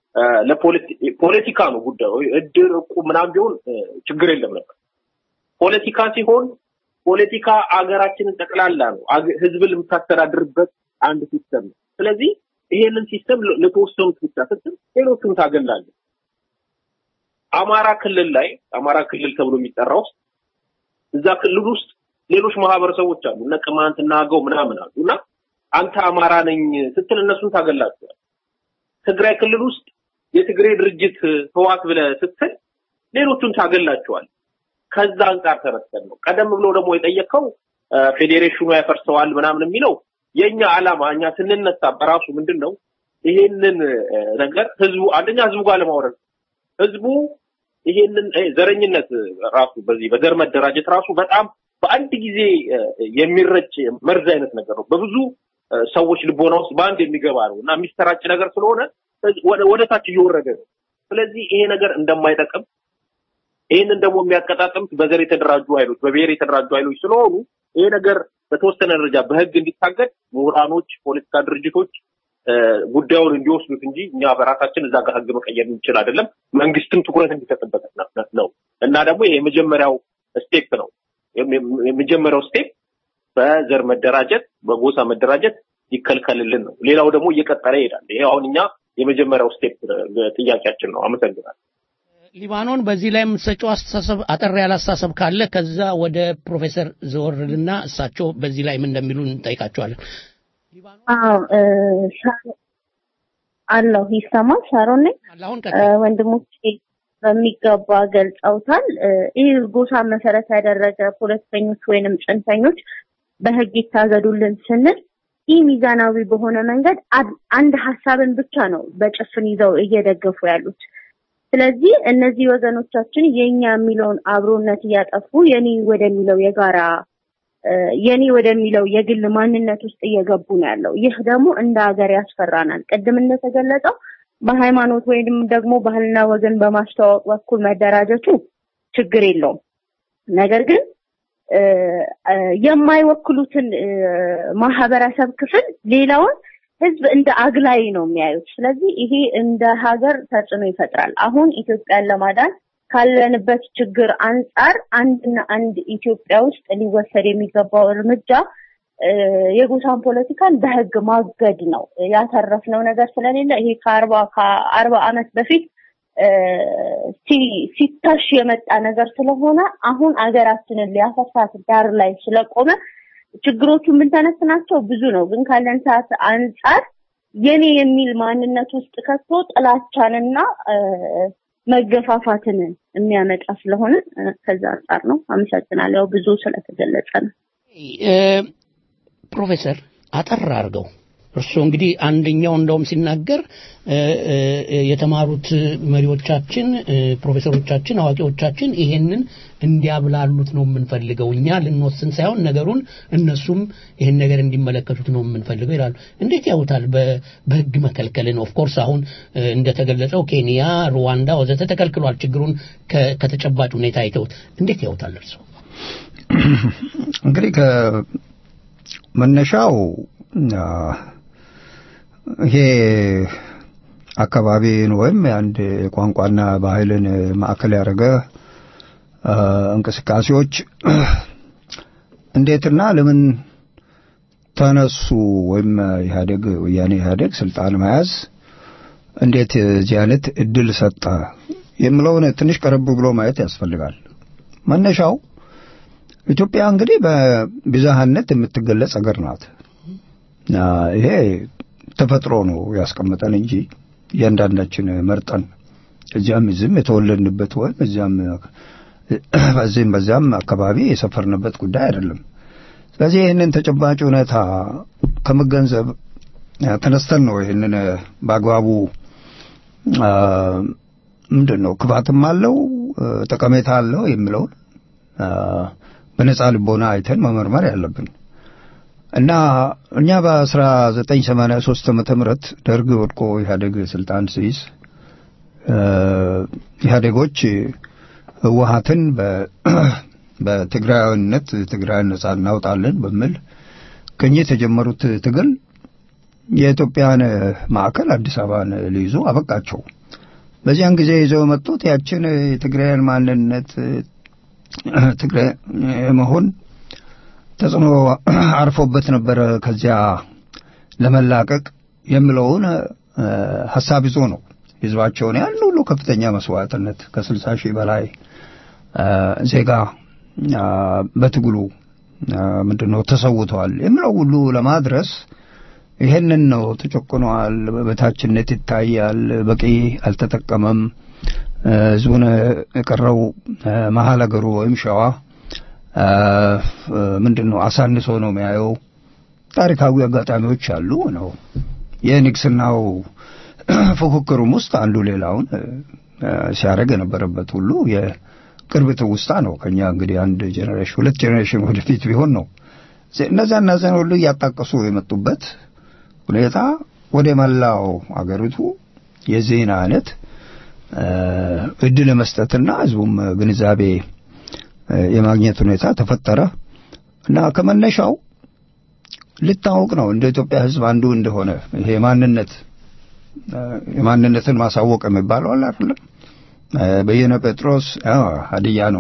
ለፖለቲካ ነው ጉዳዩ። እድር እቁብ ምናምን ቢሆን ችግር የለም ነበር። ፖለቲካ ሲሆን ፖለቲካ አገራችንን ጠቅላላ ነው። ህዝብን የምታስተዳድርበት አንድ ሲስተም ነው። ስለዚህ ይሄንን ሲስተም ለተወሰኑት ብቻ ስትል ሌሎቹን ታገላለህ። አማራ ክልል ላይ አማራ ክልል ተብሎ የሚጠራ ውስጥ እዛ ክልል ውስጥ ሌሎች ማህበረሰቦች አሉ እነ ቅማንት እና አገው ምናምን አሉ እና አንተ አማራ ነኝ ስትል እነሱን ታገላቸዋል። ትግራይ ክልል ውስጥ የትግሬ ድርጅት ህዋት ብለህ ስትል ሌሎቹን ታገላቸዋል። ከዛ አንጻር ተረስተን ነው። ቀደም ብሎ ደግሞ የጠየቀው ፌዴሬሽኑ ያፈርሰዋል ምናምን የሚለው የኛ አላማ እኛ ስንነሳ በራሱ ምንድን ነው ይሄንን ነገር ህዝቡ አንደኛ ህዝቡ ጋር ለማውረድ ህዝቡ ይሄንን ዘረኝነት ራሱ በዚህ በዘር መደራጀት ራሱ በጣም በአንድ ጊዜ የሚረጭ መርዝ አይነት ነገር ነው። በብዙ ሰዎች ልቦና ውስጥ በአንድ የሚገባ ነው እና የሚሰራጭ ነገር ስለሆነ ወደ ታች እየወረደ ነው። ስለዚህ ይሄ ነገር እንደማይጠቅም ይህንን ደግሞ የሚያቀጣጥሉት በዘር የተደራጁ ኃይሎች በብሔር የተደራጁ ኃይሎች ስለሆኑ ይሄ ነገር በተወሰነ ደረጃ በህግ እንዲታገድ ምሁራኖች፣ ፖለቲካ ድርጅቶች ጉዳዩን እንዲወስዱት እንጂ እኛ በራሳችን እዛ ጋር ህግ መቀየር እንችል አይደለም። መንግስትም ትኩረት እንዲሰጥበት ነው እና ደግሞ ይሄ የመጀመሪያው ስቴፕ ነው። የመጀመሪያው ስቴፕ በዘር መደራጀት፣ በጎሳ መደራጀት ይከልከልልን ነው። ሌላው ደግሞ እየቀጠለ ይሄዳል። ይሄ አሁን እኛ የመጀመሪያው ስቴፕ ጥያቄያችን ነው። አመሰግናለሁ። ሊባኖን በዚህ ላይ የምትሰጨው አስተሳሰብ አጠር ያለ አስተሳሰብ ካለ ከዛ ወደ ፕሮፌሰር ዘወርልና እሳቸው በዚህ ላይ ምን እንደሚሉ እንጠይቃቸዋለን። አዎ አለሁ ይሰማል። ሻሮን ነኝ። ወንድሞቼ በሚገባ ገልጸውታል። ይህ ጎሳ መሰረት ያደረገ ፖለቲከኞች ወይንም ጽንፈኞች በህግ ይታገዱልን ስንል ይህ ሚዛናዊ በሆነ መንገድ አንድ ሀሳብን ብቻ ነው በጭፍን ይዘው እየደገፉ ያሉት። ስለዚህ እነዚህ ወገኖቻችን የኛ የሚለውን አብሮነት እያጠፉ የኔ ወደሚለው የጋራ የኔ ወደሚለው የግል ማንነት ውስጥ እየገቡ ነው ያለው። ይህ ደግሞ እንደ ሀገር ያስፈራናል። ቅድም እንደተገለጸው በሃይማኖት ወይንም ደግሞ ባህልና ወገን በማስተዋወቅ በኩል መደራጀቱ ችግር የለውም። ነገር ግን የማይወክሉትን ማህበረሰብ ክፍል ሌላውን ህዝብ እንደ አግላይ ነው የሚያዩት። ስለዚህ ይሄ እንደ ሀገር ተጽዕኖ ይፈጥራል። አሁን ኢትዮጵያን ለማዳን ካለንበት ችግር አንጻር አንድና አንድ ኢትዮጵያ ውስጥ ሊወሰድ የሚገባው እርምጃ እ፣ የጎሳን ፖለቲካን በህግ ማገድ ነው። ያተረፍነው ነገር ስለሌለ ይሄ ከአርባ ከአርባ ዓመት በፊት እ፣ ሲ- ሲታሽ የመጣ ነገር ስለሆነ አሁን አገራችንን ሊያፈርሳት ዳር ላይ ስለቆመ ችግሮቹ የምንተነትናቸው ብዙ ነው። ግን ካለን ሰዓት አንጻር የኔ የሚል ማንነት ውስጥ ከቶ ጥላቻንና እ፣ መገፋፋትን የሚያመጣ ስለሆነ እ፣ ከዛ አንጻር ነው። አመሰግናለሁ። ያው ብዙ ስለተገለጸ ነው። እ፣ ፕሮፌሰር አጠር አድርገው እርስዎ እንግዲህ አንደኛው እንደውም ሲናገር እ፣ እ፣ የተማሩት መሪዎቻችን እ፣ ፕሮፌሰሮቻችን አዋቂዎቻችን ይሄንን እንዲያብላሉት ነው የምንፈልገው እኛ ልንወስን ሳይሆን ነገሩን እነሱም ይሄን ነገር እንዲመለከቱት ነው የምንፈልገው ይላሉ እንዴት ያውታል በ- በህግ መከልከልን ኦፍኮርስ አሁን እ፣ እንደተገለጸው ኬንያ ሩዋንዳ ወዘተ ተከልክሏል ችግሩን ከ- ከተጨባጭ ሁኔታ አይተውት እንዴት ያውታል እርስዎ እንግዲህ ከመነሻው አ፣ ይሄ አካባቢን ወይም የአንድ ቋንቋና ባህልን ማዕከል ያደረገ አ፣ እንቅስቃሴዎች እንዴትና ለምን ተነሱ ወይም ኢህአዴግ ወያኔ ኢህአዴግ ስልጣን መያዝ እንዴት እዚህ አይነት እድል ሰጠ የሚለውን ትንሽ ቀረብ ብሎ ማየት ያስፈልጋል። መነሻው ኢትዮጵያ እንግዲህ በብዝሃነት የምትገለጽ ሀገር ናት። እና ይሄ ተፈጥሮ ነው ያስቀመጠን እንጂ እያንዳንዳችን መርጠን እዚያም እዚህም የተወለድንበት ወይም እዚያም በዚህም በዚያም አካባቢ የሰፈርንበት ጉዳይ አይደለም። ስለዚህ ይህንን ተጨባጭ ሁኔታ ከመገንዘብ አ፣ ተነስተን ነው ይህንን በአግባቡ አ፣ ምንድን ነው ክፋትም አለው አ፣ ጠቀሜታ አለው የሚለውን አ፣ በነጻ ልቦና አይተን መመርመር ያለብን እና እኛ በ1983 ዓመተ ምህረት ደርግ ወድቆ ኢህአዴግ ስልጣን ሲይዝ አ፣ ኢህአዴጎች ህወሀትን በ- በትግራዊነት ትግራይን ነጻ እናውጣለን በሚል ቅኝት የጀመሩት ትግል የኢትዮጵያን ማዕከል አዲስ አበባን ሊይዙ አበቃቸው። በዚያን ጊዜ ይዘው የመጡት ያችን የትግራይን ማንነት ትግራይ መሆን ተጽዕኖ አርፎበት ነበረ ከዚያ ለመላቀቅ የሚለውን እ፣ ሀሳብ ይዞ ነው ህዝባቸውን ያን ሁሉ ከፍተኛ መስዋዕትነት ከስልሳ ሺህ በላይ እ፣ ዜጋ እ፣ በትግሉ እ፣ ምንድነው ተሰውተዋል የሚለው ሁሉ ለማድረስ ይሄንን ነው ተጨቁኗል፣ በታችነት ይታያል፣ በቂ አልተጠቀመም፣ እ፣ ህዝቡን የቀረው እ፣ መሀል ሀገሩ ወይም ሸዋ እ፣ እ፣ ምንድን ነው አሳንሶ ነው የሚያየው። ታሪካዊ አጋጣሚዎች አሉ ነው የንግስናው ፉክክሩም ውስጥ አንዱ ሌላውን እ፣ እ፣ ሲያደርግ የነበረበት ሁሉ የቅርብ ትውስታ ነው። ከኛ እንግዲህ አንድ ጄኔሬሽን ሁለት ጄኔሬሽን ወደፊት ቢሆን ነው እነዛ እነዚያን ሁሉ እያጣቀሱ የመጡበት ሁኔታ ወደ መላው አገሪቱ የዚህን አይነት እ፣ እድል መስጠትና ህዝቡም ግንዛቤ እ፣ የማግኘት ሁኔታ ተፈጠረ እና ከመነሻው ልታወቅ ነው እንደ ኢትዮጵያ ህዝብ አንዱ እንደሆነ ይሄ ማንነት እ፣ የማንነትን ማሳወቅ የሚባለው አለ አይደለም እ፣ በየነ ጴጥሮስ አዎ ሀዲያ ነው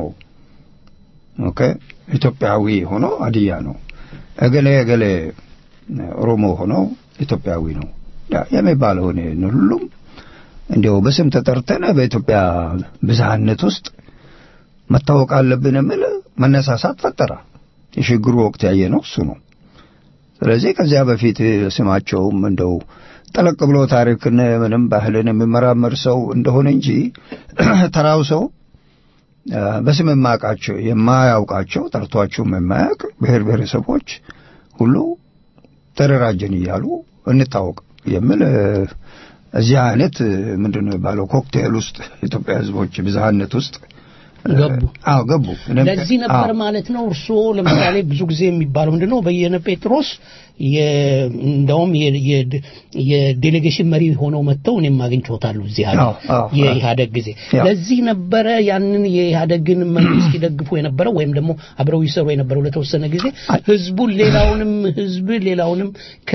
ኦኬ ኢትዮጵያዊ ሆኖ ሀዲያ ነው እገሌ እገሌ ኦሮሞ ሆኖ ኢትዮጵያዊ ነው ያ የሚባለውን ሁሉም እንዲያው በስም ተጠርተን በኢትዮጵያ ብዝሃነት ውስጥ መታወቅ አለብን የሚል መነሳሳት ፈጠረ። የሽግግሩ ወቅት ያየ ነው እሱ ነው። ስለዚህ ከዚያ በፊት ስማቸውም እንደው ጠለቅ ብሎ ታሪክን ምንም ባህልን የሚመራመር ሰው እንደሆነ እንጂ ተራው ሰው አ፣ በስም የማያውቃቸው የማያውቃቸው ጠርቷቸውም የማያውቅ ብሔር ብሔረሰቦች ሁሉ ተደራጀን እያሉ እንታወቅ የሚል እ፣ እዚህ አይነት ምንድን ነው የሚባለው ኮክቴል ውስጥ የኢትዮጵያ ሕዝቦች ብዝሃነት ውስጥ እ፣ ገቡ። አዎ ገቡ። እኔም- ለዚህ ነበር አዎ። ማለት ነው እርስዎ ለምሳሌ ብዙ ጊዜ የሚባለው ምንድን ነው በየነ ጴጥሮስ የ- እንደውም የ- የ- የዴሌጌሽን መሪ ሆነው መጥተው እኔም አግኝቼዎታለሁ እዚህ ሀገር አዎ፣ አዎ፣ የኢህአደግ ጊዜ ያው። ለዚህ ነበረ ያንን የኢህአደግን መንግስት ይደግፉ የነበረው ወይም ደግሞ አብረው ይሰሩ የነበረው ለተወሰነ ጊዜ ህዝቡን ሌላውንም ህዝብ ሌላውንም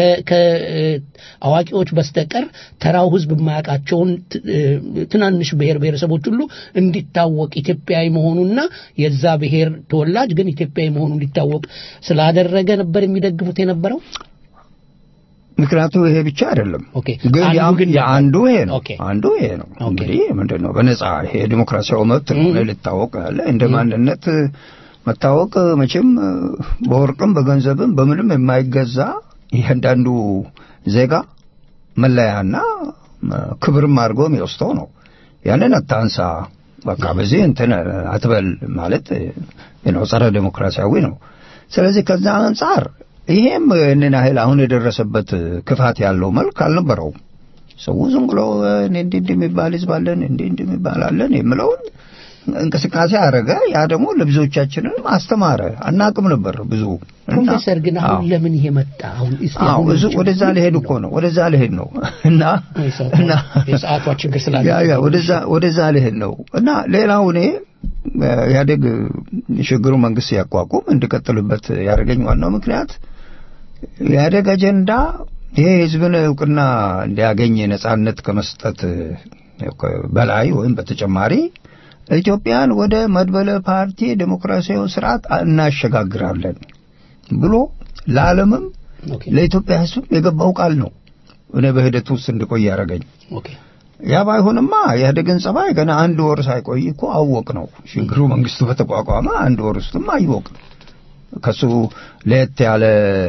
ከአዋቂዎች በስተቀር ተራው ህዝብ የማያውቃቸውን ት- እ፣ ትናንሽ ብሔር ብሔረሰቦች ሁሉ እንዲታወቅ ኢትዮጵያዊ ኢትዮጵያዊ መሆኑና የዛ ብሔር ተወላጅ ግን ኢትዮጵያዊ መሆኑ እንዲታወቅ ስላደረገ ነበር የሚደግፉት የነበረው። ምክንያቱ ይሄ ብቻ አይደለም። ኦኬ ግን አንዱ ያም- ግን የአንዱ ይሄ ነው። ኦኬ አንዱ ይሄ ነው። እንግዲህ ምንድን ነው በነጻ ይሄ ዲሞክራሲያዊ መብት ነው እኔ ልታወቅ ያለ እንደ ማንነት መታወቅ መቼም እ፣ በወርቅም በገንዘብም በምንም የማይገዛ እያንዳንዱ ዜጋ መለያና እ፣ ክብርም አድርጎ የሚወስደው ነው። ያንን አታንሳ፣ በቃ በዚህ እንትን አትበል ማለት እ፣ ነው ጸረ ዴሞክራሲያዊ ነው። ስለዚህ ከዛ አንጻር ይሄም እንን ያህል አሁን የደረሰበት ክፋት ያለው መልክ አልነበረውም። ሰው ዝም ብሎ እኔ እንዲህ እንዲህ የሚባል ህዝብ አለን እንዲህ እንዲህ የሚባል አለን የምለውን እንቅስቃሴ አደረገ። ያ ደግሞ ለብዙዎቻችንን አስተማረ። አናቅም ነበር ብዙ እና ፕሮፌሰር ግን አሁን ለምን ይሄ መጣ? አሁን እስቲ አዎ አሁን ብዙ ወደዛ ልሄድ እኮ ነው ወደዛ ልሄድ ነው እና እና የሰዓቷ ችግር ስላለ ያ ያ ወደዛ ወደዛ ልሄድ ነው እና ሌላው እኔ እ፣ ኢህአዴግ የሽግግሩ መንግስት ሲያቋቁም እንድቀጥልበት ያደረገኝ ዋናው ምክንያት የኢህአዴግ አጀንዳ ይሄ ህዝብን እውቅና እንዲያገኝ ነጻነት ከመስጠት እ፣ በላይ ወይም በተጨማሪ ኢትዮጵያን ወደ መድበለ ፓርቲ ዴሞክራሲያዊ ስርዓት እናሸጋግራለን ብሎ ለዓለምም ለኢትዮጵያ ህዝብ የገባው ቃል ነው። እኔ በሂደት ውስጥ እንድቆይ ያደረገኝ ኦኬ ያ ባይሆንማ ኢህአዴግን ጸባይ ገና አንድ ወር ሳይቆይ እኮ አወቅ ነው። ሽግግሩ መንግስቱ በተቋቋመ አንድ ወር ውስጥም አወቅ ከሱ ለየት ያለ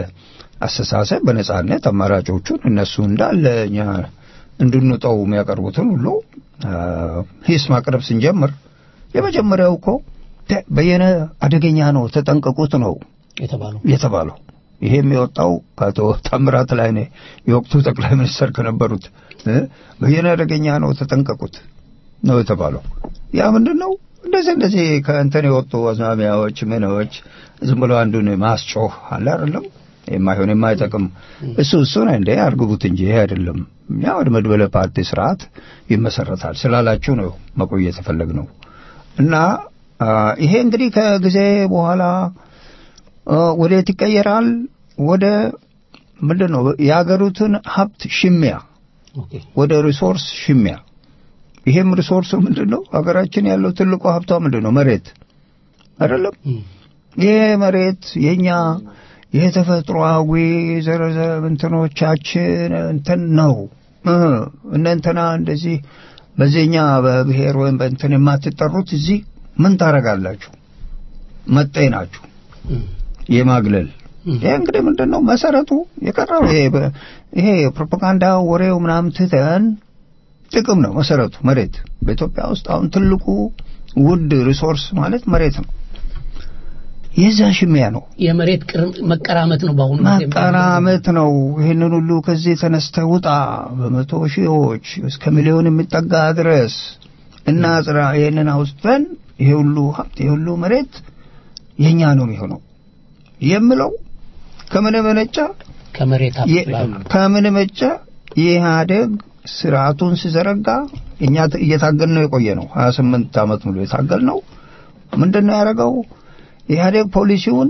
አስተሳሰብ በነጻነት አማራጮቹን እነሱ እንዳለ እኛ እንድንጠው የሚያቀርቡትን ሁሉ አ፣ ሂስ ማቅረብ ስንጀምር የመጀመሪያው እኮ ተ- በየነ አደገኛ ነው ተጠንቀቁት ነው የተባለው የተባለው ይሄም የወጣው ከአቶ ታምራት ላይኔ የወቅቱ ጠቅላይ ሚኒስትር ከነበሩት እ፣ በየነ አደገኛ ነው ተጠንቀቁት ነው የተባለው። ያ ምንድን ነው? እንደዚህ እንደዚህ ከእንትን የወጡ አዝማሚያዎች ምኖች ዝም ብሎ አንዱን ማስጮህ አለ አይደለም የማይሆን የማይጠቅም እሱ እሱን እንደ አርግቡት እንጂ ይሄ አይደለም። እኛ ወደ መድበለ ፓርቲ ስርዓት ይመሰረታል ስላላችሁ ነው መቆየት የፈለግ ነው እና አ፣ ይሄ እንግዲህ ከጊዜ በኋላ አ፣ ወዴት ይቀየራል? ወደ ምንድን ነው የሀገሪቱን ሀብት ሽሚያ፣ ወደ ሪሶርስ ሽሚያ። ይሄም ሪሶርሱ ምንድን ነው? ሀገራችን ያለው ትልቁ ሀብቷ ምንድን ነው? መሬት አይደለም? ይሄ መሬት የኛ የተፈጥሮአዊ ዘረዘ እንትኖቻችን እንትን ነው እ እነ እንትና እንደዚህ በዚህኛ በብሔር ወይም በእንትን የማትጠሩት እዚህ ምን ታረጋላችሁ? መጤ ናችሁ። የማግለል ይሄ እንግዲህ ምንድን ነው መሰረቱ የቀረው ይሄ በ- ይሄ ፕሮፓጋንዳ ወሬው ምናምን ትተን ጥቅም ነው መሰረቱ መሬት በኢትዮጵያ ውስጥ አሁን ትልቁ ውድ ሪሶርስ ማለት መሬት ነው የዛ ሽሚያ ነው የመሬት ቅርም- መቀራመት ነው በአሁኑ ጊዜ ማቀራመት ነው ይህንን ሁሉ ከዚህ ተነስተህ ውጣ በመቶ ሺዎች እስከ ሚሊዮን የሚጠጋ ድረስ እና ጽራ ይህንን አውስተን ይሄ ሁሉ ሀብት ይሄ ሁሉ መሬት የኛ ነው የሚሆነው የምለው ከምን መነጨ ከመሬት ሀብት የ- ላይ ከምን መነጨ የኢህአዴግ ስርዓቱን ሲዘረጋ እኛ ት- እየታገል ነው የቆየ ነው 28 ዓመት ሙሉ የታገል ነው ምንድን ነው ያደረገው ኢህአዴግ ፖሊሲውን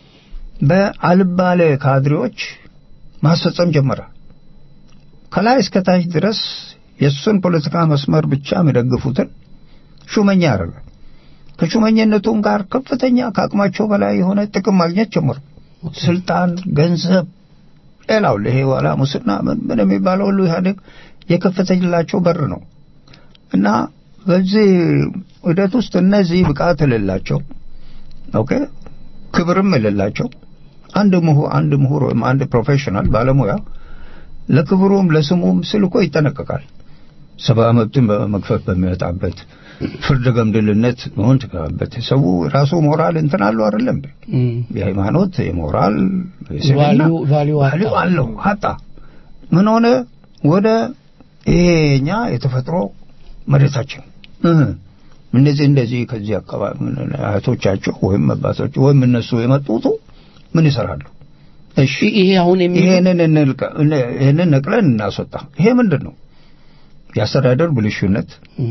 በአልባሌ ካድሬዎች ማስፈጸም ጀመረ ከላይ እስከ ታች ድረስ የእሱን ፖለቲካ መስመር ብቻ የሚደግፉትን ሹመኛ ያደረገ ከሹመኝነቱም ጋር ከፍተኛ ከአቅማቸው በላይ የሆነ ጥቅም ማግኘት ጀመሩ ስልጣን ገንዘብ ሌላው ይሄ ዋላ ሙስና ምን ምን የሚባለው ሁሉ ኢህአዴግ የከፈተላቸው በር ነው እና በዚህ ሂደት ውስጥ እነዚህ ብቃት የሌላቸው ኦኬ ክብርም የሌላቸው አንድ ምሁር አንድ ምሁር ወይም አንድ ፕሮፌሽናል ባለሙያ ለክብሩም ለስሙም ስል እኮ ይጠነቀቃል ሰብአዊ መብትን በመግፈፍ በሚወጣበት ፍርድ ገምድልነት መሆን ትገባበት ሰው ራሱ ሞራል እንትን አለው አይደለም እንዴ? የሃይማኖት የሞራል የስብዕና ቫልዩ- ቫልዩ አጣ። ቫልዩ አለው አጣ ምን ሆነ ወደ ይሄኛ የተፈጥሮ መሬታችን እ እንደዚህ እንደዚህ ከዚህ አካባቢ ምን- እህቶቻቸው ወይም አባቶቻቸው ወይም እነሱ የመጡቱ ምን ይሰራሉ እሺ ይሄ አሁን የሚሉት- ይሄንን እንልቀ- እነ- ይሄንን ነቅለን እናስወጣ ይሄ ምንድን ነው የአስተዳደር ብልሹነት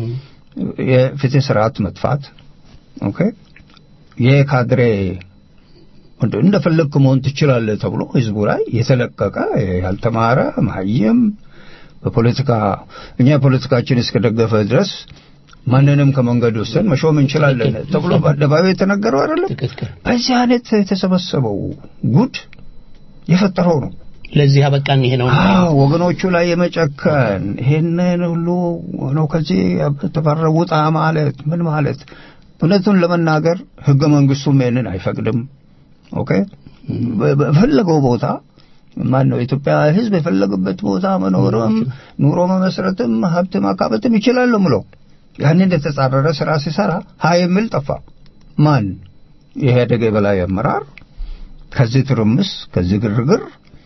የፍትህ ስርዓት መጥፋት ኦኬ የካድሬ እንደ- እንደፈለግክ መሆን ትችላለህ ተብሎ ህዝቡ ላይ የተለቀቀ ያልተማረ መሀይም በፖለቲካ እኛ ፖለቲካችን እስከደገፈ ድረስ ማንንም ከመንገድ ወስደን መሾም እንችላለን ተብሎ በአደባባይ የተነገረው አይደለም። በዚህ አይነት የተሰበሰበው ጉድ የፈጠረው ነው። ለዚህ አበቃን። ይሄ ነው አዎ፣ ወገኖቹ ላይ የመጨከን ይሄንን ሁሉ ነው ከዚህ ተባረው ውጣ ማለት ምን ማለት እውነቱን ለመናገር ህገ መንግስቱም ይሄንን አይፈቅድም። ኦኬ በፈለገው ቦታ ማን ነው የኢትዮጵያ ህዝብ የፈለገበት ቦታ መኖርም ኑሮ መመስረትም ሀብት ማካበትም ይችላል ምለው ያንን የተጻረረ ስራ ሲሰራ ሀይ የሚል ጠፋ። ማን የኢህአዴግ የበላይ አመራር ከዚህ ትርምስ ከዚህ ግርግር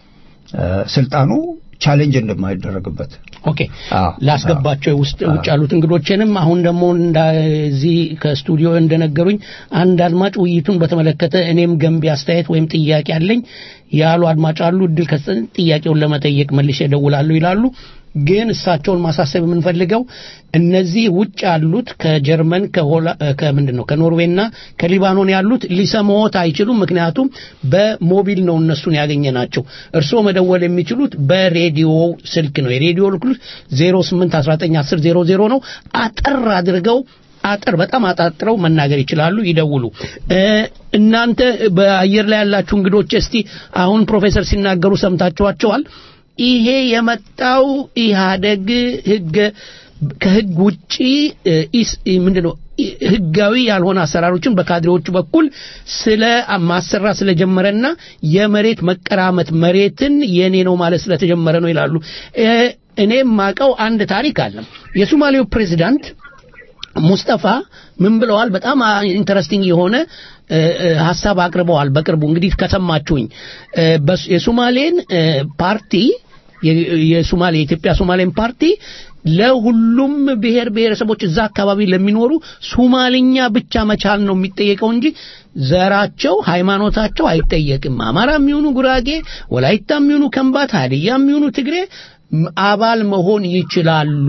ስልጣኑ ቻሌንጅ እንደማይደረግበት ኦኬ ላስገባቸው ውስጥ ውጭ ያሉት እንግዶችንም አሁን ደግሞ እንደዚህ ከስቱዲዮ እንደነገሩኝ አንድ አድማጭ ውይይቱን በተመለከተ እኔም ገንቢ አስተያየት ወይም ጥያቄ አለኝ ያሉ አድማጭ አሉ። እድል ከሰጠን ጥያቄውን ለመጠየቅ መልሼ እደውላለሁ ይላሉ። ግን እሳቸውን ማሳሰብ የምንፈልገው እነዚህ ውጭ ያሉት ከጀርመን ከምንድን ነው ከኖርዌይና ከሊባኖን ያሉት ሊሰማዎት አይችሉም። ምክንያቱም በሞቢል ነው እነሱን ያገኘ ናቸው። እርስዎ መደወል የሚችሉት በሬዲዮ ስልክ ነው። የሬዲዮ ልክሉት 08191000 ነው። አጠር አድርገው አጠር በጣም አጣጥረው መናገር ይችላሉ። ይደውሉ። እናንተ በአየር ላይ ያላችሁ እንግዶች እስቲ አሁን ፕሮፌሰር ሲናገሩ ሰምታችኋቸዋል። ይሄ የመጣው ኢህአደግ ህገ ከህግ ውጪ ምንድነው ህጋዊ ያልሆነ አሰራሮችን በካድሬዎቹ በኩል ስለ ማሰራ ስለጀመረና የመሬት መቀራመት መሬትን የኔ ነው ማለት ስለተጀመረ ነው ይላሉ። እኔም ማቀው አንድ ታሪክ አለ። የሶማሌው ፕሬዚዳንት ሙስጠፋ ምን ብለዋል? በጣም ኢንተረስቲንግ የሆነ ሀሳብ አቅርበዋል። በቅርቡ እንግዲህ ከሰማችሁኝ የሶማሌን ፓርቲ የሶማሌ የኢትዮጵያ ሶማሌን ፓርቲ ለሁሉም ብሔር ብሔረሰቦች እዛ አካባቢ ለሚኖሩ ሶማልኛ ብቻ መቻል ነው የሚጠየቀው እንጂ ዘራቸው፣ ሃይማኖታቸው አይጠየቅም። አማራ የሚሆኑ ጉራጌ፣ ወላይታ የሚሆኑ ከምባት፣ ሀዲያ የሚሆኑ ትግሬ አባል መሆን ይችላሉ።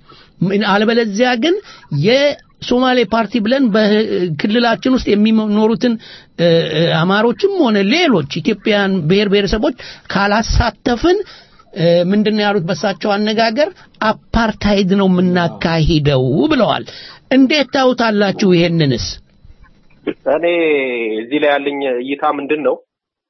አለበለዚያ ግን የሶማሌ ፓርቲ ብለን በክልላችን ውስጥ የሚኖሩትን አማሮችም ሆነ ሌሎች ኢትዮጵያን ብሔር ብሔረሰቦች ካላሳተፍን ምንድነው ያሉት? በሳቸው አነጋገር አፓርታይድ ነው የምናካሂደው ብለዋል። እንዴት ታውታላችሁ ይሄንንስ? እኔ እዚህ ላይ ያለኝ እይታ ምንድን ነው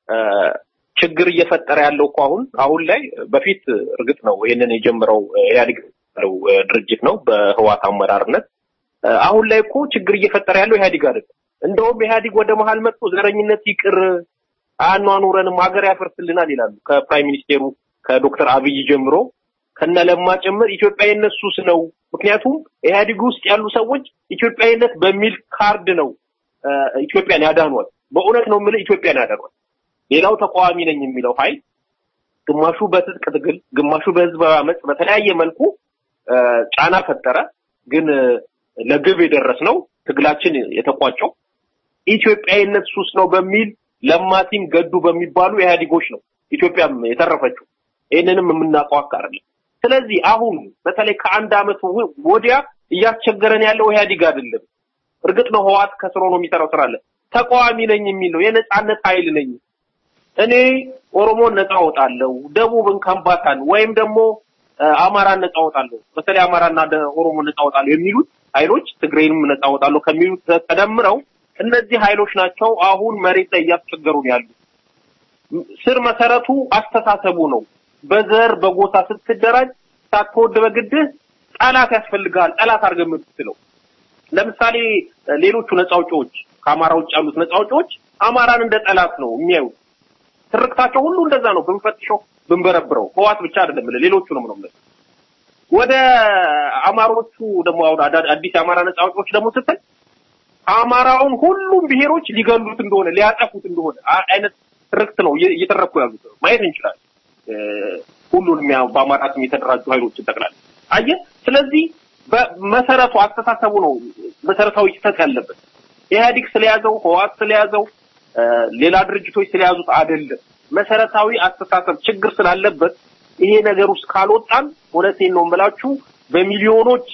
ችግር እየፈጠረ ያለው እኮ አሁን አሁን ላይ በፊት እርግጥ ነው ይሄንን የጀመረው ኢህአዴግ ያለው ድርጅት ነው በህዋት አመራርነት። አሁን ላይ እኮ ችግር እየፈጠረ ያለው ኢህአዴግ አይደለም። እንደውም ኢህአዴግ ወደ መሀል መጥቶ ዘረኝነት ይቅር አኗኑረንም ሀገር ያፈርስልናል ይላሉ። ከፕራይም ሚኒስቴሩ ከዶክተር አብይ ጀምሮ ከነለማ ጭምር ኢትዮጵያዊነት ሱስ ነው። ምክንያቱም ኢህአዴግ ውስጥ ያሉ ሰዎች ኢትዮጵያዊነት በሚል ካርድ ነው ኢትዮጵያን ያዳኗል። በእውነት ነው የምልህ ኢትዮጵያን ያዳኗል። ሌላው ተቃዋሚ ነኝ የሚለው ኃይል ግማሹ በትጥቅ ትግል፣ ግማሹ በህዝባዊ አመፅ በተለያየ መልኩ ጫና ፈጠረ። ግን ለግብ የደረስነው ትግላችን የተቋጨው ኢትዮጵያዊነት ሱስ ነው በሚል ለማቲም ገዱ በሚባሉ ኢህአዴጎች ነው ኢትዮጵያም የተረፈችው። ይህንንም የምናውቀው አይደለም። ስለዚህ አሁን በተለይ ከአንድ አመት ወዲያ እያስቸገረን ያለው ኢህአዴግ አይደለም። እርግጥ ነው ህዋት ከስሮ ነው የሚሰራው ስራ አለ። ተቃዋሚ ነኝ የሚል ነው የነጻነት ኃይል ነኝ እኔ ኦሮሞን ነጻ አወጣለሁ፣ ደቡብን ከምባታን ወይም ደግሞ አማራን ነጻ አወጣለሁ፣ በተለይ አማራና ኦሮሞ ነጻ አወጣለሁ የሚሉት ኃይሎች ትግሬንም ነጻ አወጣለሁ ከሚሉት ተደምረው እነዚህ ኃይሎች ናቸው አሁን መሬት ላይ እያስቸገሩን ያሉ። ስር መሰረቱ አስተሳሰቡ ነው። በዘር በጎሳ ስትደራጅ ሳትወድ በግድህ ጠላት ያስፈልጋል። ጠላት አድርገህ የምትስለው ለምሳሌ ሌሎቹ ነጻ አውጪዎች ከአማራ ውጭ ያሉት ነጻ አውጪዎች አማራን እንደ ጠላት ነው የሚያዩት። ትርክታቸው ሁሉ እንደዛ ነው። ብንፈትሸው ብንበረብረው ህዋት ብቻ አይደለም ሌሎቹንም ነው የምልህ። ወደ አማሮቹ ደግሞ አሁን አዲስ የአማራ ነጻ አውጪዎች ደግሞ ስትል አማራውን ሁሉም ብሔሮች ሊገሉት እንደሆነ ሊያጠፉት እንደሆነ አይነት ትርክት ነው እየተረኩ ያሉት ማየት እንችላለን። ሁሉንም በአማራ ስም የተደራጁ ኃይሎችን ጠቅላላ አየህ። ስለዚህ በመሰረቱ አስተሳሰቡ ነው መሰረታዊ ስህተት ያለበት። ኢህአዲግ ስለያዘው ህዋት ስለያዘው ሌላ ድርጅቶች ስለያዙት አይደለም። መሰረታዊ አስተሳሰብ ችግር ስላለበት ይሄ ነገር ውስጥ ካልወጣን እውነቴን ነው የምላችሁ በሚሊዮኖች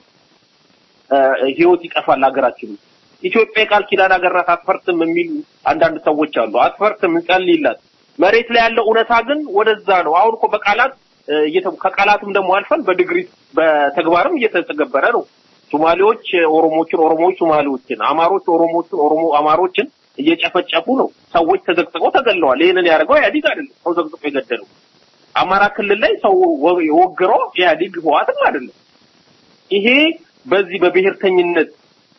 ህይወት ይጠፋል ሀገራችን ውስጥ። ኢትዮጵያ የቃል ኪዳን ሀገር ናት አትፈርስም የሚሉ አንዳንድ ሰዎች አሉ። አትፈርስም እንጸልይላት። መሬት ላይ ያለው እውነታ ግን ወደዛ ነው። አሁን እኮ በቃላት ከቃላትም ደግሞ አልፈን በድግሪ በተግባርም እየተተገበረ ነው። ሶማሌዎች ኦሮሞችን፣ ኦሮሞዎች ሶማሌዎችን፣ አማሮች ኦሮሞችን፣ ኦሮሞ አማሮችን እየጨፈጨፉ ነው። ሰዎች ተዘቅዝቀው ተገለዋል። ይህንን ያደርገው ኢህአዴግ አይደለም፣ ሰው ዘቅዝቆ የገደለው። አማራ ክልል ላይ ሰው የወገረው ኢህአዴግ ህወሓትም አይደለም። ይሄ በዚህ በብሔርተኝነት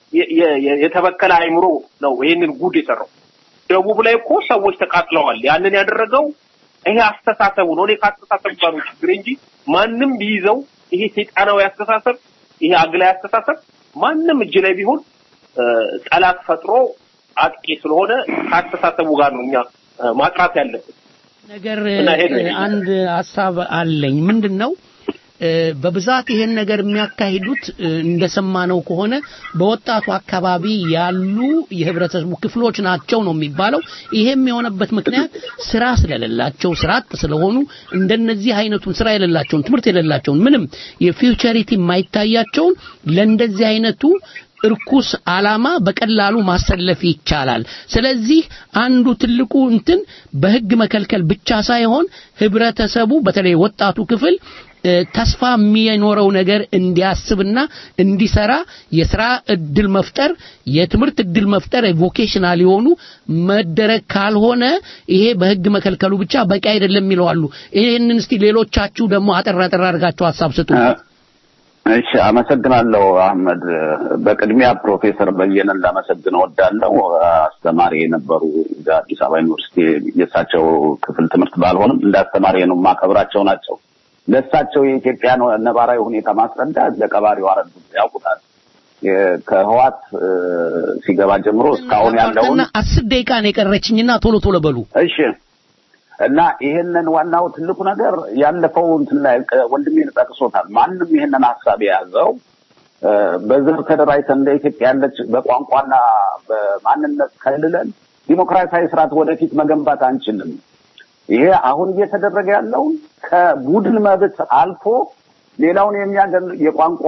የተበከለ አይምሮ ነው ይህንን ጉድ የሰራው። ደቡብ ላይ እኮ ሰዎች ተቃጥለዋል። ያንን ያደረገው ይሄ አስተሳሰቡ ነው። እኔ ከአስተሳሰብ ጋር ነው ችግር እንጂ ማንም ቢይዘው ይሄ ሰይጣናዊ አስተሳሰብ፣ ይሄ አግላይ አስተሳሰብ ማንም እጅ ላይ ቢሆን ጠላት ፈጥሮ አጥቂ ስለሆነ ከአስተሳሰቡ ጋር ነው እኛ ማጥራት ያለብን። ነገር አንድ ሀሳብ አለኝ። ምንድን ነው በብዛት ይሄን ነገር የሚያካሂዱት እንደሰማነው ከሆነ በወጣቱ አካባቢ ያሉ የህብረተሰቡ ክፍሎች ናቸው ነው የሚባለው። ይሄም የሆነበት ምክንያት ስራ ስለሌላቸው ስራ አጥ ስለሆኑ እንደነዚህ አይነቱን ስራ የሌላቸውን ትምህርት የሌላቸውን ምንም የፊውቸሪቲ የማይታያቸውን ለእንደዚህ አይነቱ እርኩስ አላማ በቀላሉ ማሰለፍ ይቻላል። ስለዚህ አንዱ ትልቁ እንትን በህግ መከልከል ብቻ ሳይሆን ህብረተሰቡ በተለይ ወጣቱ ክፍል ተስፋ የሚኖረው ነገር እንዲያስብና እንዲሰራ የስራ እድል መፍጠር፣ የትምህርት እድል መፍጠር ቮኬሽናል የሆኑ መደረግ ካልሆነ ይሄ በህግ መከልከሉ ብቻ በቂ አይደለም ይለዋሉ። ይህንን እስቲ ሌሎቻችሁ ደግሞ አጠር አጠር አድርጋችሁ ሀሳብ ስጡ። እሺ፣ አመሰግናለሁ አህመድ። በቅድሚያ ፕሮፌሰር በየነን ላመሰግን እወዳለሁ። አስተማሪ የነበሩ አዲስ አበባ ዩኒቨርሲቲ የእሳቸው ክፍል ትምህርት ባልሆንም እንደ አስተማሪ ነው የማከብራቸው ናቸው። ለእሳቸው የኢትዮጵያ ነባራዊ ሁኔታ ማስረዳት ለቀባሪው አረዱ ያውቁታል። ከህዋት ሲገባ ጀምሮ እስካሁን ያለውን አስር ደቂቃ ነው የቀረችኝና ቶሎ ቶሎ በሉ። እሺ እና ይሄንን ዋናው ትልቁ ነገር ያለፈው እንትን ላይ ወንድሜ ጠቅሶታል። ማንም ይሄንን ሀሳብ የያዘው በዘር ተደራጅተን እንደ ኢትዮጵያ ያለች በቋንቋና በማንነት ከልለን ዲሞክራሲያዊ ስርዓት ወደፊት መገንባት አንችልም። ይሄ አሁን እየተደረገ ያለው ከቡድን መብት አልፎ ሌላውን የሚያገል የቋንቋ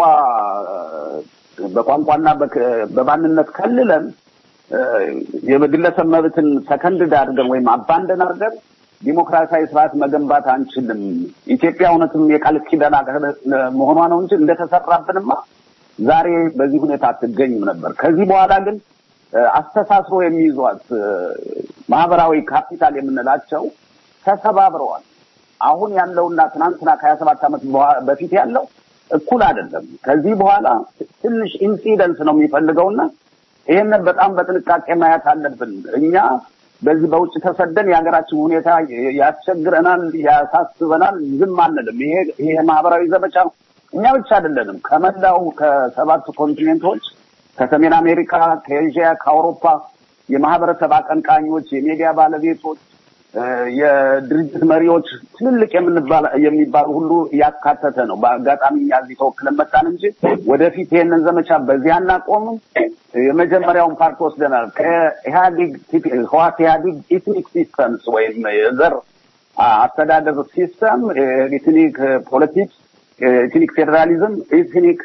በቋንቋና በማንነት ከልለን የግለሰብ መብትን ሰከንድ አድርገን ወይም አባንደን አድርገን ዲሞክራሲያዊ ስርዓት መገንባት አንችልም። ኢትዮጵያ እውነትም የቃል ኪዳን መሆኗ ነው እንጂ እንደተሰራብንማ ዛሬ በዚህ ሁኔታ አትገኝም ነበር። ከዚህ በኋላ ግን አስተሳስሮ የሚይዟት ማህበራዊ ካፒታል የምንላቸው ተሰባብረዋል። አሁን ያለውና ትናንትና ከሀያ ሰባት ዓመት በፊት ያለው እኩል አይደለም። ከዚህ በኋላ ትንሽ ኢንሲደንስ ነው የሚፈልገውና ይህንን በጣም በጥንቃቄ ማየት አለብን። እኛ በዚህ በውጭ ተሰደን የሀገራችን ሁኔታ ያስቸግረናል፣ ያሳስበናል፣ ዝም አንልም። ይሄ ይሄ ማህበራዊ ዘመቻ እኛ ብቻ አይደለንም። ከመላው ከሰባት ኮንቲኔንቶች ከሰሜን አሜሪካ፣ ከኤዥያ፣ ከአውሮፓ የማህበረሰብ አቀንቃኞች፣ የሚዲያ ባለቤቶች የድርጅት መሪዎች ትልልቅ የሚባሉ ሁሉ ያካተተ ነው። በአጋጣሚ እኛ እዚህ ተወክለን መጣን እንጂ ወደፊት ይሄንን ዘመቻ በዚህ አናቆምም። የመጀመሪያውን ፓርት ወስደናል። ከኢህአዲግ ህዋት ኢህአዲግ ኢትኒክ ሲስተምስ ወይም የዘር አስተዳደር ሲስተም፣ ኢትኒክ ፖለቲክስ፣ ኢትኒክ ፌዴራሊዝም፣ ኢትኒክ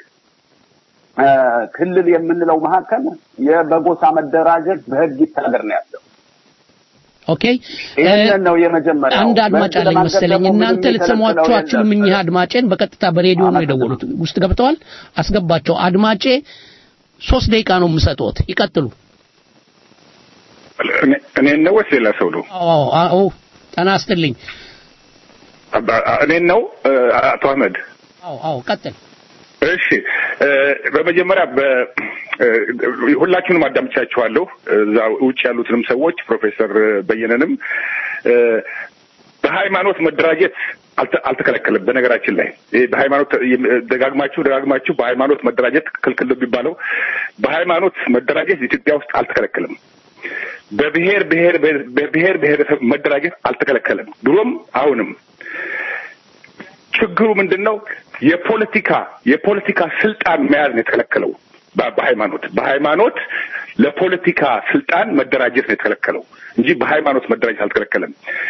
ክልል የምንለው መካከል የበጎሳ መደራጀት በህግ ይታገር ነው ያለው። ኦኬ ይህንን ነው የመጀመሪያው። አንድ አድማጭ አለኝ መሰለኝ። እናንተ ልትሰሟቸው አትችሉም። እኚህ አድማጬን በቀጥታ በሬዲዮ ነው የደወሉት። ውስጥ ገብተዋል። አስገባቸው። አድማጬ ሶስት ደቂቃ ነው የምሰጥዎት። ይቀጥሉ። እኔን ነው ወይስ ሌላ ሰው ነው? አዎ አዎ፣ ጤና ይስጥልኝ። እኔን ነው አቶ አህመድ? አዎ አዎ፣ ቀጥል። እሺ በመጀመሪያ ሁላችሁንም አዳምቻችኋለሁ። እዛ ውጭ ያሉትንም ሰዎች ፕሮፌሰር በየነንም በሃይማኖት መደራጀት አልተከለከለም። በነገራችን ላይ ይሄ በሃይማኖት ደጋግማችሁ ደጋግማችሁ በሃይማኖት መደራጀት ክልክል ነው የሚባለው በሃይማኖት መደራጀት ኢትዮጵያ ውስጥ አልተከለከለም። በብሔር ብሔር በብሔር ብሔረሰብ መደራጀት አልተከለከለም። ድሮም አሁንም ችግሩ ምንድን ነው? የፖለቲካ የፖለቲካ ስልጣን መያዝ ነው የተከለከለው። በሃይማኖት በሃይማኖት ለፖለቲካ ስልጣን መደራጀት ነው የተከለከለው እንጂ በሃይማኖት መደራጀት አልተከለከለም።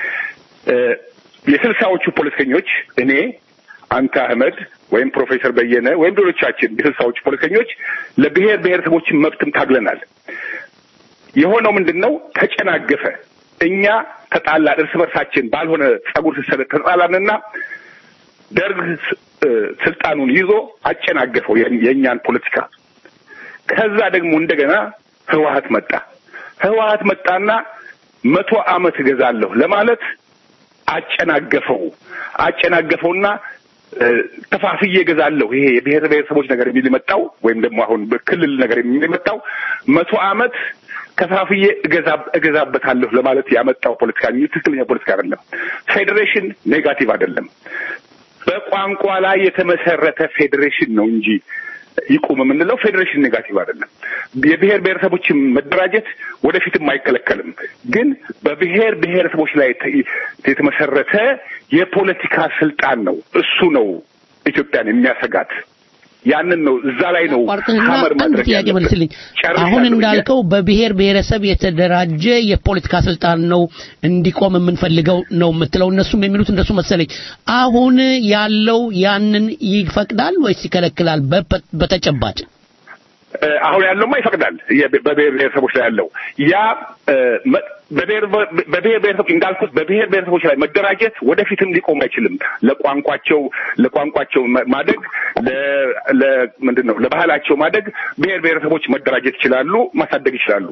የስልሳዎቹ ፖለቲከኞች እኔ፣ አንተ አህመድ ወይም ፕሮፌሰር በየነ ወይም ሌሎቻችን የስልሳዎቹ ፖለቲከኞች ለብሔር ብሔረሰቦችን መብትም ታግለናል። የሆነው ምንድን ነው? ተጨናገፈ። እኛ ተጣላን፣ እርስ በርሳችን ባልሆነ ጸጉር ስሰለ ተጣላንና ደርግ ስልጣኑን ይዞ አጨናገፈው የእኛን ፖለቲካ። ከዛ ደግሞ እንደገና ህወሀት መጣ። ህወሀት መጣና መቶ ዓመት እገዛለሁ ለማለት አጨናገፈው አጨናገፈውና ከፋፍዬ እገዛለሁ ይሄ የብሔር ብሔረሰቦች ነገር የሚል የመጣው ወይም ደግሞ አሁን በክልል ነገር የሚል የመጣው መቶ ዓመት ከፋፍዬ እገዛ እገዛበታለሁ ለማለት ያመጣው ፖለቲካ እንጂ ትክክለኛ ፖለቲካ አይደለም። ፌዴሬሽን ኔጋቲቭ አይደለም። በቋንቋ ላይ የተመሰረተ ፌዴሬሽን ነው እንጂ ይቁም የምንለው ፌዴሬሽን ኔጋቲቭ አይደለም። የብሔር ብሔረሰቦችን መደራጀት ወደፊትም አይከለከልም። ግን በብሔር ብሔረሰቦች ላይ የተመሰረተ የፖለቲካ ስልጣን ነው። እሱ ነው ኢትዮጵያን የሚያሰጋት። ያንን ነው እዛ ላይ ነው ሀመር አንድ ማድረግ ጥያቄ ያለበት። መልስልኝ። ጨርሻለሁ አሁን ብዬ- እንዳልከው በብሔር ብሔረሰብ የተደራጀ የፖለቲካ ስልጣን ነው እንዲቆም የምንፈልገው ነው የምትለው። እነሱም የሚሉት እንደሱ መሰለኝ። አሁን ያለው ያንን ይፈቅዳል ወይስ ይከለክላል? በ- በተጨባጭ እ፣ አሁን ያለውማ ይፈቅዳል። የብ- በብሔር ብሔረሰቦች ላይ ያለው ያ እ፣ መ- በብሔር በብሔር ብሔረሰቦች እንዳልኩት በብሔር ብሔረሰቦች ላይ መደራጀት ወደፊትም ሊቆም አይችልም። ለቋንቋቸው ለቋንቋቸው ማ- ማደግ ለ- ለ ምንድን ነው ለባህላቸው ማደግ ብሔር ብሔረሰቦች መደራጀት ይችላሉ፣ ማሳደግ ይችላሉ።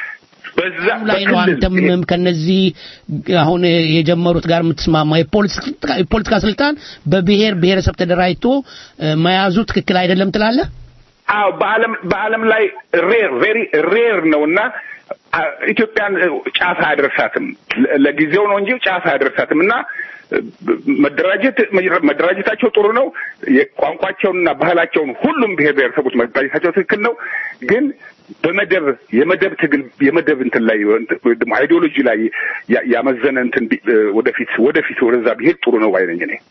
በዛ ላይ ነው አንተም ከነዚህ አሁን የጀመሩት ጋር የምትስማማ የፖለቲካ የፖለቲካ ስልጣን በብሔር ብሔረሰብ ተደራጅቶ እ፣ መያዙ ትክክል አይደለም ትላለህ? አዎ በዓለም በዓለም ላይ ሬር ቬሪ ሬር ነው እና አ፣ ኢትዮጵያን እ፣ ጫፍ አያደርሳትም። ለ- ለጊዜው ነው እንጂ ጫፍ አያደርሳትም እና እ፣ መደራጀት መደራጀታቸው ጥሩ ነው። የቋንቋቸውንና ባህላቸውን ሁሉም ብሔር ብሔረሰቦች መደራጀታቸው ትክክል ነው። ግን በመደብ የመደብ ትግል የመደብ እንትን ላይ ወይ ደግሞ አይዲዮሎጂ ላይ ያ- ያመዘነ እንትን ቢ- እ፣ ወደፊት ወደፊት ወደዛ ቢሄድ ጥሩ ነው ባይነኝ እኔ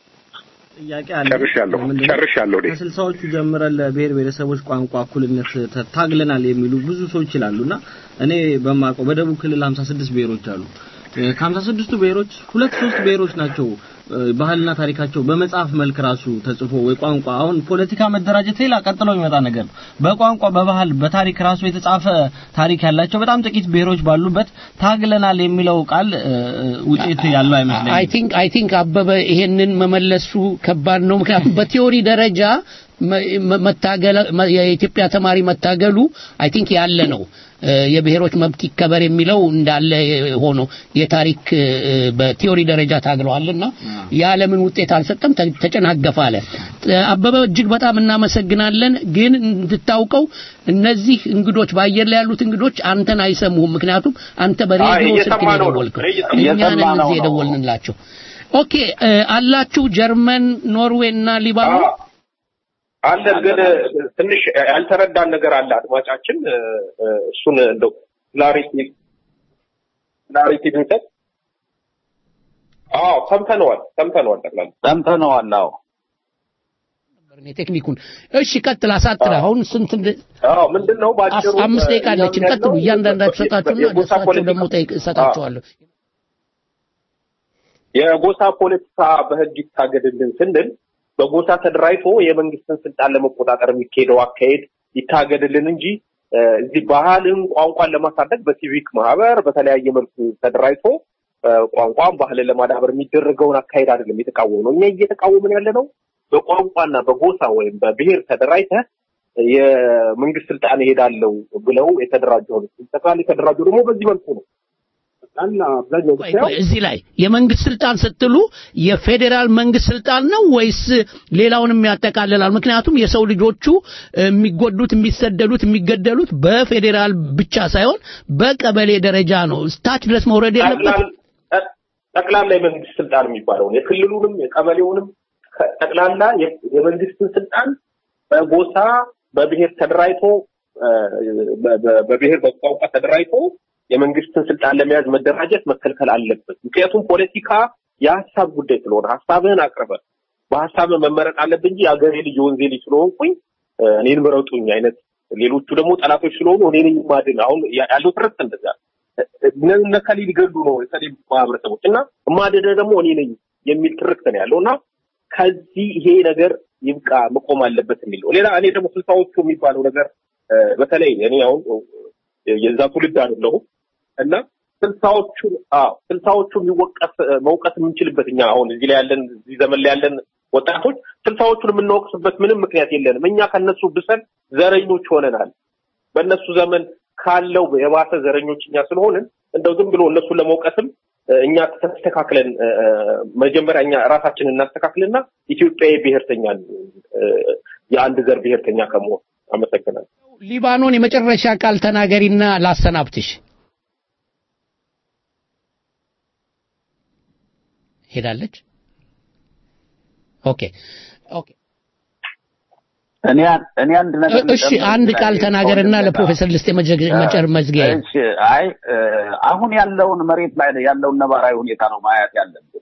ጥያቄ አለ። ጨርሻለሁ ምንድነው? ጨርሻለሁ እኔ ከስልሳዎቹ ጀምረን ለብሔር ብሔረሰቦች ቋንቋ እኩልነት ተ- ታግለናል የሚሉ ብዙ ሰዎች ይላሉና እኔ በማውቀው በደቡብ ክልል 56 ብሔሮች አሉ። እ፣ ከ56ቱ ብሔሮች ሁለት ሶስት ብሔሮች ናቸው እ፣ ባህልና ታሪካቸው በመጽሐፍ መልክ ራሱ ተጽፎ ወይ ቋንቋ አሁን ፖለቲካ መደራጀት ሌላ ቀጥሎ የሚመጣ ነገር ነው። በቋንቋ በባህል በታሪክ ራሱ የተጻፈ ታሪክ ያላቸው በጣም ጥቂት ብሔሮች ባሉበት ታግለናል የሚለው ቃል እ፣ እ፣ ውጤት ያለው አይመስለኝም። አይ ቲንክ አይ ቲንክ አበበ ይሄንን መመለሱ ከባድ ነው። ምክንያቱም በቲዮሪ ደረጃ መ- መ- መታገል መ- የኢትዮጵያ ተማሪ መታገሉ አይ ቲንክ ያለ ነው። እ፣ የብሔሮች መብት ይከበር የሚለው እንዳለ ሆኖ የታሪክ እ፣ በቲዮሪ ደረጃ ታግለዋልና ያለምን ውጤት አልሰጠም፣ ተ- ተጨናገፈ አለ። እ፣ አበበ እጅግ በጣም እናመሰግናለን። ግን እንድታውቀው እነዚህ እንግዶች በአየር ላይ ያሉት እንግዶች አንተን አይሰሙህም። ምክንያቱም አንተ በሬዲዮ አይ፣ ስልክ ነው እየሰማ ነው። የደወልከው። እየሰማ- እኛ ነን እየሰማ ነው እዚህ ነው። የደወልንላቸው። ኦኬ እ፣ አላችሁ ጀርመን፣ ኖርዌይ እና ሊባኖስ አለን ግን ትንሽ ያልተረዳን ነገር አለ አድማጫችን እ፣ እ፣ እሱን እንደው ክላሪቲ ክላሪቲ ብንሰጥ አዎ ሰምተነዋል ሰምተነዋል ጠቅላላ ሰምተነዋል አዎ እኔ ቴክኒኩን እሺ ቀጥል አሳጥር አሁን ስንት እንደ- አዎ ምንድን ነው ባጭሩ አስ- አምስት ደቂቃ እኛም አለችን ያለው ቀጥሉ እያንዳንዳችሁ የ- ሰጣችሁና የጎሳ ደሳቸው ፖለቲካ- ደግሞ ጠይቅ እሰጣችኋለሁ የጎሳ ፖለቲካ በህግ ይታገድልን ስንል በጎሳ ተደራጅቶ የመንግስትን ስልጣን ለመቆጣጠር የሚካሄደው አካሄድ ይታገድልን እንጂ እ፣ እዚህ ባህልን ቋንቋን ለማሳደግ በሲቪክ ማህበር በተለያየ መልኩ ተደራጅቶ እ፣ ቋንቋን ባህልን ለማዳበር የሚደረገውን አካሄድ አይደለም የተቃወሙ ነው። እኛ እየተቃወምን ያለ ነው በቋንቋና በጎሳ ወይም በብሔር ተደራጅተህ የመንግስት ስልጣን እሄዳለሁ ብለው የተደራጁ ነው። ጠቅላላ የተደራጁ ደግሞ በዚህ መልኩ ነው። ጠቅላላ አብዛኛው ቆይ፣ ቆይ፣ እዚህ ላይ የመንግስት ስልጣን ስትሉ የፌዴራል መንግስት ስልጣን ነው ወይስ ሌላውንም ያጠቃልላል? ምክንያቱም የሰው ልጆቹ የሚጎዱት፣ የሚሰደዱት፣ የሚገደሉት በፌዴራል ብቻ ሳይሆን በቀበሌ ደረጃ ነው። ታች ድረስ መውረድ የለበት። ጠቅላላ- ጠቅላላ የመንግስት ስልጣን የሚባለውን የክልሉንም የቀበሌውንም ከ- ጠቅላላ የ- የመንግስትን ስልጣን በጎሳ በብሔር ተደራጅቶ እ፣ በ- በ- በብሔር በቋንቋ ተደራጅቶ የመንግስትን ስልጣን ለመያዝ መደራጀት መከልከል አለበት። ምክንያቱም ፖለቲካ የሀሳብ ጉዳይ ስለሆነ ሀሳብህን አቅርበህ በሀሳብህ መመረጥ አለብህ እንጂ የአገሬ ልጅ የወንዜ ልጅ ስለሆንኩኝ እ፣ እኔን ምረጡኝ አይነት ሌሎቹ ደግሞ ጠላቶች ስለሆኑ እኔ ነኝ ማድን አሁን ያ- ያለው ትርክት እንደዛ ነከሌ ሊገሉ ነው የተለይ ማህበረሰቦች እና ማደደ ደግሞ እኔ ነኝ የሚል ትርክት ነው ያለው እና ከዚህ ይሄ ነገር ይብቃ መቆም አለበት የሚል ነው። ሌላ እኔ ደግሞ ስልሳዎቹ የሚባለው ነገር እ፣ በተለይ እኔ አሁን እ፣ የዛ ትውልድ አይደለሁም እና ስልሳዎቹ አዎ ስልሳዎቹ የሚወቀስ እ፣ መውቀስ የምንችልበት እኛ አሁን እዚህ ላይ ያለን እዚህ ዘመን ላይ ያለን ወጣቶች ስልሳዎቹን የምንወቅስበት ምንም ምክንያት የለንም። እኛ ከነሱ ብሰን ዘረኞች ሆነናል። በእነሱ ዘመን ካለው የባሰ ዘረኞች እኛ ስለሆንን እንደው ዝም ብሎ እነሱን ለመውቀስም እ፣ እኛ ተስተካክለን እ፣ እ፣ መጀመሪያ እኛ ራሳችንን እናስተካክልና ኢትዮጵያዊ ብሔርተኛ እ፣ የአንድ ዘር ብሔርተኛ ከመሆን አመሰግናለሁ። ሊባኖን የመጨረሻ ቃል ተናገሪና ላሰናብትሽ። ሄዳለች። ኦኬ ኦኬ። እኔ እኔ አንድ ነገር እሺ አንድ ቃል ተናገርና ለፕሮፌሰር ልስጤ መጨር መዝጊያ እሺ አይ እ፣ አሁን ያለውን መሬት ላይ ያለውን ነባራዊ ሁኔታ ነው ማየት ያለብን።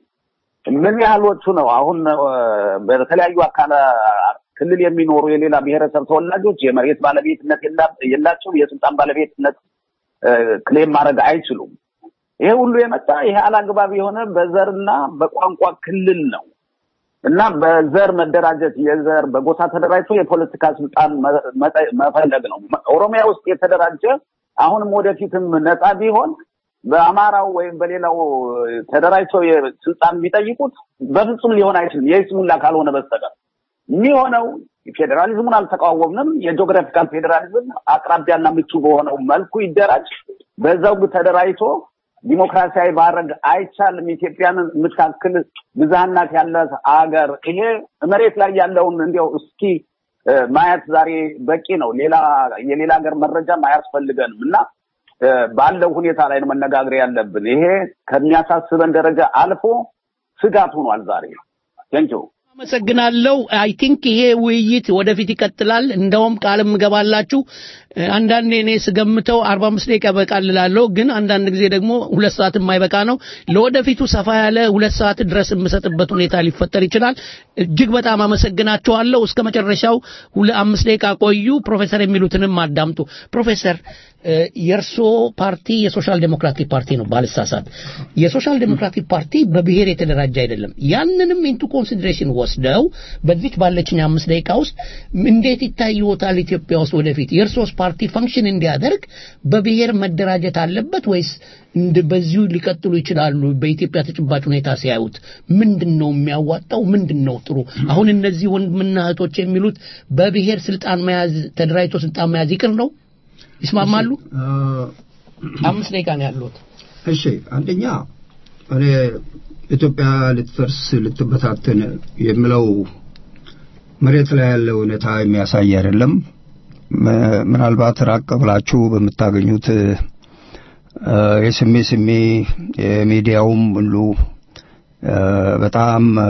ምን ያህሎቹ ነው አሁን እ፣ በተለያዩ አካላ ክልል የሚኖሩ የሌላ ብሔረሰብ ተወላጆች የመሬት ባለቤትነት የላ- የላቸውም፣ የስልጣን ባለቤትነት እ፣ ክሌም ማድረግ አይችሉም። ይሄ ሁሉ የመጣ ይሄ አላግባብ የሆነ በዘርና በቋንቋ ክልል ነው እና በዘር መደራጀት የዘር በጎሳ ተደራጅቶ የፖለቲካ ስልጣን መ- መጠ- መፈለግ ነው። ኦሮሚያ ውስጥ የተደራጀ አሁንም ወደፊትም ነፃ ቢሆን በአማራው ወይም በሌላው ተደራጅተው የስልጣን ቢጠይቁት በፍጹም ሊሆን አይችልም፣ የይስሙላ ካልሆነ በስተቀር የሚሆነው ፌዴራሊዝሙን አልተቃወምንም። የጂኦግራፊካል ፌዴራሊዝም አቅራቢያና ምቹ በሆነው መልኩ ይደራጅ። በዛው ተደራጅቶ ዲሞክራሲያዊ ማድረግ አይቻልም። ኢትዮጵያን የምታክል ብዝሃናት ያላት አገር ይሄ መሬት ላይ ያለውን እንዲያው እስኪ እ፣ ማየት ዛሬ በቂ ነው። ሌላ የሌላ ሀገር መረጃም አያስፈልገንም እና እ፣ ባለው ሁኔታ ላይ ነው መነጋገር ያለብን። ይሄ ከሚያሳስበን ደረጃ አልፎ ስጋት ሆኗል ዛሬ። ቴንኪው አመሰግናለሁ። አይ ቲንክ ይሄ ውይይት ወደፊት ይቀጥላል። እንደውም ቃልም እገባላችሁ እ፣ አንዳንዴ እኔ ስገምተው 45 ደቂቃ ይበቃል እላለሁ፣ ግን አንዳንድ ጊዜ ደግሞ ሁለት ሰዓት የማይበቃ ነው። ለወደፊቱ ሰፋ ያለ ሁለት ሰዓት ድረስ የምሰጥበት ሁኔታ ሊፈጠር ይችላል። እጅግ በጣም አመሰግናችኋለሁ። እስከ መጨረሻው ሁለ አምስት ደቂቃ ቆዩ። ፕሮፌሰር የሚሉትንም አዳምጡ። ፕሮፌሰር እ፣ የእርስዎ ፓርቲ የሶሻል ዴሞክራቲክ ፓርቲ ነው ባልሳሳት። የሶሻል ዴሞክራቲክ ፓርቲ በብሔር የተደራጀ አይደለም። ያንንም ኢንቱ ኮንሲደሬሽን ወስደው በዚች ባለችኝ አምስት ደቂቃ ውስጥ እንዴት ይታይዎታል ኢትዮጵያ ውስጥ ወደፊት የእርሶስ ፓርቲ ፈንክሽን እንዲያደርግ በብሔር መደራጀት አለበት ወይስ እንደ በዚሁ ሊቀጥሉ ይችላሉ? በኢትዮጵያ ተጨባጭ ሁኔታ ሲያዩት ምንድን ነው የሚያዋጣው? ምንድን ነው ጥሩ? አሁን እነዚህ ወንድምና እህቶች የሚሉት በብሔር ስልጣን መያዝ ተደራጅቶ ስልጣን መያዝ ይቅር ነው? ይስማማሉ? አምስት ደቂቃ ነው ያሉት። እሺ አንደኛ እኔ ኢትዮጵያ ልትፈርስ ልትበታትን የሚለው መሬት ላይ ያለው እውነታ የሚያሳይ አይደለም። ም- ምናልባት ራቅ ብላችሁ በምታገኙት እ፣ የስሜ ስሜ የሚዲያውም ሁሉ እ፣ በጣም እ፣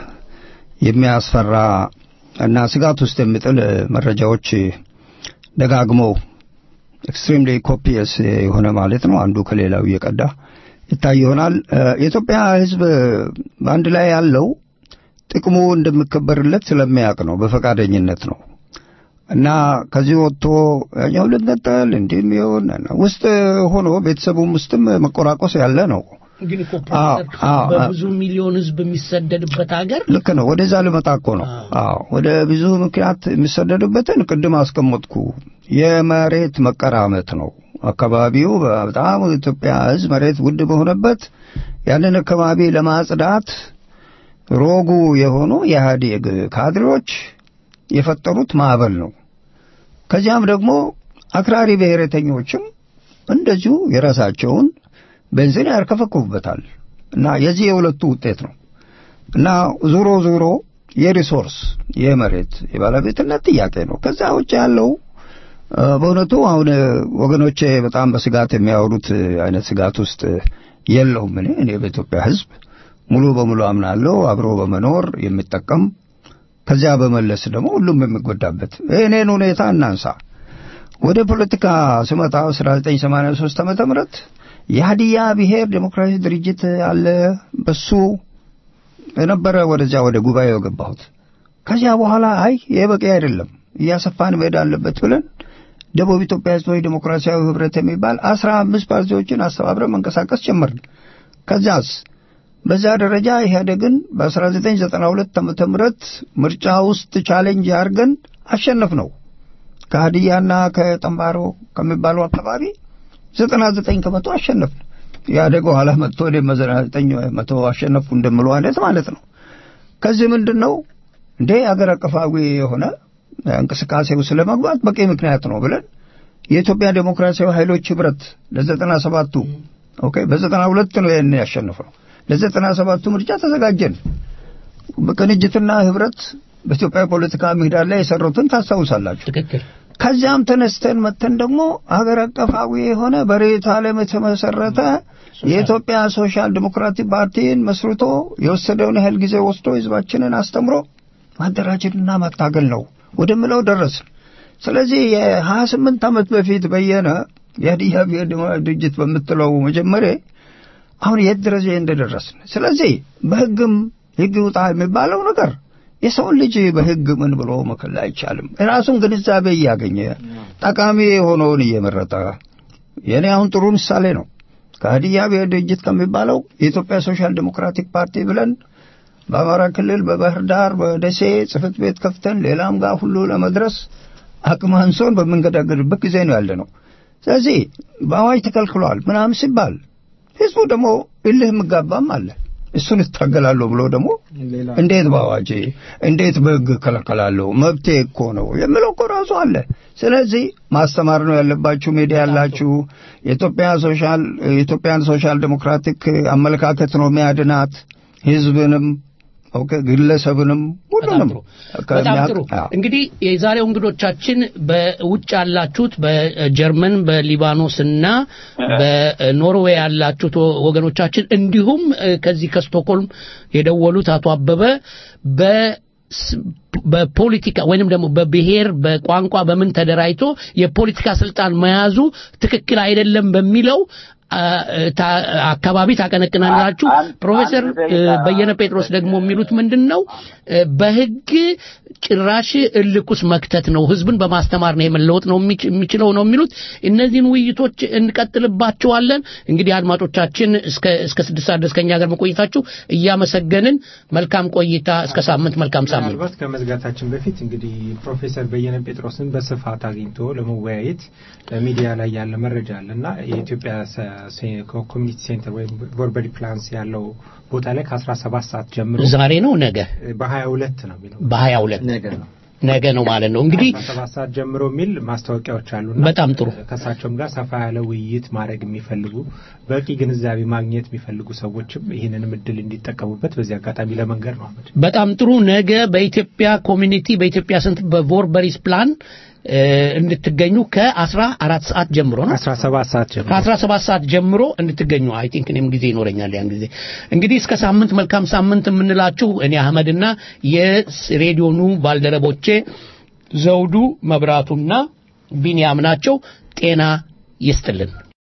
የሚያስፈራ እና ስጋት ውስጥ የሚጥል መረጃዎች ደጋግመው ኤክስትሪምሊ ኮፒየስ የሆነ ማለት ነው አንዱ ከሌላው እየቀዳ ይታይ ይሆናል። እ፣ የኢትዮጵያ ሕዝብ በአንድ ላይ ያለው ጥቅሙ እንደሚከበርለት ስለሚያውቅ ነው፣ በፈቃደኝነት ነው እና ከዚህ ወጥቶ ያኛው ልንጠል እንዲህም ይሆን ውስጥ ሆኖ ቤተሰቡም ውስጥም መቆራቆስ ያለ ነው። ግን እኮ አዎ፣ ፕሮፌሰር አዎ፣ በብዙ ሚሊዮን ህዝብ የሚሰደድበት ሀገር ልክ ነው። ወደዛ ልመጣ እኮ ነው። አዎ ወደ ብዙ ምክንያት የሚሰደዱበትን ቅድም አስቀመጥኩ። የመሬት መቀራመት ነው። አካባቢው በጣም ኢትዮጵያ ህዝብ መሬት ውድ በሆነበት ያንን አካባቢ ለማጽዳት ሮጉ የሆኑ የኢህአዴግ ካድሬዎች የፈጠሩት ማዕበል ነው። ከዚያም ደግሞ አክራሪ ብሔረተኞችም እንደዚሁ የራሳቸውን ቤንዚን ያርከፈክፉበታል እና የዚህ የሁለቱ ውጤት ነው እና ዞሮ ዞሮ የሪሶርስ የመሬት የባለቤትነት ጥያቄ ነው። ከዛ ውጭ ያለው እ፣ በእውነቱ አሁን እ፣ ወገኖቼ በጣም በስጋት የሚያወሩት እ፣ አይነት ስጋት ውስጥ የለውም። እኔ እኔ በኢትዮጵያ ህዝብ ሙሉ በሙሉ አምናለሁ አብሮ በመኖር የሚጠቀም ከዚያ በመለስ ደግሞ ሁሉም የሚጎዳበት እኔን ሁኔታ እናንሳ። ወደ ፖለቲካ ስመጣ 1983 ዓመተ ምህረት የሀዲያ ብሔር ዴሞክራሲ ድርጅት አለ። በሱ የነበረ ወደዚያ ወደ ጉባኤው የገባሁት። ከዚያ በኋላ አይ ይሄ በቂ አይደለም እያሰፋን መሄድ አለበት ብለን ደቡብ ኢትዮጵያ ህዝባዊ ዴሞክራሲያዊ ህብረት የሚባል አስራ አምስት ፓርቲዎችን አስተባብረን መንቀሳቀስ ጀመርን። ከዚያስ በዛ ደረጃ ኢህአዴግን በ1992 ዓመተ ምህረት ምርጫ ውስጥ ቻሌንጅ አድርገን አሸነፍ ነው። ከሀዲያና ከጠንባሮ ከሚባሉ አካባቢ 99 ከመቶ አሸነፍን። ኢህአዴግ ኋላ መጥቶ እኔም 99 መቶ አሸነፍኩ እንደምለው አይነት ማለት ነው። ከዚህ ምንድን ነው እንዴ አገር አቀፋዊ የሆነ እንቅስቃሴው ስለመግባት በቂ ምክንያት ነው ብለን የኢትዮጵያ ዴሞክራሲያዊ ኃይሎች ህብረት ለዘጠና ሰባቱ ኦኬ በዘጠና ሁለት ነው ይህን ያሸንፈው ለዘጠና ሰባቱ ምርጫ ተዘጋጀን በቅንጅትና ህብረት በኢትዮጵያ ፖለቲካ ምህዳር ላይ የሰሩትን ታስታውሳላችሁ ትክክል ከዚያም ተነስተን መተን ደግሞ ሀገር አቀፋዊ የሆነ በሬት ዓለም የተመሰረተ የኢትዮጵያ ሶሻል ዲሞክራቲክ ፓርቲን መስርቶ የወሰደውን ያህል ጊዜ ወስዶ ህዝባችንን አስተምሮ ማደራጀትና ማታገል ነው ወደምለው ደረስን። ስለዚህ የሀያ ስምንት ዓመት በፊት በየነ የሀዲያ ብሔር ዲሞክራሲ ድርጅት በምትለው መጀመሪያ አሁን የት ደረጃ እንደደረስን። ስለዚህ በህግም ህግ ውጣ የሚባለው ነገር የሰውን ልጅ በህግ ምን ብሎ መከል አይቻልም። የራሱን ግንዛቤ እያገኘ ጠቃሚ የሆነውን እየመረጠ የእኔ አሁን ጥሩ ምሳሌ ነው። ከሀዲያ ብሔር ድርጅት ከሚባለው የኢትዮጵያ ሶሻል ዲሞክራቲክ ፓርቲ ብለን በአማራ ክልል በባህር ዳር በደሴ ጽህፈት ቤት ከፍተን ሌላም ጋር ሁሉ ለመድረስ አቅም አንሶን በምንገዳገድበት ጊዜ ነው ያለ ነው። ስለዚህ በአዋጅ ተከልክሏል ምናምን ሲባል ህዝቡ ደግሞ እልህ የምጋባም አለ። እሱን እታገላለሁ ብሎ ደግሞ እንዴት በአዋጅ እንዴት በህግ እከለከላለሁ መብቴ እኮ ነው የሚለው እኮ ራሱ አለ። ስለዚህ ማስተማር ነው ያለባችሁ። ሚዲያ ያላችሁ የኢትዮጵያ ሶሻል የኢትዮጵያን ሶሻል ዴሞክራቲክ አመለካከት ነው የሚያድናት ህዝብንም ኦኬ ግለሰብንም ሁሉንም በጣም ጥሩ እንግዲህ የዛሬው እንግዶቻችን በውጭ ያላችሁት በጀርመን በሊባኖስ እና በኖርዌይ ያላችሁት ወገኖቻችን እንዲሁም ከዚህ ከስቶክሆልም የደወሉት አቶ አበበ በ በፖለቲካ ወይንም ደግሞ በብሔር በቋንቋ በምን ተደራጅቶ የፖለቲካ ስልጣን መያዙ ትክክል አይደለም በሚለው አካባቢ ታቀነቅናላችሁ። ፕሮፌሰር በየነ ጴጥሮስ ደግሞ የሚሉት ምንድን ነው? በህግ ጭራሽ እልቁስ መክተት ነው፣ ህዝብን በማስተማር ነው የመለወጥ ነው የሚችለው ነው የሚሉት። እነዚህን ውይይቶች እንቀጥልባቸዋለን። እንግዲህ አድማጮቻችን እስከ እስከ ስድስት ሰዓት ድረስ ከኛ ጋር መቆየታችሁ እያመሰገንን መልካም ቆይታ፣ እስከ ሳምንት መልካም ሳምንት። ምናልባት ከመዝጋታችን በፊት እንግዲህ ፕሮፌሰር በየነ ጴጥሮስን በስፋት አግኝቶ ለመወያየት ሚዲያ ላይ ያለ መረጃ አለ እና የኢትዮጵያ ኮሚኒቲ ሴንተር ወይም ቮርበሪ ፕላንስ ያለው ቦታ ላይ ከአስራ ሰባት ሰዓት ጀምሮ ዛሬ ነው ነገ በሀያ ሁለት ነው የሚለው በሀያ ሁለት ነገ ነው ማለት ነው እንግዲህ ሰባት ሰዓት ጀምሮ የሚል ማስታወቂያዎች አሉ በጣም ጥሩ ከእሳቸውም ጋር ሰፋ ያለ ውይይት ማድረግ የሚፈልጉ በቂ ግንዛቤ ማግኘት የሚፈልጉ ሰዎችም ይህንንም እድል እንዲጠቀሙበት በዚህ አጋጣሚ ለመንገድ ነው አመድ በጣም ጥሩ ነገ በኢትዮጵያ ኮሚኒቲ በኢትዮጵያ ስንት በቮርበሪስ ፕላን እንድትገኙ ከአስራ አራት ሰዓት ጀምሮ ነው አስራ ሰባት ሰዓት ጀምሮ ከአስራ ሰባት ሰዓት ጀምሮ እንድትገኙ አይ ቲንክ እኔም ጊዜ ይኖረኛል ያን ጊዜ እንግዲህ እስከ ሳምንት መልካም ሳምንት የምንላችሁ እኔ አህመድና የሬዲዮኑ ባልደረቦቼ ዘውዱ መብራቱና ቢንያም ናቸው ጤና ይስጥልን